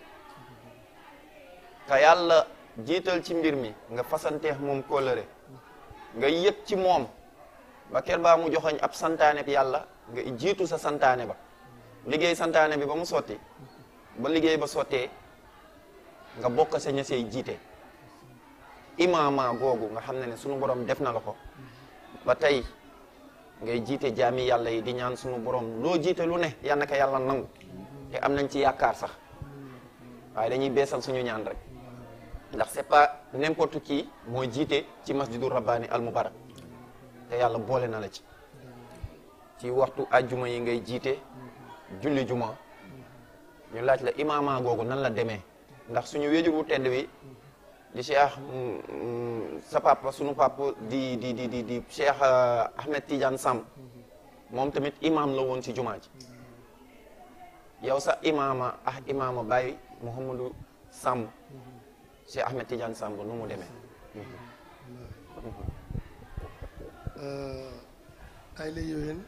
ka yàlla jiital ci mbir mi nga fasanteex moom kóllëre nga yëg ci moom ba ker baa mu joxoñ ab santaane bi yàlla nga jiitu sa santaane ba liggéey santaane bi ba mu sotti ba liggéey ba sottee nga bokk sa ña sey jiite imaama googu nga xam ne ne sunu borom def na la ko ba tey ngay jiite jaami yàlla yi di ñaan sunu borom loo jiite lu ne yal na ko yàlla nangu te am nañ ci yaakaar sax waaye dañuy beesal suñu ñaan rek ndax c'est pas n'importe qui mooy jiite ci masjidu rabbaani al mubarak te yàlla boole na la ci ci waxtu ajjuma yi ngay jiite julli juma ñu laaj la imaama googu nan la demee ndax suñu wéjur wu tedd wi di cheikh sa papa sunu papa di di di di di cheikh Ahmed Tidiane Samb moom tamit imam la woon ci jumaa ji yow sa imaama ah imaama Baye Mouhamadou Samb cheikh Ahmed Tidiane Samb nu mu demee ay la yowén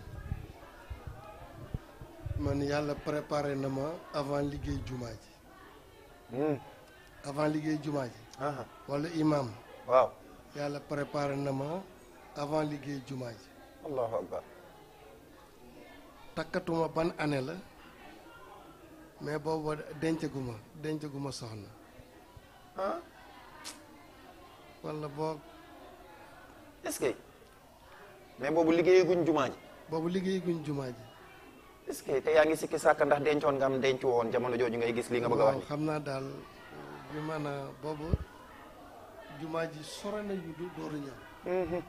man yàlla préparé na ma avant liggéey jumaa ji avant liggéey jumaa ji aha wala imam waaw yàlla préparé na ma avant liggéey jumaa ji allahu akbar takkatuma ban année la mais booba dencaguma dencaguma soxna ah wala boog est-ce que mais boobu liggéey guñ jumaa ji boobu liggéey guñ jumaa ji est-ce que te yaa ngi sikki sàkk ndax dencoon nga am dencu woon jamono jooju ngay gis li nga bëgg a wax waaw xam naa daal bi maanaam boobu jumaa ji sore na ñu du dooru ñëw ni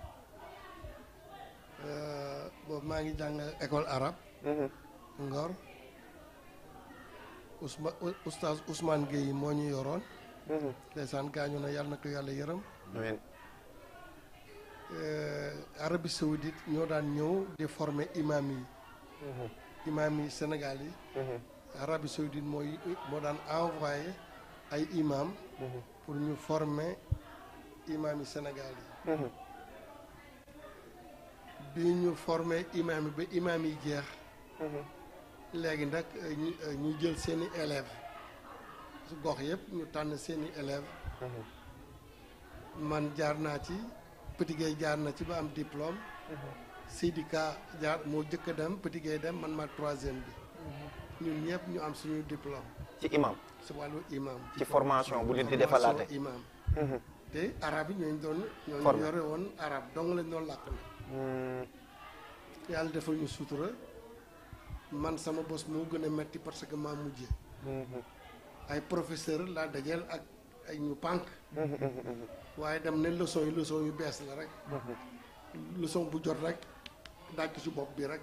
boobu maa ngi jàng école arabe Ngor Ousma oustaz Ousmane Gueye moo ñu yoroon ndeysaan gaañu na yàlla na ko yàlla yërëm amiin Arabie Saoudite ñoo daan ñëw di former imam yi imam yi Sénégal yi Arabie Saoudite mooy moo daan envoyé ay imam pour ñu former imam yi Sénégal yi bi ñu former imam yi ba imam yi jeex léegi nag ñu ñu jël seeni élèves su gox yëpp ñu tànn seeni élèves man jaar naa ci Petit Gueye jaar na ci ba am diplôme Sidi Ka jaar moo jëkk a dem Petit Gueye dem man ma troisième bi ñun ñëpp ñu am suñu diplôme ci imam si wàllu imam ci formation bu leen di defalaate formation imam te arab yi ñooñu doon ñooñu Formé. yore woon arab dong lañ doon làkk na yàlla defal ñu sutura man sama bos moo gën a metti parce que maa mujje ay professeur laa dajeel ak ay ñu pànk waaye dem ne leçon yi leçon yu bees la rek leçon bu jot rek daaj ko ci bopp bi rek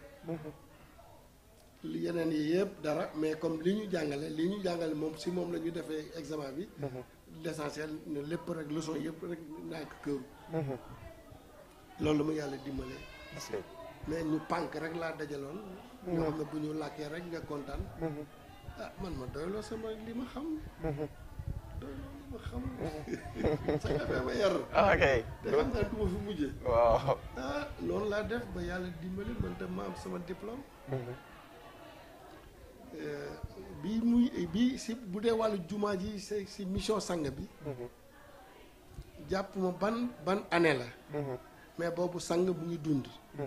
li yeneen yi yëpp dara mais comme li ñu jàngale li ñu jàngale moom si moom la ñu defee examen bi l'essentiel ne lépp rek leçon yëpp rek naa ko këru loolu ma yàlla dimbalee est-ce que mais ñu pànk rek laa dajaloon ñoo xam ne bu ñu làkkee rek nga kontaan ah man ma doyloo sama li ma xam doyloo li ma xam sa nga ma yar ok te xam naa du ma fi mujjee waaw ah noonu laa def ba yàlla dimbali man tam ma am sama diplôme Euh, bi muy bi si bu dee wàllu jumaa ji si si mission sang bi jàpp ma ban ban année la mais boobu sang bu ngi dund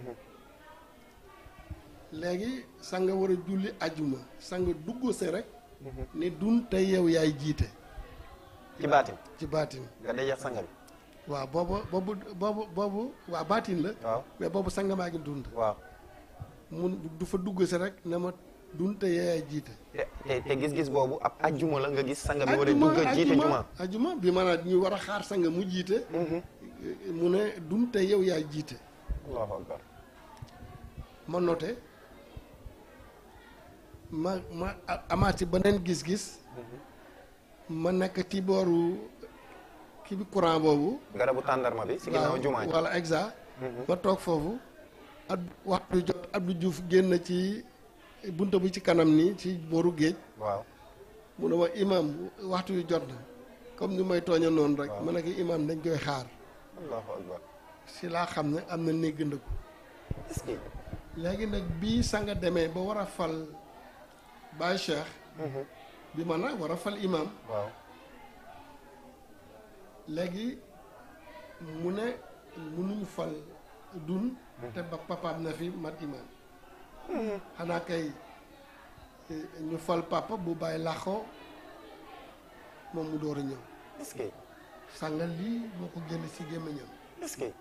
léegi sang war a julli ajuma sang dugg se rek ne dun tey yow yaay jiite ci baatin ci baatin nga dajeex sanga bi waaw boobu boobu boobu boobu waa baatin la waaw mais boobu sang maa ngi dund waaw mun du fa dugg se rek ne ma dun tey yow yaay jiite te te te gis-gis boobu ab ajjuma la nga gis sanga bi war a dugg a jiite juma ajuma bi maanaam ñu war a xaar sang mu jiite mu ne dun tey yow yaay jiite allahu akbar ma noté ma ma a- amaat ci beneen gis-gis ma nekk ci booru kii bi courant boobu garabu tàndarma bi si ginnaaw jumaa ji wala exa ma toog foofu at waxtu jot Abdou Diouf génn ci bunta bi ci kanam nii ci booru géej waaw mu ne ma imam waxtu yu jot na comme ni may tooña noonu rek Waaw. ma ne ko imam dañ koy xaar allahu akbar si laa xam ne am na néeg ndëkku est-ce que léegi nag bii sanga demee ba war a fal Baye Cheikh bi ma nag war a fal imam waaw léegi mu ne mënuñu fal dun te ba papaam na fi mat imam xanaa kay eh, ñu fal papa bu bàyyi làqoo moom mu door a ñëw est-ce que sanga lii moo ko génn si gémmiñam est-ce que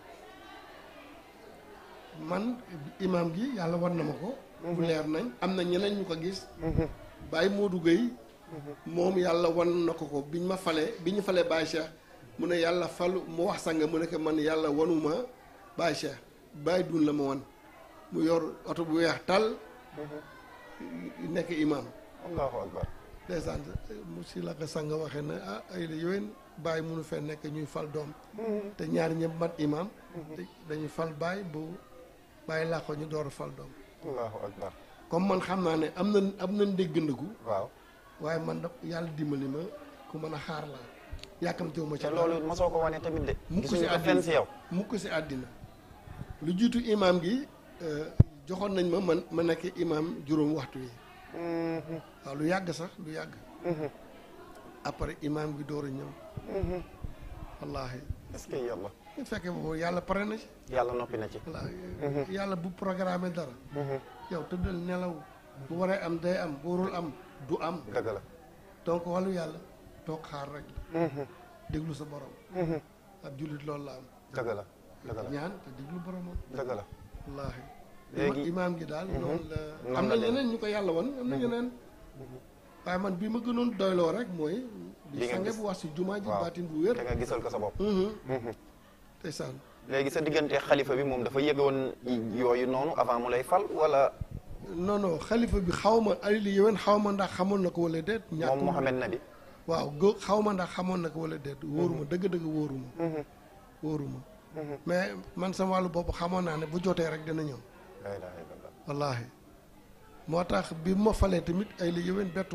man imam gi yàlla war na ma ko bu leer nañ am na ñeneen ñu ko gis Baye Modou Gueye moom yàlla wan na ko ko biñ ma falee bi ñu falee Baye Cheikh mu ne yàlla falu mu wax sanga mu ne ko man yàlla wanuma Baye Cheikh Baye dun la ma wan mu yor oto bu weex tal nekk imam allahu akbar ndeysaan mu si la ko sanga waxee ne ah ay la yowén Baye munu fee nekk ñuy fal doom te ñaari ñëpp mat imam te dañuy fal Baye bu Baye laa ko ñu door a fal doom allahu akbar comme man xam naa ne am na am na ndéggandiku waaw waaye man da yàlla dimbali ma ku mën a xaar laa yàkkamtewu ma ci te loolu mosoo ko wane tamit de mukk si gisuñu ko fenn si yow mukk si àddina lu jiitu imam gi euh, joxoon nañ ma man ma nekk imam juróom waxtu yi waaw lu yàgg sax lu yàgg après imam gi door a ñëw wallaahi est-ce que yàlla bu fekkee boobu yàlla pare na ci yàlla noppi na ci wallaahi yàlla bu programme dara yow tëddal nelaw bu waree am day am bu warul am du am dëgg la donc wàllu yàlla toog xaar rek déglu sa borom ab jullit loolu la am dëgg la dëgg la ñaan te déglu boromam dëgg la wallaahi Léegi- imaam gi daal noonu la Noonu am la na demee. ñeneen ñu ko yàlla woon am na ñeneen waaye man bi ma gënoon doyloo rek mooy Li di nga sange gis. bu wax si jumaa ji waaw baatin bu wér te nga gisal ko sa bopp ndeysaan léegi sa diggante xalifa bi moom dafa yëgoon yooyu noonu avant mu lay fal wala non non xalifa bi xaw ma ay li yéwén xaw ma ndax xamoon na ko wala déet moom ñàkkul Mohamed Nabi waaw gë xaw ma ndax xamoon na ko wala déet wóoruma dëgg-dëgg wóoruma wóoruma mais man sama wàllu bopp xamoon naa ne bu jotee rek dina ñëw la ilaha illallah wallaahi moo tax bi ma falee tamit ay li yéwén bettu ma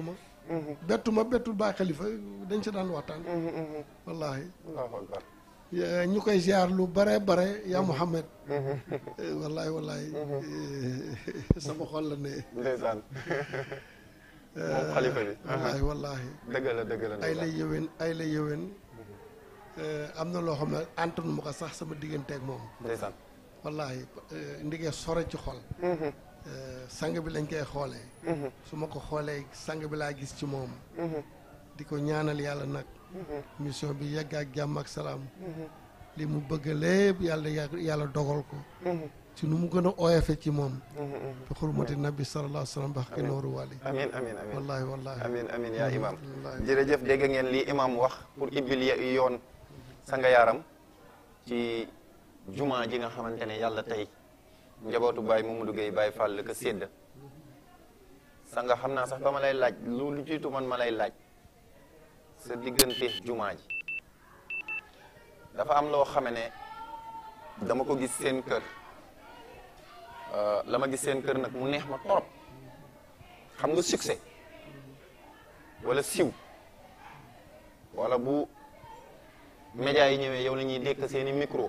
bettu ma bettul baa xalifa dañ si daan waxtaan wallahi allahu akbar Ya- ñu koy ziar lu bare bare yaa Muhammad Eh, wallahi wallahi Eh, sama xol la ne ndeysaan moom xalifa bi wallahi wallahi dëgg la dëgg la ay la ndeysaan yëwén ay la yëwén Eh, am na loo xam ne antanu ma ko sax sama digganteeg moom ndeysaan wallahi eh, ndigee sore ci xol Eh, sang bi lañ koy xoolee su ma ko xoolee sang bi laa gis ci moom di ko ñaanal yàlla nag mission bi yegg ak jàmm ak salaam li mu bëgg lépp yàlla yà- yàlla dogal ko ci nu mu gën a oyofe ci moom bi xurmati nabi sallallahu alayhi wa sallam bax ki nooru wali amin amin amin wallahi wallahi amin amin yaa imam wallahi. jërëjëf dégg ngeen lii imam wax pour ibbil ye- yoon sanga yaaram ci juma ji nga xamante ne yàlla tey njabootu Baye Mamadou Gueye Baye Fall ka sédd sanga xam naa sax ba ma lay laaj lu lu jiitu man ma lay laaj sa diggante juma ji dafa am loo xame ne dama ko gis seen kër Euh, la ma gis seen kër nag mu neex ma torop xam nga succès wala siw wala bu média yi ñëwee yow la ñuy dékk seeni micro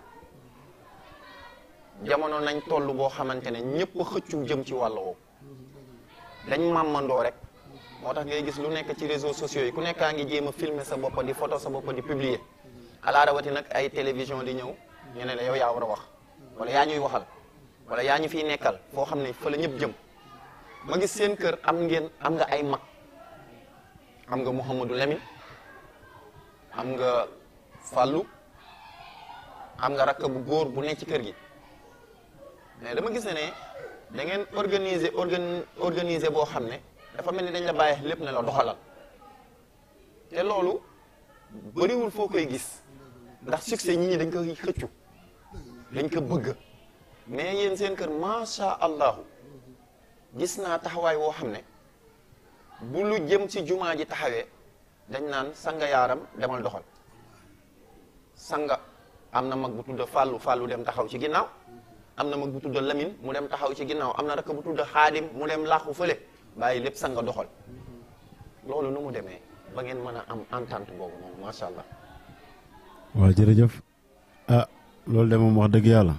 jamono nañ toll boo xamante ne ñëpp xëccu jëm ci wàll woowu dañ màmmandoo rek moo tax ngay gis lu nekk ci réseaux sociaux yi ku nekkaa ngi jéem a filmer sa bopp di photo sa bopp di publier alaa rawati nag ay télévision di ñëw ñu ne la yow yaa war a wax wala yaa ñuy waxal wala yaa ñu fiy nekkal foo xam ne fa la ñëpp jëm ma gis seen kër am ngeen am nga ay mag am nga Mouhamadou Lamine am nga Fallou am nga rakk bu góor bu nekk ci kër gi mais dama gis ne ne da ngeen organiser organ organiser boo xam ne dafa mel ni dañ la bàyyi lépp ne la doxalal te loolu bëriwul foo koy gis ndax succès ñi ñi dañ koy xëccu dañ ko bëgg mais yéen seen kër macha allahu gis naa taxawaay woo xam ne bu lu jëm ci jumaa ji taxawee dañ naan sanga yaaram demal doxal sanga am na mag bu tudd fàllu fàllu dem taxaw ci ginnaaw am na mag bu tudd lamin mu dem taxaw ci ginnaaw am na rakk bu tudd xaadim mu dem laaxu fële bàyyi lépp sanga doxal loolu nu mu demee ba ngeen mën a am entente boobu noonu macha allah waaw jërëjëf ah loolu de moom wax dëgg yàlla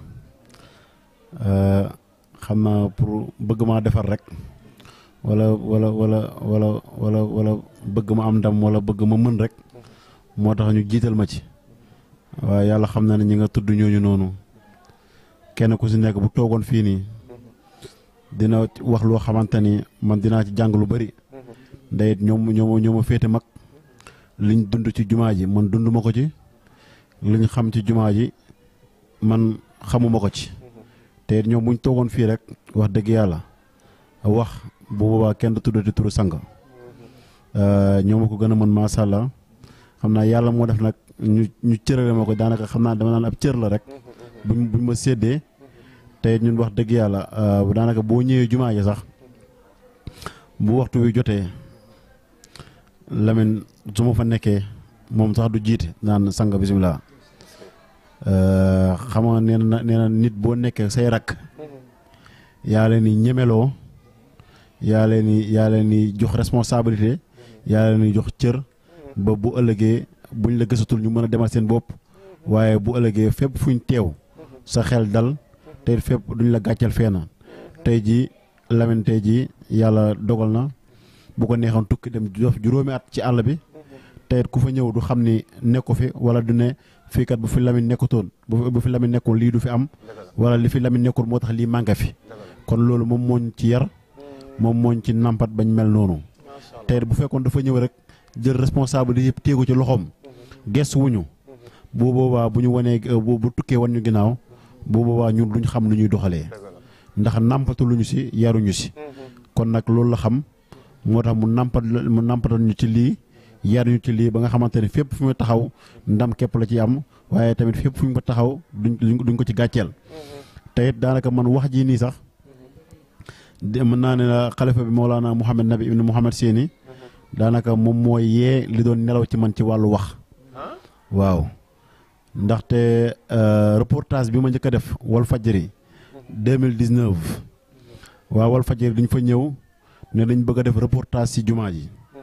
xam naa pour bëgg maa defar rek wala wala wala wala wala wala bëgg ma am ndam wala bëgg ma mën rek moo tax ñu jiital ma ci waaye yàlla xam na ne ñi nga tudd ñooñu noonu kenn ku si nekk bu toogoon fii nii dina wax loo xamante ni man dinaa ci jàng lu bari ndeyit ñoom ñoom ñoo ma féete mag liñ dund ci jumaa ji man dund ma ko ci liñ xam ci jumaa ji man xamuma ko ci te ñoom buñ toogoon fii rek wax dëgg yàlla wax bu boobaa kenn du tuddati turu sang ñoo ma ko gën a mën macha allah xam naa yàlla moo def nag ñu ñu cërale ma ko daanaka xam naa dama naan ab cër la rek buñ buñ ma séddee te ñun wax dëgg yàlla daanaka boo ñëwee jumaa ji sax bu waxtu wi jotee Lamine su ma fa nekkee moom sax du jiite naan sang bisimilah xam nga nee na nee na nit boo nekkee say rakk yaa leen ni ñemeloo yaa leen ni yaa leen ni jox responsabilité yaa leen ni jox cër ba bu ëllëgee buñ la gësatul ñu mën a demal seen bopp waaye bu ëllëgee fépp fuñ teew sa xel dal te fépp duñ la gàccal feena tey jii Lamine tey jii yàlla dogal na bu ko neexoon tukki dem jof juróomi at ci àll bi tey ku fa ñëw du xam ni nekku fi wala du ne fii kat bu fi Lamine nekkutoon bu fi Lamine nekkoon lii du fi am wala li fi Lamine nekkul moo tax lii manqué fi kon loolu moom mooñ ci yar moom mooñ ci nampat bañ mel noonu tey bu fekkoon dafa ñëw rek jël responsable yëpp téegu ci loxoom gestu wuñu bu boobaa bu ñu wanee bu tukkee wan ñu ginnaaw bu boobaa ñun duñ xam lu ñuy doxalee ndax nàmpatu luñu si yaruñu si kon nag loolu la xam moo tax mu nàmpat mu nàmpatal ñu ci lii yaruñu ci lii ba nga xamante ne fépp fu mu taxaw ndam képp la ci am waaye tamit fépp fu ñu ko taxaw duñ duñ ko ci gàcceel te it daanaka man wax ji nii sax mën naa ne la xalifa bi Mawlana Mouhamed Nabi ibn Mouhamed Séni daanaka moom mooy yee li doon nelaw ci man ci wàllu wax waaw ndaxte reportage bi ma njëkk a def wal fajri 2019 waaw wal fajri dañ fa ñëw ne dañ bëgg a def reportage ci jumaa ji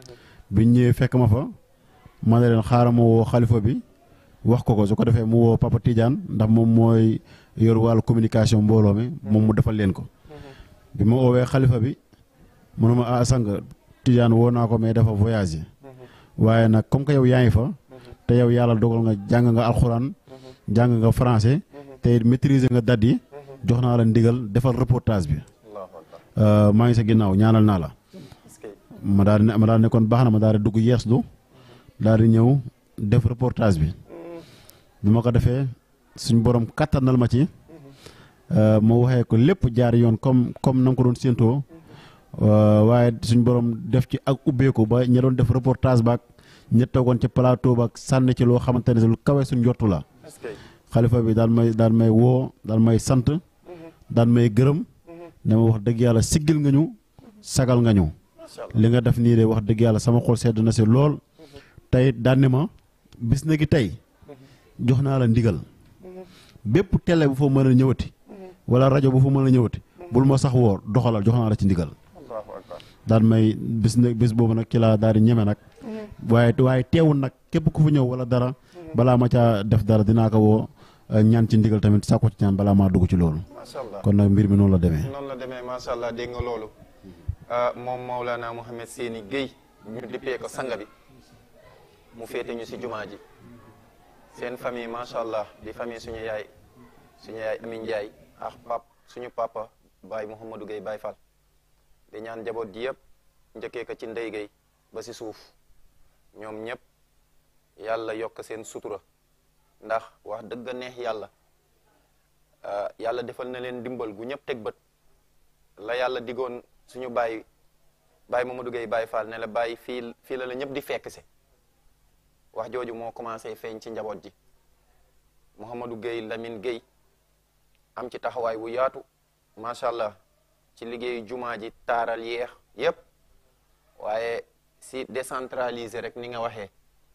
biñ ñëwee fekk ma fa ma ne leen xaaral ma woo xalifa bi wax ko ko su ko defee mu woo Papa Tidiane ndax moom mooy yor wàllu communication mbooloo mi moom mu defal leen ko bi ma woowee xalifa bi mu ne ma ah sang Tidiane woo naa ko mais dafa voyagé waaye nag comme que yow yaa ngi fa te yow yàlla dogal nga jàng nga alxuraan jàng nga français te it maîtriser nga dat yi jox naa la ndigal defal reportage bi allahu akbar maa ngi sa ginnaaw ñaanal naa la est-ce que ma daal di ne ma daal di ne kon baax na ma daal di dugg yeeslu daal di ñëw def reportage bi bi ma ko defee suñ borom kattanal ma ci ma waxee ko lépp jaar yoon comme comme na nga ko doon séentoo waaye suñ borom def ci ak ubbeeku ba ña doon def reportage baak ña toogoon ci plateau baak sànni ci loo xamante ne lu kawe suñ njottu la est-ce que xalifa bi daal may daal may woo daal may sant daal may gërëm ne ma wax dëgg yàlla siggil nga ñu sagal nga ñu macha allah li nga def nii de wax dëgg yàlla sama xol sedd na si lool tey daan ne ma bis na gi tey jox naa la ndigal bépp télé bu fa mën a ñëwati wala rajo bu fa mën a ñëwati bul ma sax woo doxalal jox naa la ci ndigal allahu akbar daan may bis na bis boobu nag ci laa daal di ñeme nag waaye waaye teewul nag képp ku fa ñëw wala dara balaa ma caa def dara dinaa ko woo eh, ñaan ci ndigal tamit sàkku ci ñaan balaa maa dugg ci loolu macha allah kon nag mbir mi noonu la demee. noonu la demee macha allah dégg nga loolu ah, moom Maulana Mouhamed Séni Guèye ñu dippee ko sanga bi mu féete ñu si jumaa ji seen famille macha allah di famille suñu yaay suñu yaay Amin Ndiaye ak pap suñu papa Baye Mouhamadou Guèye Baye Fall di ñaan njaboot ji yëpp njëkkee ko ci ndey Guèye ba si suuf ñoom ñëpp yàlla yokk seen sutura ndax wax dëgg neex yàlla ah, yàlla defal na leen dimbal gu ñëpp teg bët la yàlla digoon suñu baay baay Mamadou Gueye Baye Fall ne la bàyyi fii fii la la ñëpp di fekk si wax jooju moo commencé feeñ ci njaboot ji Mouhamadou Gueye Lamine Gueye am ci taxawaay bu yaatu macha allah ci liggéeyu jumaa ji taaral yeex yépp waaye si décentralisé rek ni nga waxee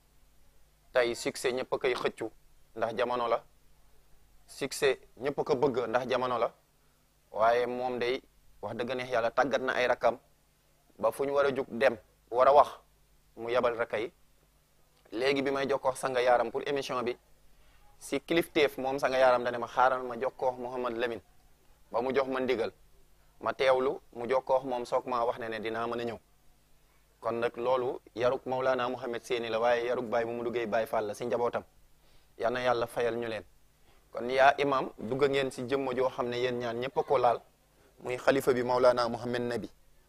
tey succès ñëpp a koy xëccu ndax jamono la succès ñëpp a ko bëgg ndax jamono la waaye moom day wax dëgg neex yàlla tàggat na ay rakam ba fu ñu war a jug dem war a wax mu yebal rakka yi léegi bi may jokkoo sanga yaaram pour émission bi si kilifteef moom sanga yaaram dane ma xaaral ma jokkoo Mouhamad Lamine ba mu jox ma ndigal ma teewlu mu jokkoo moom soog maa wax ne ne dinaa mën a ñëw kon nag loolu yaruk Maulana Mouhamed Séni la waaye yaruk Baye mu mu duggee Baye Fall la si njabootam yal na yàlla fayal ñu leen kon yaa imam dugg ngeen si jëmm joo xam ne yéen ñaan ñëpp a ko laal muy xalifa bi Maulana Mouhamed Nabi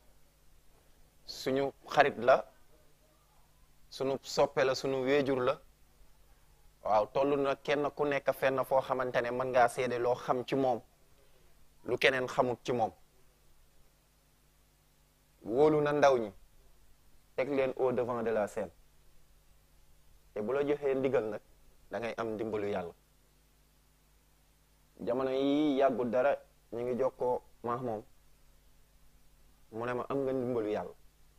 suñu xarit la suñu soppe la suñu wéejur la waaw toll na kenn ku nekk fenn foo xamante ne mën ngaa seede loo xam ci moom lu keneen xamut ci moom wóolu na ndaw ñi teg leen au devant de la scène te bu la joxee ndigal nag da ngay am ndimbalu yàlla jamono yi yàggul dara ñu ngi jokkoo maax moom mu ne ma am nga ndimbalu yàlla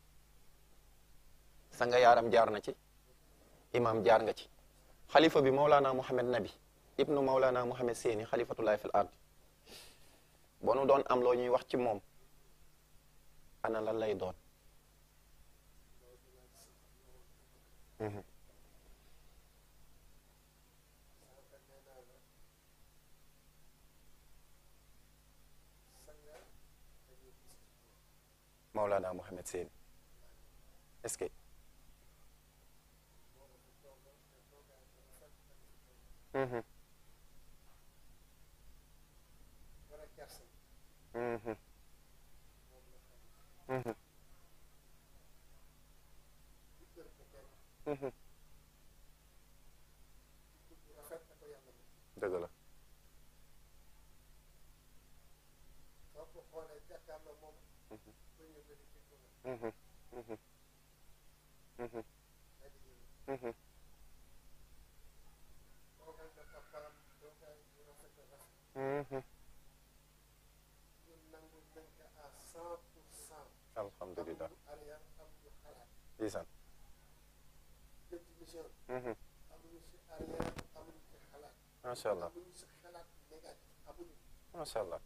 sa nga yaaram jaar na ci imam jaar nga ci xalifa bi Maulana Mouhamed Nabi ibnu Maulana Mouhamed Séni xalifatullahi fil ard boo nu doon am loo ñuy wax ci moom ana lan lay doon Maulana Mouhamed Séni est-ce que Mhm. Mhm. Mhm. Mhm. dëgg la Mhm. Mhm. Mhm. Mhm. Mhm. alhamdulilah ndeysaan Mhm. macha allah macha allah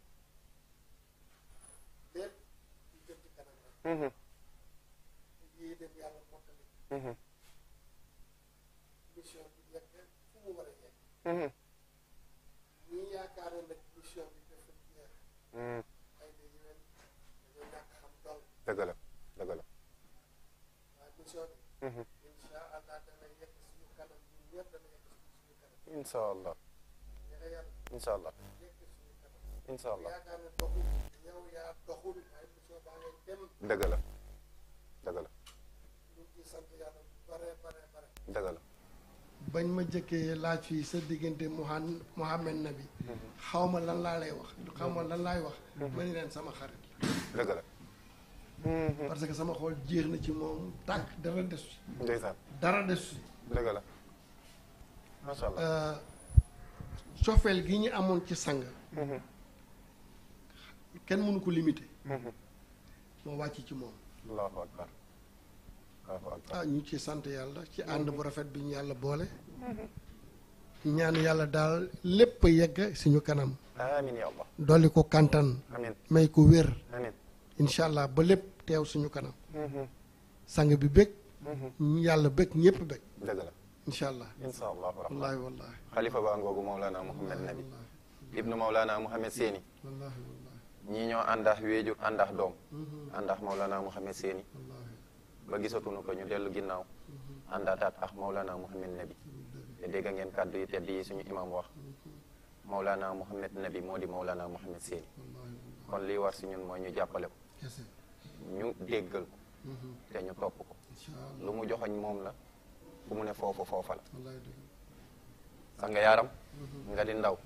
Mhm. Mhm. mission bi yegg fu mu war a yegg Mhm. ñi yaakaar ne nag mission bi dafa jeex Mhm. ay da yéwén dañoo ñàkk xam dool dëgg la dëgg la waaye mission bi Mhm. insha allah dana yegg suñu kanam ñun ñëpp dana yegg suñu kanam incha allah ñexe yàlla incha allah yegg suñu kanam incha allah yaakaar ne doxul yow yaa doxul waaye mission baa ngay dem dëgg la dëgg la ñu ngi ciy sant yàlla bu bare bare bare dëgg la bañ ma jëkkee laaj fii sa diggante Muhan Muhammad Nabi xaw ma lan laa lay wax xaw ma lan laay wax ma ni leen sama xarit la dëgg la parce que sama xool jeex na ci moom tànk dara des ci ndeysaan dara des ci dëgg la macha allah Euh, cofeel gi ñu amoon ci sang Mhm. kenn mënu ko limité Mhm. moo wàcc ci moom allahu akbar allahu akbar ah ñu ngi ci sant yàlla ci ànd bu rafet bi ñu yàlla boole ñaan yàlla daal lépp yegg suñu kanam amin ya allah dolli ko kantan amin may ko wér amin incha allah ba lépp teew suñu kanam Mhm. sang bi bëgg Mhm. yàlla bëgg ñëpp bëgg dëgg la incha allah incha allahu rahman wallaahi wallaahi xalifa baa ngoogu Mawlana Mouhamed Nabi ibnu Mawlana Mouhamed Séni wallaahi wallaahi ñii ñoo àndax wéejur àndax doom àndax Mawlana Mouhamed Séni wallaahi ba gisatuñu ko ñu dellu ginnaaw àndaataat ak Mawlana Mouhamed Nabi te dégg ngeen kàddu yi tedd yi suñu imam wax Mawlana Mouhamed Nabi moo di Mawlana Mouhamed Séni wallaahi kon lii war si ñun mooy ñu jàppale ko kese ñu déggal ko te ñu topp ko incha allah lu mu joxoñ moom la fu mu ne foofu foofa la wallaahi dëgg sanga yaaram nga di ndaw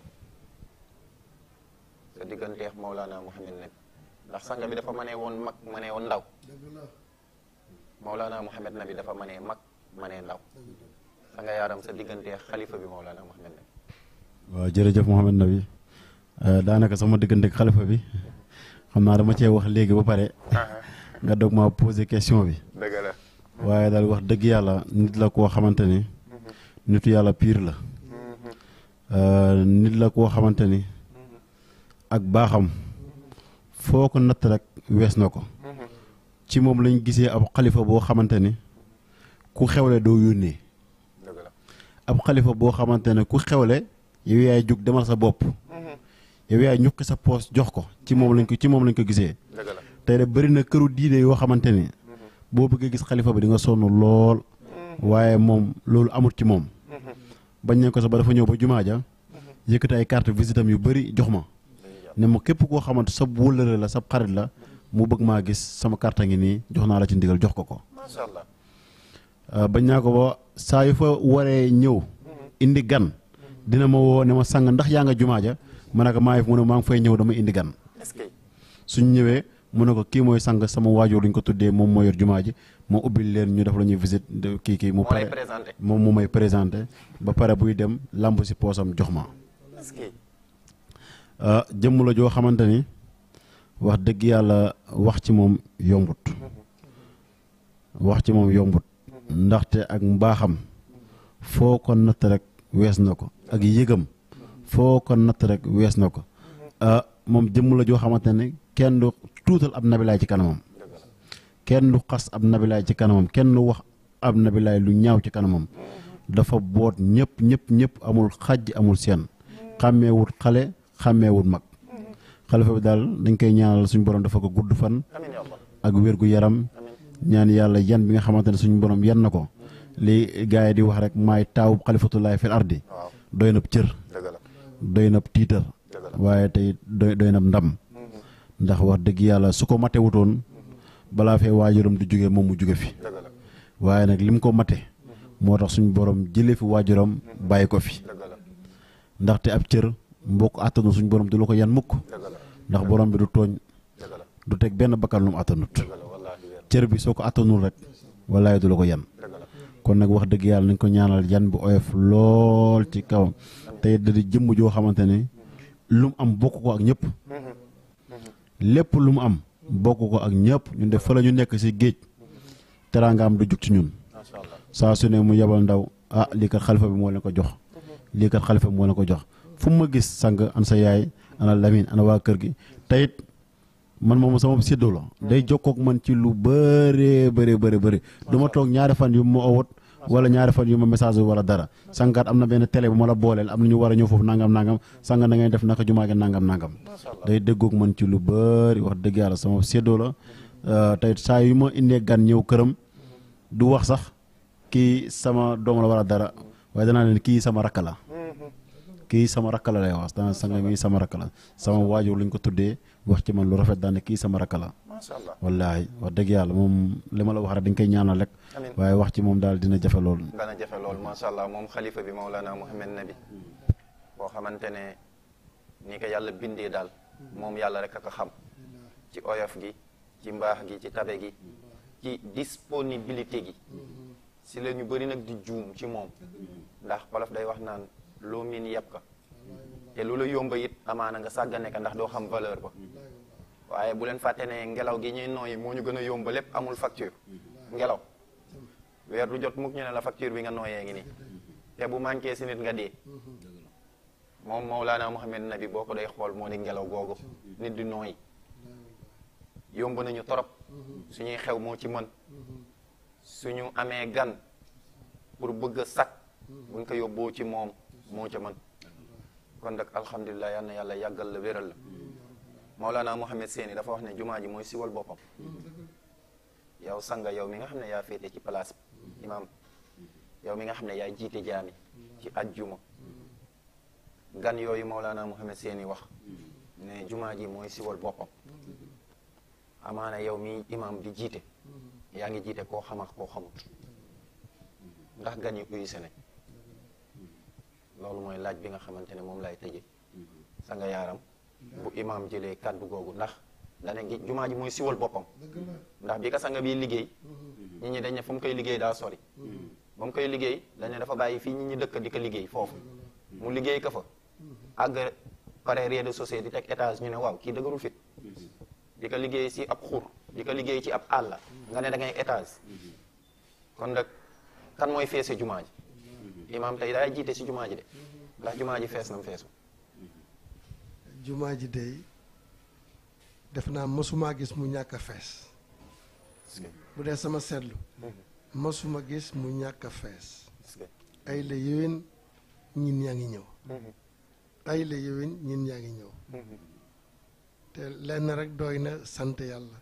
sa digganteex Mawlana Mouhamed Nabi ndax sanga bi dafa mënee woon mag mënee woon ndaw dëgg la Mawlana Mouhamed Nabi dafa mënee mag mënee ndaw sanga yaaram sa digganteex xalifa bi Mawlana Mouhamed Nabi waaw jërëjëf Mouhamed Nabi daanaka sama diggante ak xalifa bi xam naa dama cee wax léegi ba pare nga doog ma poser question bi dëgg la waaye daal wax dëgg yàlla nit la koo xamante ni nitu yàlla piir la Euh, nit la koo xamante ni ak baaxam foo ko natt rek wees na ko ci moom lañ gisee ab xalifa boo xamante ni ku xewle doo yónnee dëgg la ab xalifa boo xamante ne ku xewle yow yaay jug demal sa bopp yow yaay ñuqi sa poos jox ko ci moom lañ ko ci moom lañ ko gisee dëgg la tey de bëri na këru diine yoo xamante ni boo bëggee gis xalifa bi di nga sonn lool waaye moom loolu amul ci moom bañ nañ ko sax ba dafa ñëw ba jumaa ja yëkkati ay carte visite am yu bëri jox ma ne ma képp koo xamante sa wóllëre la sa xarit la mu bëgg maa gis sama carte ngi nii jox naa la ci ndigal jox ko ko macha allah Uh, bañ naa ko ba saa yu fa waree ñëw indi gan dina ma woo ne ma sang ndax yaa nga jumaa ja ma ne ko maa ngi fi mu ne maa ngi fay ñëw dama indi gan est-ce que suñ ñëwee mu ne ko kii mooy sang sama waajur luñ ko tuddee moom moo yor jumaa ji moo ubbil leen ñu def la ñuy visite de- kii kii mu moo lay pare présenté moom mu may présenté ba pare buy dem lamb si poosam jox ma est-ce que Uh, jëmm la joo xamante ni wax dëgg yàlla wax ci moom yombut wax ci moom yombut ndaxte ak mbaaxam foo ko natt rek wees na ko ak yëgam foo ko natt rek wees na ko ah moom jëmm la joo xamante ne kenn du tuutal ab nabilaay ci kanamam kenn du xas ab nabilaay ci kanamam kenn du wax ab nabilaay lu ñaaw ci kanamam dafa boot ñëpp ñëpp ñëpp amul xaj amul seen xàmmeewut xale xàmmeewut mag xalifa bi daal dañ koy ñaanal suñu borom dafa ko gudd fan amiin ya allah ak wér gu yaram ñaan yàlla yan bi nga xamante ne suñu borom yan na ko li gars yi di wax rek maay taawu xalifatullahi fil ardi waaw doy na cër dëgg la doy na tiitar dëgg la waaye tey doy doy na ndam ndax wax dëgg yàlla su ko mate wutoon balaa fee waajuram du jóge moom mu jóge fi dëgg la waaye nag lim ko mate moo tax suñu borom jëlee fi waajuram bàyyi ko fi dëgg la ndaxte ab cër mbokk àttanu suñu borom du la ko yan mukk dëgg la ndax borom bi du tooñ dëgg la du teg benn bakkan lu mu attanut dëgg la wallaahi wér cër bi soo ko attanul rek wallaay du la ko yan dëgg la kon nag wax dëgg yàlla nañ ko ñaanal yan bi oyof lool ci kawam tey da di jëmm joo xamante ni lu mu am bokk ko ak ñëpp lépp lu mu am bokk ko ak ñëpp ñun de fa la ñu nekk si géej teraangaam du jug ci ñun macha allah saa su ne mu yebal ndaw ah lii kat xalifa bi moo leen ko jox lii kat xalifa bi moo leen ko jox fu mu ma gis sang an sa yaay ana Lamine ana waa kër gi teyit man moom sama séddoo la day jokkook man ci lu bëree bëri bëri bëri du ma toog ñaari fan yu ma owut wala ñaari fan yu ma message wala dara sangaat am na benn télé bu ma la booleel am na ñu war a ñëw foofu nangam nangam sanga da ngay def naka jumaa gi nangam nangam day déggoog man ci lu bëri wax dëgg yàlla sama séddoo la tey saa yu ma indee gan ñëw këram du wax sax kii sama doom la wala dara waaye danaa leen kii sama rakk la kii sama rakk la lay wax dana sanga mi sama rakk la sama waajur luñ ko tuddee wax ci man lu rafet daane kii sama rakk la macha allah wallaahi wax dëgg yàlla moom li ma la wax rek dañ koy ñaanal rek amiin waaye wax ci moom daal dina jafe lool dana jafe lool macha allah moom xalifa bi Maulana Mouhamed Nabi boo xamante ne ni ko yàlla bindee daal moom yàlla rek a ko xam ci oyof gi ci mbaax gi ci tabe gi ci disponibilité gi si la ñu bëri nag di juum ci moom ndax wolof day wax naan loo miin yàpp ka te lu la yomba it amaana nga sàggane ka ndax doo xam valeur ba waaye bu leen fàtte ne ngelaw gi ñuy nooyi moo ñu gën a yomba lépp amul facture ngelaw weer du jot mukk ñu ne la facture bi nga nooyee ngi nii te bu manqué si nit nga dee moom Mawlana Mouhamed Nabi boo ko day xool moo di ngelaw googu nit di nooyi yomb nañu torop suñuy xew moo ci mën suñu amee gan pour bëgg a sakk buñ ko yóbboo ci moom moo ca mën kon nag alhamdulilah yal na yàlla yàggal la wéral la Mawlana Mouhamed Seeni dafa wax ne jumaa ji mooy siwal boppam yow sanga yow mi nga xam ne yaa féete ci place bi imaam yow mi nga xam ne yaa jiite jaami ci ajjuma gan yooyu Mawlana Mouhamed Seeni wax ne jumaa ji mooy siwal boppam amaana yow mi imaam di jiite yaa ngi jiite koo xam ak koo xamut ndax gan yi uyu nañ loolu mooy laaj bi nga xamante ne moom lay tëje sanga yaaram bu imaam jëlee kàddu googu ndax dane gi jumaa ji mooy siwal boppam ndax bi ka sanga bi liggéey nit ñi dañ ne fa mu koy liggéey daa sori ba mu koy liggéey dañ ne dafa bàyyi fii nit ñi dëkk di ko liggéey foofu mu liggéey ka fa àgg pare rez-de-chaussée di teg étage ñu ne waaw kii dëgërul fit di ko liggéey si ab xur di ko liggéey ci ab àll nga ne da ngay étage kon nag kan mooy feese jumaa ji imaam tey daay jiite si jumaa ji de ndax jumaa ji fees na mu feesu jumaa ji dey def naa mësuma gis mu ñàkk a fees bu dee sama seetlu mësuma gis mu ñàkk a fees ay la yéwén ñin yaa ngi ñëw ay la yéwén ñin yaa ngi ñëw te lenn rek doy na sant yàlla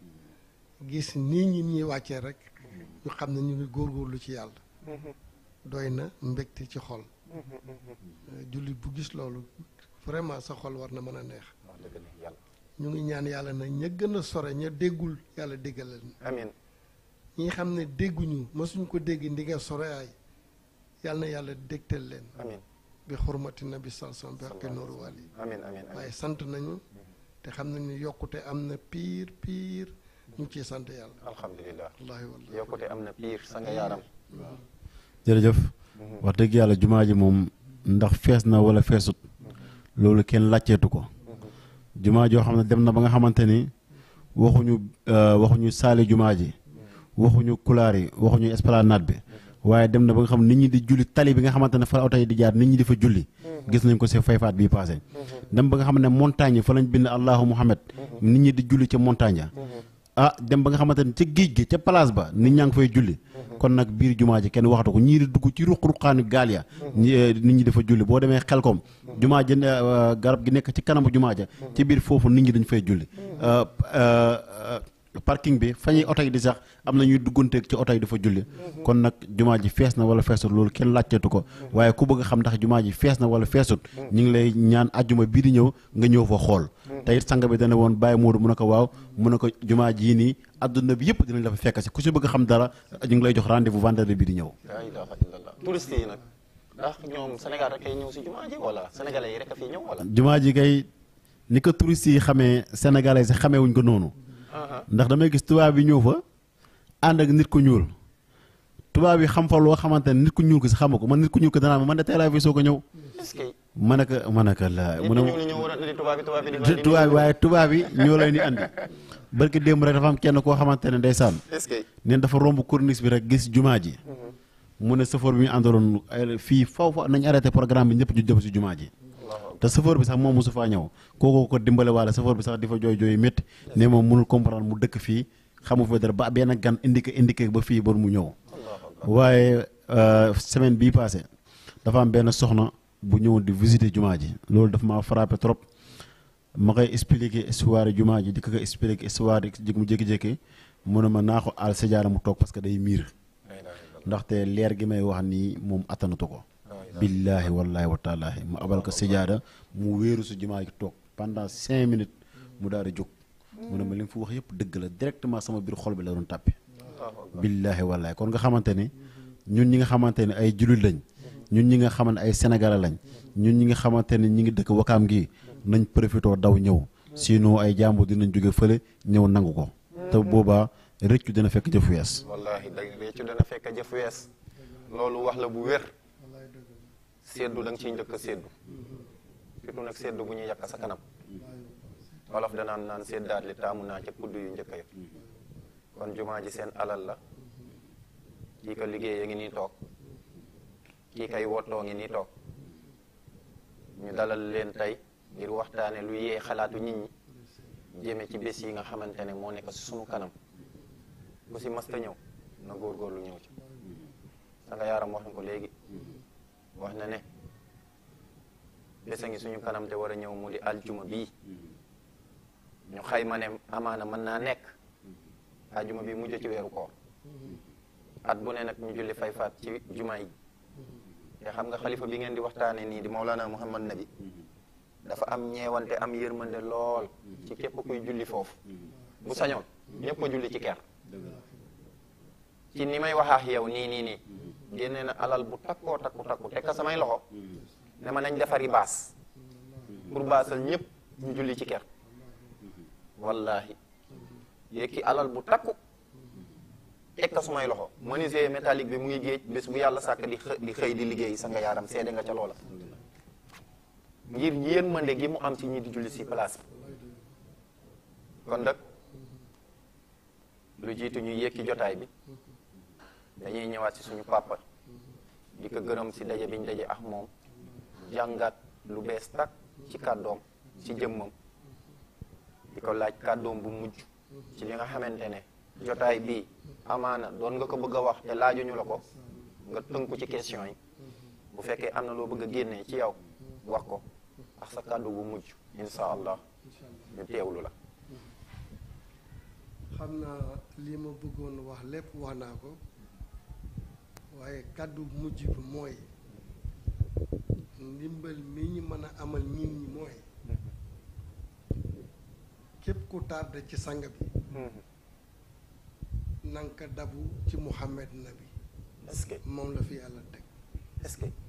gis nii ñin ñuy wàccee rek ñu xam ne ñu ngi góorgóorlu ci yàlla doy na mbégte ci xol jullit bu gis loolu vraiment sa xol war na mën a neex wax dëgg ne yàlla ñu ngi ñaan yàlla na ña gën a sore ña déggul yàlla déggal leen amiin ñi xam ne dégguñu mësuñ ko dégg ndi nga sore ay yàlla na yàlla dégtal leen amiin bi xurmati nabi salsam bi xaqi nooru wàll yi amiin amiin amiin waaye sant nañu te xam nañu yokkute am na piir piir ñu ngi ciy sant yàlla alhamdulilah wallaahi wallaahi yokkute am na piir sanga yaaram jërëjëf wax dëgg yàlla jumaa ji moom ndax fees na wala feesut loolu kenn laajteetu ko jumaa joo xam ne dem na ba nga xamante ni waxuñu waxuñu saali jumaa ji waxuñu kulaar yi waxuñu esplanade bi waaye dem na ba nga xam nit ñi di julli tali bi nga xamante ne fa la oto yi di jaar nit ñi di fa julli gis nañ ko si fayfaat bii passé dem ba nga xam ne montagne yi fa lañ bind allahu muhammad nit ñi di julli ca montagne ya ah dem ba nga xamante ne ca géej gi ca place ba nit ñaa ngi fay julli kon nag biir jumaa ji kenn waxatu ko ñii di dugg ci ruq-ruqaani gaal ya nit ñi dafa julli boo demee xelkom jumaa ji garab gi nekk ci kanamu jumaa ja ci biir foofu nit ñi dañ fay julli parking bi fa ñuy oto yi di sax am na ñuy dugganteeg ci oto yi dafa julli kon nag jumaa ji fees na wala feesut loolu kenn laajteetu ko waaye ku bëgg a xam ndax jumaa ji fees na wala feesut ñu ngi lay ñaan ajjuma bii di ñëw nga ñëw fa xool te it sang bi dana woon bàyyi Moodu mu ne ko waaw mu ne ko jumaa jii nii adduna bi yëpp dinañ la fa fekk si ku si bëgg a xam dara ñu ngi lay jox rendez-vous vendredi bii di ñëw laa ilaha illallah touriste yi nag ndax ñoom Sénégal rek ay ñëw si jumaa ji wala sénégalais yi rek a fi ñëw wala jumaa ji kay ni ko touristes yi xamee sénégalais si xamee wuñ ko noonu ndax damay gis tubaab yi ñëw fa ànd ak nit ku ñuul tubaab yi xam fa loo xamante ne nit ku ñuul ko si xamu ko man nit ku ñuul ko danaa ma man de tey laa fi soo ko ñëw est-ce que ma ne ko ma ne ko la nit mu ne ñi ñëw war a indi tubaab bi tubaab bi di tubaab yi waaye tubaab yi ñoo lay ni andi barki démb rek dafa am kenn koo xamante ne ndeysaan est-ce que neen dafa romb corniche bi rek gis jumaa ji mu ne safoor bi ñu àndaloon ay fii faw fa nañ arrêté programme bi ñëpp ñu jëm si jumaa ji te chauffeur bi sax moom mosu faa ñëw kooku ko dimbale waale chauffeur bi sax di fa jooy jooy métti ne moom mënul comprendre mu dëkk fii xamu fa dara ba benn gan indiqué indiqué ba fii ba mu ñëw waaye semaine bii passé dafa am benn soxna bu ñëw di visiter jumaa ji loolu dafa maa frappé trop ma koy expliquer histoire jumaa ji di ko ko expliquer histoire yi mu jékki-jékki mu ne ma naa ko aal sajaara mu toog parce que day miir ndaxte leer gi may wax nii moom attanatu ko billaahi wallaahi wa taalaahi mu abal ko sajaada mu wéeru su jumaa ji toog pendant cinq minutes mu daal di jóg mu ne ma li nga fi wax yëpp dëgg la directement sama biir xol bi la doon tàppe billaahi wallaahi kon nga xamante ni ñun ñi nga xamante ne ay jullit lañ ñun ñi nga xamante ay sénégalais lañ ñun ñi nga xamante ne ñi ngi dëkk wakaam gi nañ profité daw ñëw sinon ay jàmbur dinañ jóge fële ñëw nangu ko te boobaa rëccu dina fekk jëf wees wallahi da réccu dana fekk jëf wees loolu wax la bu wér seddu da nga ciy njëkk a seddu surtout nag seddu bu ñuy yàq sa kanam wolof danaan naan seddaat li taamu naa ca kudd yu njëkk ya kon jumaa ji seen alal la kii ko liggéey a ngi nii toog kii kay wottoo ngi nii toog ñu dalal leen tey ngir waxtaane lu yee xalaatu nit ñi jëme ci bés yi nga xamante ne moo nekk sunu kanam ku si masta ñëw na góorgóorlu ñëw ci sa nga yaaram wax na ko léegi wax na ne bés a ngi suñu kanam te war a ñëw mu di aljuma bii ñu xayma ne amaana mën naa nekk aljuma bi mujj ci weeru koor at bu ne nag ñu julli fay faat ci juma yi te xam nga xalifa bi ngeen di waxtaane nii di Maulana Muhammad Nabi dafa am ñeewante am yërmande lool ci képp kuy julli foofu bu sañoon ñëpp a julli ci ker ci ni may waxaax yow nii nii nii génne na alal bu takkoo takku takku tekka samay loxo ne ma nañ defari baas pour baasal ñëpp ñu julli ci ker wallahi yekki alal bu takku tekka sumay loxo menuisier métallique bi mu ngi géej bés bu yàlla sàkk di xë di xëy di liggéey sa nga yaaram seede nga ca loola ngir yërmande gi mu am ci ñi di julli si place bi kon nag lu jiitu ñuy yëkki jotaay bi dañuy ñëwaat ci suñu papa di ko gërëm si daje biñ daje ak moom jàngat lu bees tak ci kàddoom ci jëmmam di ko laaj kàddoom bu mujj ci li nga xamante ne jotaay bii amaana doon nga ko bëgg a wax te laajuñu la ko nga tënku ci question yi bu fekkee am na loo bëgg a génnee ci yow wax ko ak sa kàddu bu mujj insha allah ñu teewlu la xam naa lii ma bëggoon wax lépp wax naa ko waaye kàddu mujj bi mooy ndimbal mi ñu mën a amal nit ñi mooy képp ku tardé ci sang bi nanka dabu ci Muhammad Nabi est-ce que moom la fi yàlla teg est-ce que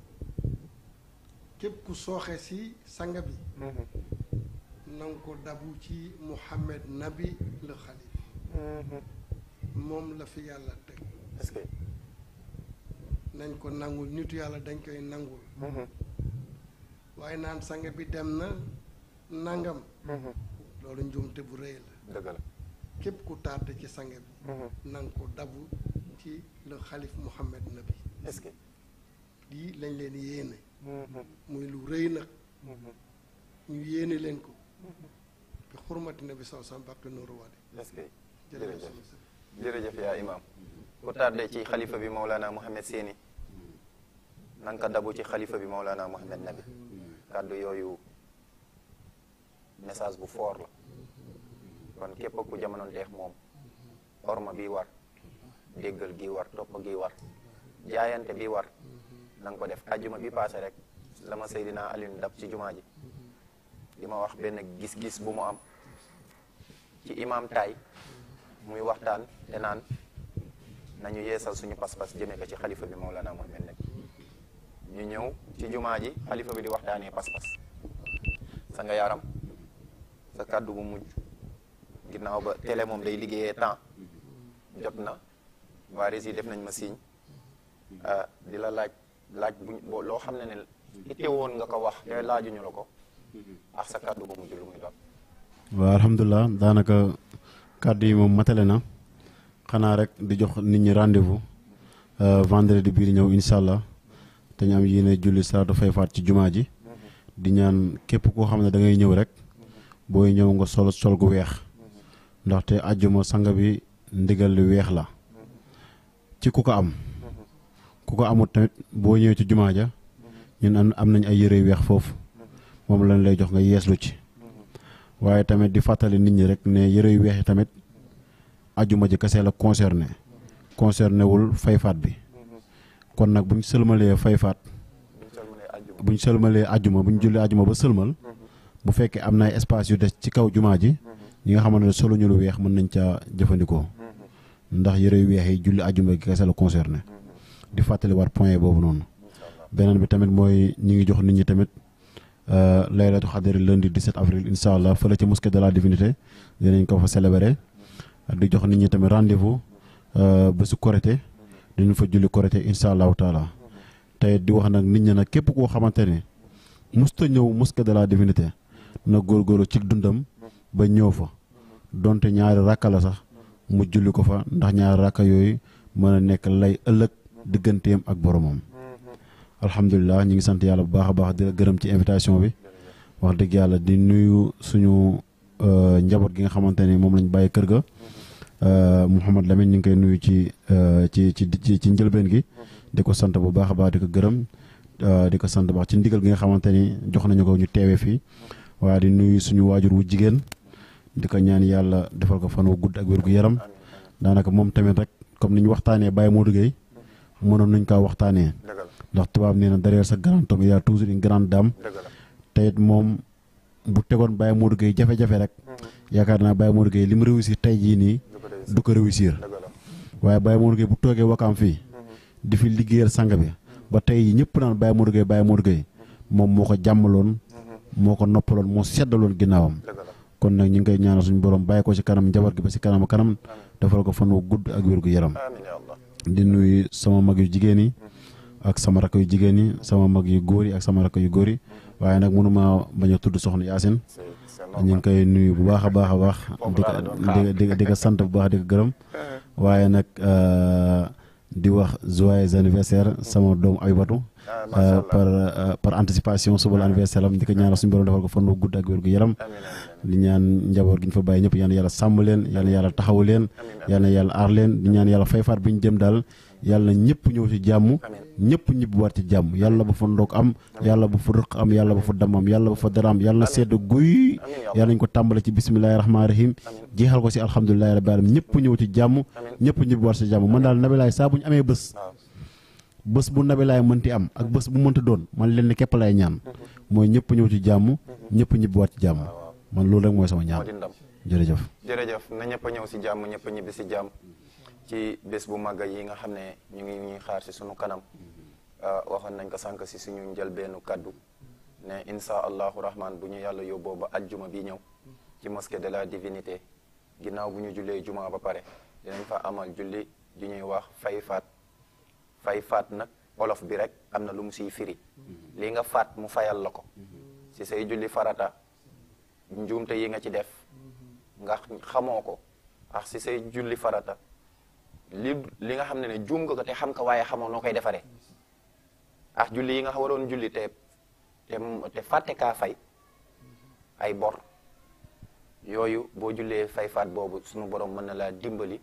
képp ku sooxe si sang bi nanga ko dabu ci Muhammad Nabi le xalif moom la fi yàlla teg est-ce que nañ ko nangul nitu yàlla dañ koy nangul waaye naan sang bi dem na nangam loolu njuumte bu rëy la dëgg la képp ku tardé ci sang bi nanga ko dabu ci le xalif Muhammad Nabi est-ce que lii lañ leen yéene muy lu rëy nag ñu yéene leen ko bi xurmati nabi saw sam baqi nooru waade est-ce que jërëjëf jërëjëf jërëjëf yaa imam ku tardé ci xalifa bi Maulana Mohamed Séni nanga ko dabu ci xalifa bi Maulana Mohamed Nabi kàddu yooyu message bu fort la kon képp ku jamono teex moom orma bi war déggal gi war topp gi war jaayante bi war na nga ko def ajjuma bi paase rek la ma Seydina Alioune dab ci jumaa ji di ma wax benn gis-gis bu mu am ci imam tay muy waxtaan te naan nañu yeesal suñu pas-pas jëmee ko ci xalifa bi Maulana Mohamed Nabi ñu ñëw ci jumaa ji xalifa bi di waxtaanee pas-pas sa nga yaram sa kàddu bu mujj ginnaaw ba télé moom day liggéeyee temps jot na waa Rési def nañ ma signe di la laaj laaj buñ boo loo xam ne ne itte woon nga ko wax te laajuñu la ko ak sa kàddu bu mujj lu muy doon waaw alhamdulilah daanaka kàddu yi moom matale na xanaa rek di jox nit ñi rendez-vous vendredi bii di ñëw incha allah te ñu am yéene julli salaatu fay faat ci jumaa ji di ñaan képp koo xam ne da ngay ñëw rek booy ñëw nga sol sol gu weex ndaxte àjjuma sanga bi ndigal li weex la ci ku ko am ku ko amut tamit boo ñëwee ci jumaa ja ñun am am nañ ay yëre yu weex foofu moom lañ lay jox nga yeeslu ci waaye tamit di fàttali nit ñi rek ne yëre yu weex yi tamit àjjuma ji kese la concerné concerné wul fayfaat bi kon nag bu ñu sëlmalee fayfaat bu ñu sëlmalee àjjuma bu ñu jullee àjjuma ba sëlmal bu fekkee am na ay espace yu des ci kaw jumaa ji ñi nga xamante ne solo ñu lu weex mën nañ caa jëfandikoo ndax yëre yu weex yi julli àjjuma gi kese la concerné di fàttali war point boobu noonu beneen bi tamit mooy ñi ngi jox nit ñi tamit laylatu xadari lundi 17 avril incha allah fële ci mosquée de la divinité dinañ ko fa célébrer di jox nit ñi tamit rendez-vous ba su korité dinañ fa julli korité incha allahu taala tey di wax nag nit ñi nag képp koo xamante ne musta ñëw mosquée de la divinité na góorgóorlu ci dundam ba ñëw fa donte ñaari rakka la sax mu julli ko fa ndax ñaari rakka yooyu mën a nekk lay ëllëg digganteem ak boromam. alhamdulilah ñu ngi sant yàlla bu baax a baax di la gërëm ci invitation bi wax dëgg yàlla di nuyu suñu njaboot gi nga xamante ni moom lañ bàyyi kër ga Mouhamad Lamine ñu ngi koy nuyu ci ci ci ci njëlbeen gi di ko sant bu baax a baax di ko gërëm di ko sant baax ci ndigal gi nga xamante ni jox nañu ko ñu teewee fii waaye di nuyu suñu waajur wu jigéen di ko ñaan yàlla defal ko fan wu gudd ak wér gu yaram daanaka moom tamit rek comme ni ñu waxtaanee Baye Modou Gueye mënoon nañ kaa waxtaanee ndax tubaab nee na derrière sa grand homme y a toujours une grande dame te it moom bu tegoon Baye Modou Gueye jafe-jafe rek yaakaar naa Baye Modou Gueye li mu réussir tey jii nii du ko réussir waaye Baye Modou Gueye bu toogee wakaam fii di fi liggéeyal sang bi ba tey ñëpp naan Baye Modou Gueye Baye Modou Gueye moom moo ko jàmmaloon moo ko noppaloon moo seddaloon ginnaawam kon nag ñu ngi koy ñaanal suñu borom bàyyi ko ci kanam njaboot gi ba ci kanam kanam defal ko fan wu gudd ak wér gu yaram di nuyu sama mag yu jigéen yi ak sama rakk yu jigéen yi sama mag yu góor yi ak sama rakk yu góor yi waaye nag mënuma bañ a tudd soxna Yaasin ñu ngi koy nuyu bu baax a baax a baax di ko di di ko sant bu baax di ko gërëm waaye nag di wax joyeux anniversaire sama doomu Aybatu par par anticipation suba la anniversaire am di ko ñaanal suñu borom defal ko fan wu gudd ak wér gu yaram di ñaan njaboot gi ñu fa bàyyi ñëpp yal na yàlla sàmm leen yal na yàlla taxawu leen yal na yàlla aar leen di ñaan yàlla fayfaat bi ñu jëm daal yàlla ñëpp ñëw ci jàmm ñëpp ñibbi waat ci jàmm yàlla bu fa ndog am yàlla bu fa rëq am yàlla bu fa dam am yàlla bu fa dara am yàlla na sedd guy yàlla nañ ko tàmbale ci bisimilahi rahmaani rahim jeexal ko si alhamdulilahi rabbil alamin ñëpp ñëw ci jàmm ñëpp ñibbi waat ci jàmm man daal nabilaay saa bu ñu amee bés bés bu nabilaay mënti am ak bés bu mënti doon man leen ni képp lay ñaan mooy ñëpp ñëw ci jàmm ñëpp ñibbi waat ci jàmm man loolu rek mooy sama ñaan jërëjëf jërëjëf na ñëpp a ñëw si jàmm ñëpp a ñibbi si jàmm ci bés bu màgg yi nga xam ne ñu ngi ñuy xaar si sunu kanam waxoon nañ ko sànq si suñu njëlbeenu kaddu ne insha allahu rahman bu ñu yàlla yóbboo ba ajjuma bi ñëw ci mosquée de la divinité ginnaaw bu ñu jullee juma ba pare dinañ fa amal julli ju ñuy wax fay faat fay faat nag olof bi rek am na lu mu siy firi li nga faat mu fayal la ko si say julli farata njuumte yi nga ci def nga xamoo ko ak si say julli farata li li nga xam ne ne juum nga ko te xam ko waaye xamoo noo koy defaree ak julli yi nga waroon julli te te te fàtte kaa fay ay bor yooyu boo jullee fay faat boobu sunu borom mën na laa dimbali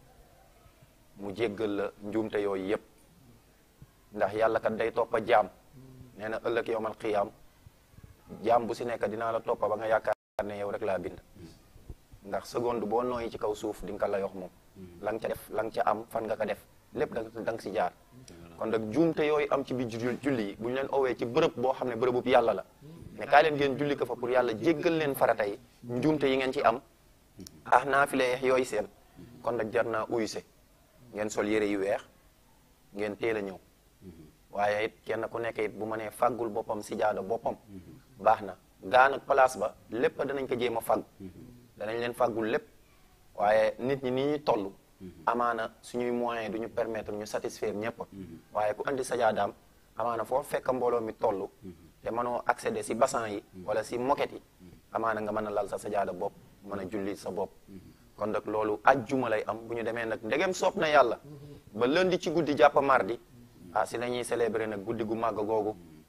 mu jéggal la njuumte yooyu yépp ndax yàlla kat day toppa jaam nee na ëllëg yowmal xiyaam jaam bu si nekk dinaa la toppa ba nga yaakaar ne yow rek laa bind ndax seconde boo nooyi ci kaw suuf di nga ko la yox moom la nga ca def la nga ca am fan nga ko def lépp da da nga si jaar kon nag juumte yooyu am ci biir julli yi bu ñu leen owee ci bërëb boo xam ne bërëbub yàlla la mais kaay leen ngeen julli ko fa pour yàlla jéggal leen farata yi njuumte yi ngeen ci am ah naafile yeex yooyu seen kon nag jar naa uyse ngeen sol yére yu weex ngeen teel a ñëw waaye it kenn ku nekk it bu ma nee fàggul boppam si jaada boppam baax na gaan ak place ba lépp danañ ko jéem a fàgg danañ leen fàggul lépp waaye nit ñi ni ñuy toll amaana suñuy moyen du ñu permettre ñu satisfaire ñëpp waaye ku andi sajaadaam amaana foo fekk mbooloo mi toll te mënoo accéder si bassan yi wala si moquette yi amaana nga mën a lal sa sajaada bopp mën a julli sa bopp kon nag loolu ajjuma lay am bu ñu demee nag ndegem soob na yàlla ba lundi ci guddi jàpp mardi ah si la ñuy célébrer nag guddi gu màgg googu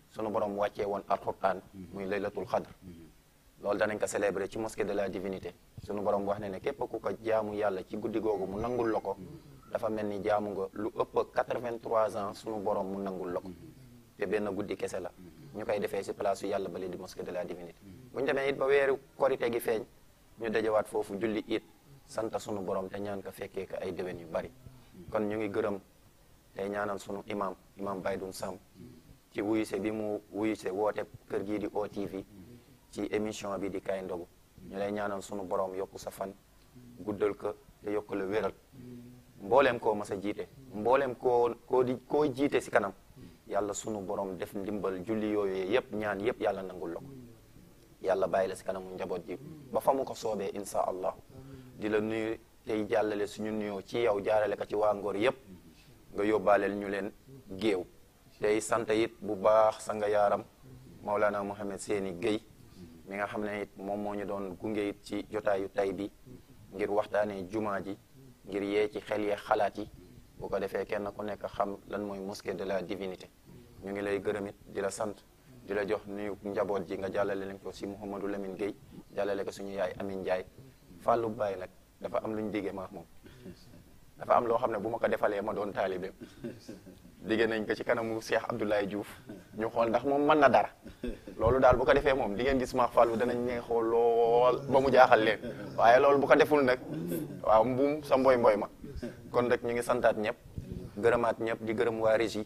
sunu borom wàccee woon alquran muy laylatul xadr loolu danañ ko célébrer ci mosquée de la divinité sunu borom wax ne ne képp ku ko jaamu yàlla ci guddi googu mu nangul la ko dafa mel ni jaamu nga lu ëpp 83 ans sunu borom mu nangul la ko te benn guddi kese la ñu koy defee si place su yàlla bale di mosquée de la divinité bu ñu demee it ba weeru korite gi feeñ ñu dajawaat foofu julli it sant sunu borom te ñaan ko fekkee ko ay déwén yu bari kon ñu ngi gërëm tey ñaanal sunu imam imam Baydun Sam ci wuyuse bi mu wuyuse woote kër gii di OTV ci émission bi di kay ndogu ñu lay ñaanal sunu borom yokku sa fan guddal ko te yokku la wéral mbooleem koo mas a jiite mbooleem koo koo di koo jiite si kanam yàlla sunu borom def ndimbal julli yooyu yëpp ñaan yëpp yàlla nangul la ko yàlla bàyyi la si kanamu njaboot ji ba fa mu ko soobee insha allah di la nuyu tey jàllale suñu nuyoo ci yow jaarale ko ci waa Ngor yëpp nga yóbbaaleel ñu leen géew tey sant it bu baax sa nga yaaram Maulana Mohamed Seeni Guèye mi nga xam ne it moom moo ñu doon gunge it ci jotaayu tay bi ngir waxtaanee jumaa ji ngir yee ci xel yee xalaat yi bu ko defee kenn ku nekk xam lan mooy mosquée de la divinité ñu ngi lay gërëm it di la sant di la jox nuyu njaboot ji nga jàllale leen ko si Mouhamadou Lamine Guèye jàllale ko suñu yaay Amin Ndiaye Fallou Baye nag dafa am lu ñu diggee maax moom dafa am loo xam ne bu ma ko defalee ma doon taalibeem digge nañ ko ci kanamu Cheikh Abdoulaye Diouf ñu xool ndax moom mën na dara loolu daal bu ko defee moom di ngeen gis maax Fallou danañ neexoo lool ba mu jaaxal leen waaye loolu bu ko deful nag waaw mbuum sa mboy mboy ma kon rek ñu ngi santaat ñëpp gërëmaat ñëpp di gërëm waa régie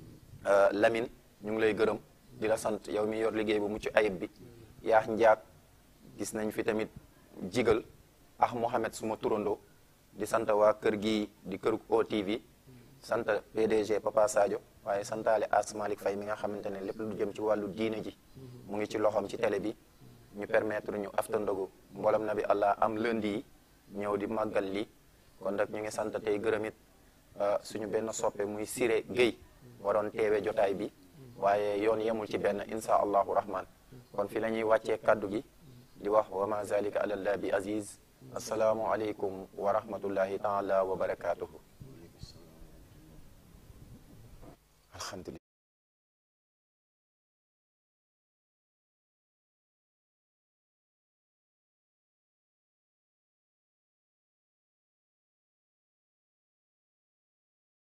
Lamine ñu ngi lay gërëm di la sant yow mi yor liggéey bu mucc ayib bi yaax njaag gis nañ fi tamit jigal ah Mohamed suma turandoo di sant waa kër gi di kër OTV sant PDG Papa Sadio waaye santaale As Malick Faye mi nga xamante ne lépp lu jëm ci wàllu diine ji mu ngi ci loxoom ci télé bi ñu permettre ñu afta ndogu mboolem na bi allah am lundi yi ñëw di màggal lii kon nag ñu ngi sant tey gërëm it suñu benn soppe muy Siré Guèye waroon teewe jotaay bi waaye yoon yemul ci benn insha allahu rahman kon fi la ñuy wàccee kaddu gi di wax wa ma zalika ala allah bi aziz asalaamu aleykum wa rahmatullahi taala wa barakatuhu alhamdulillah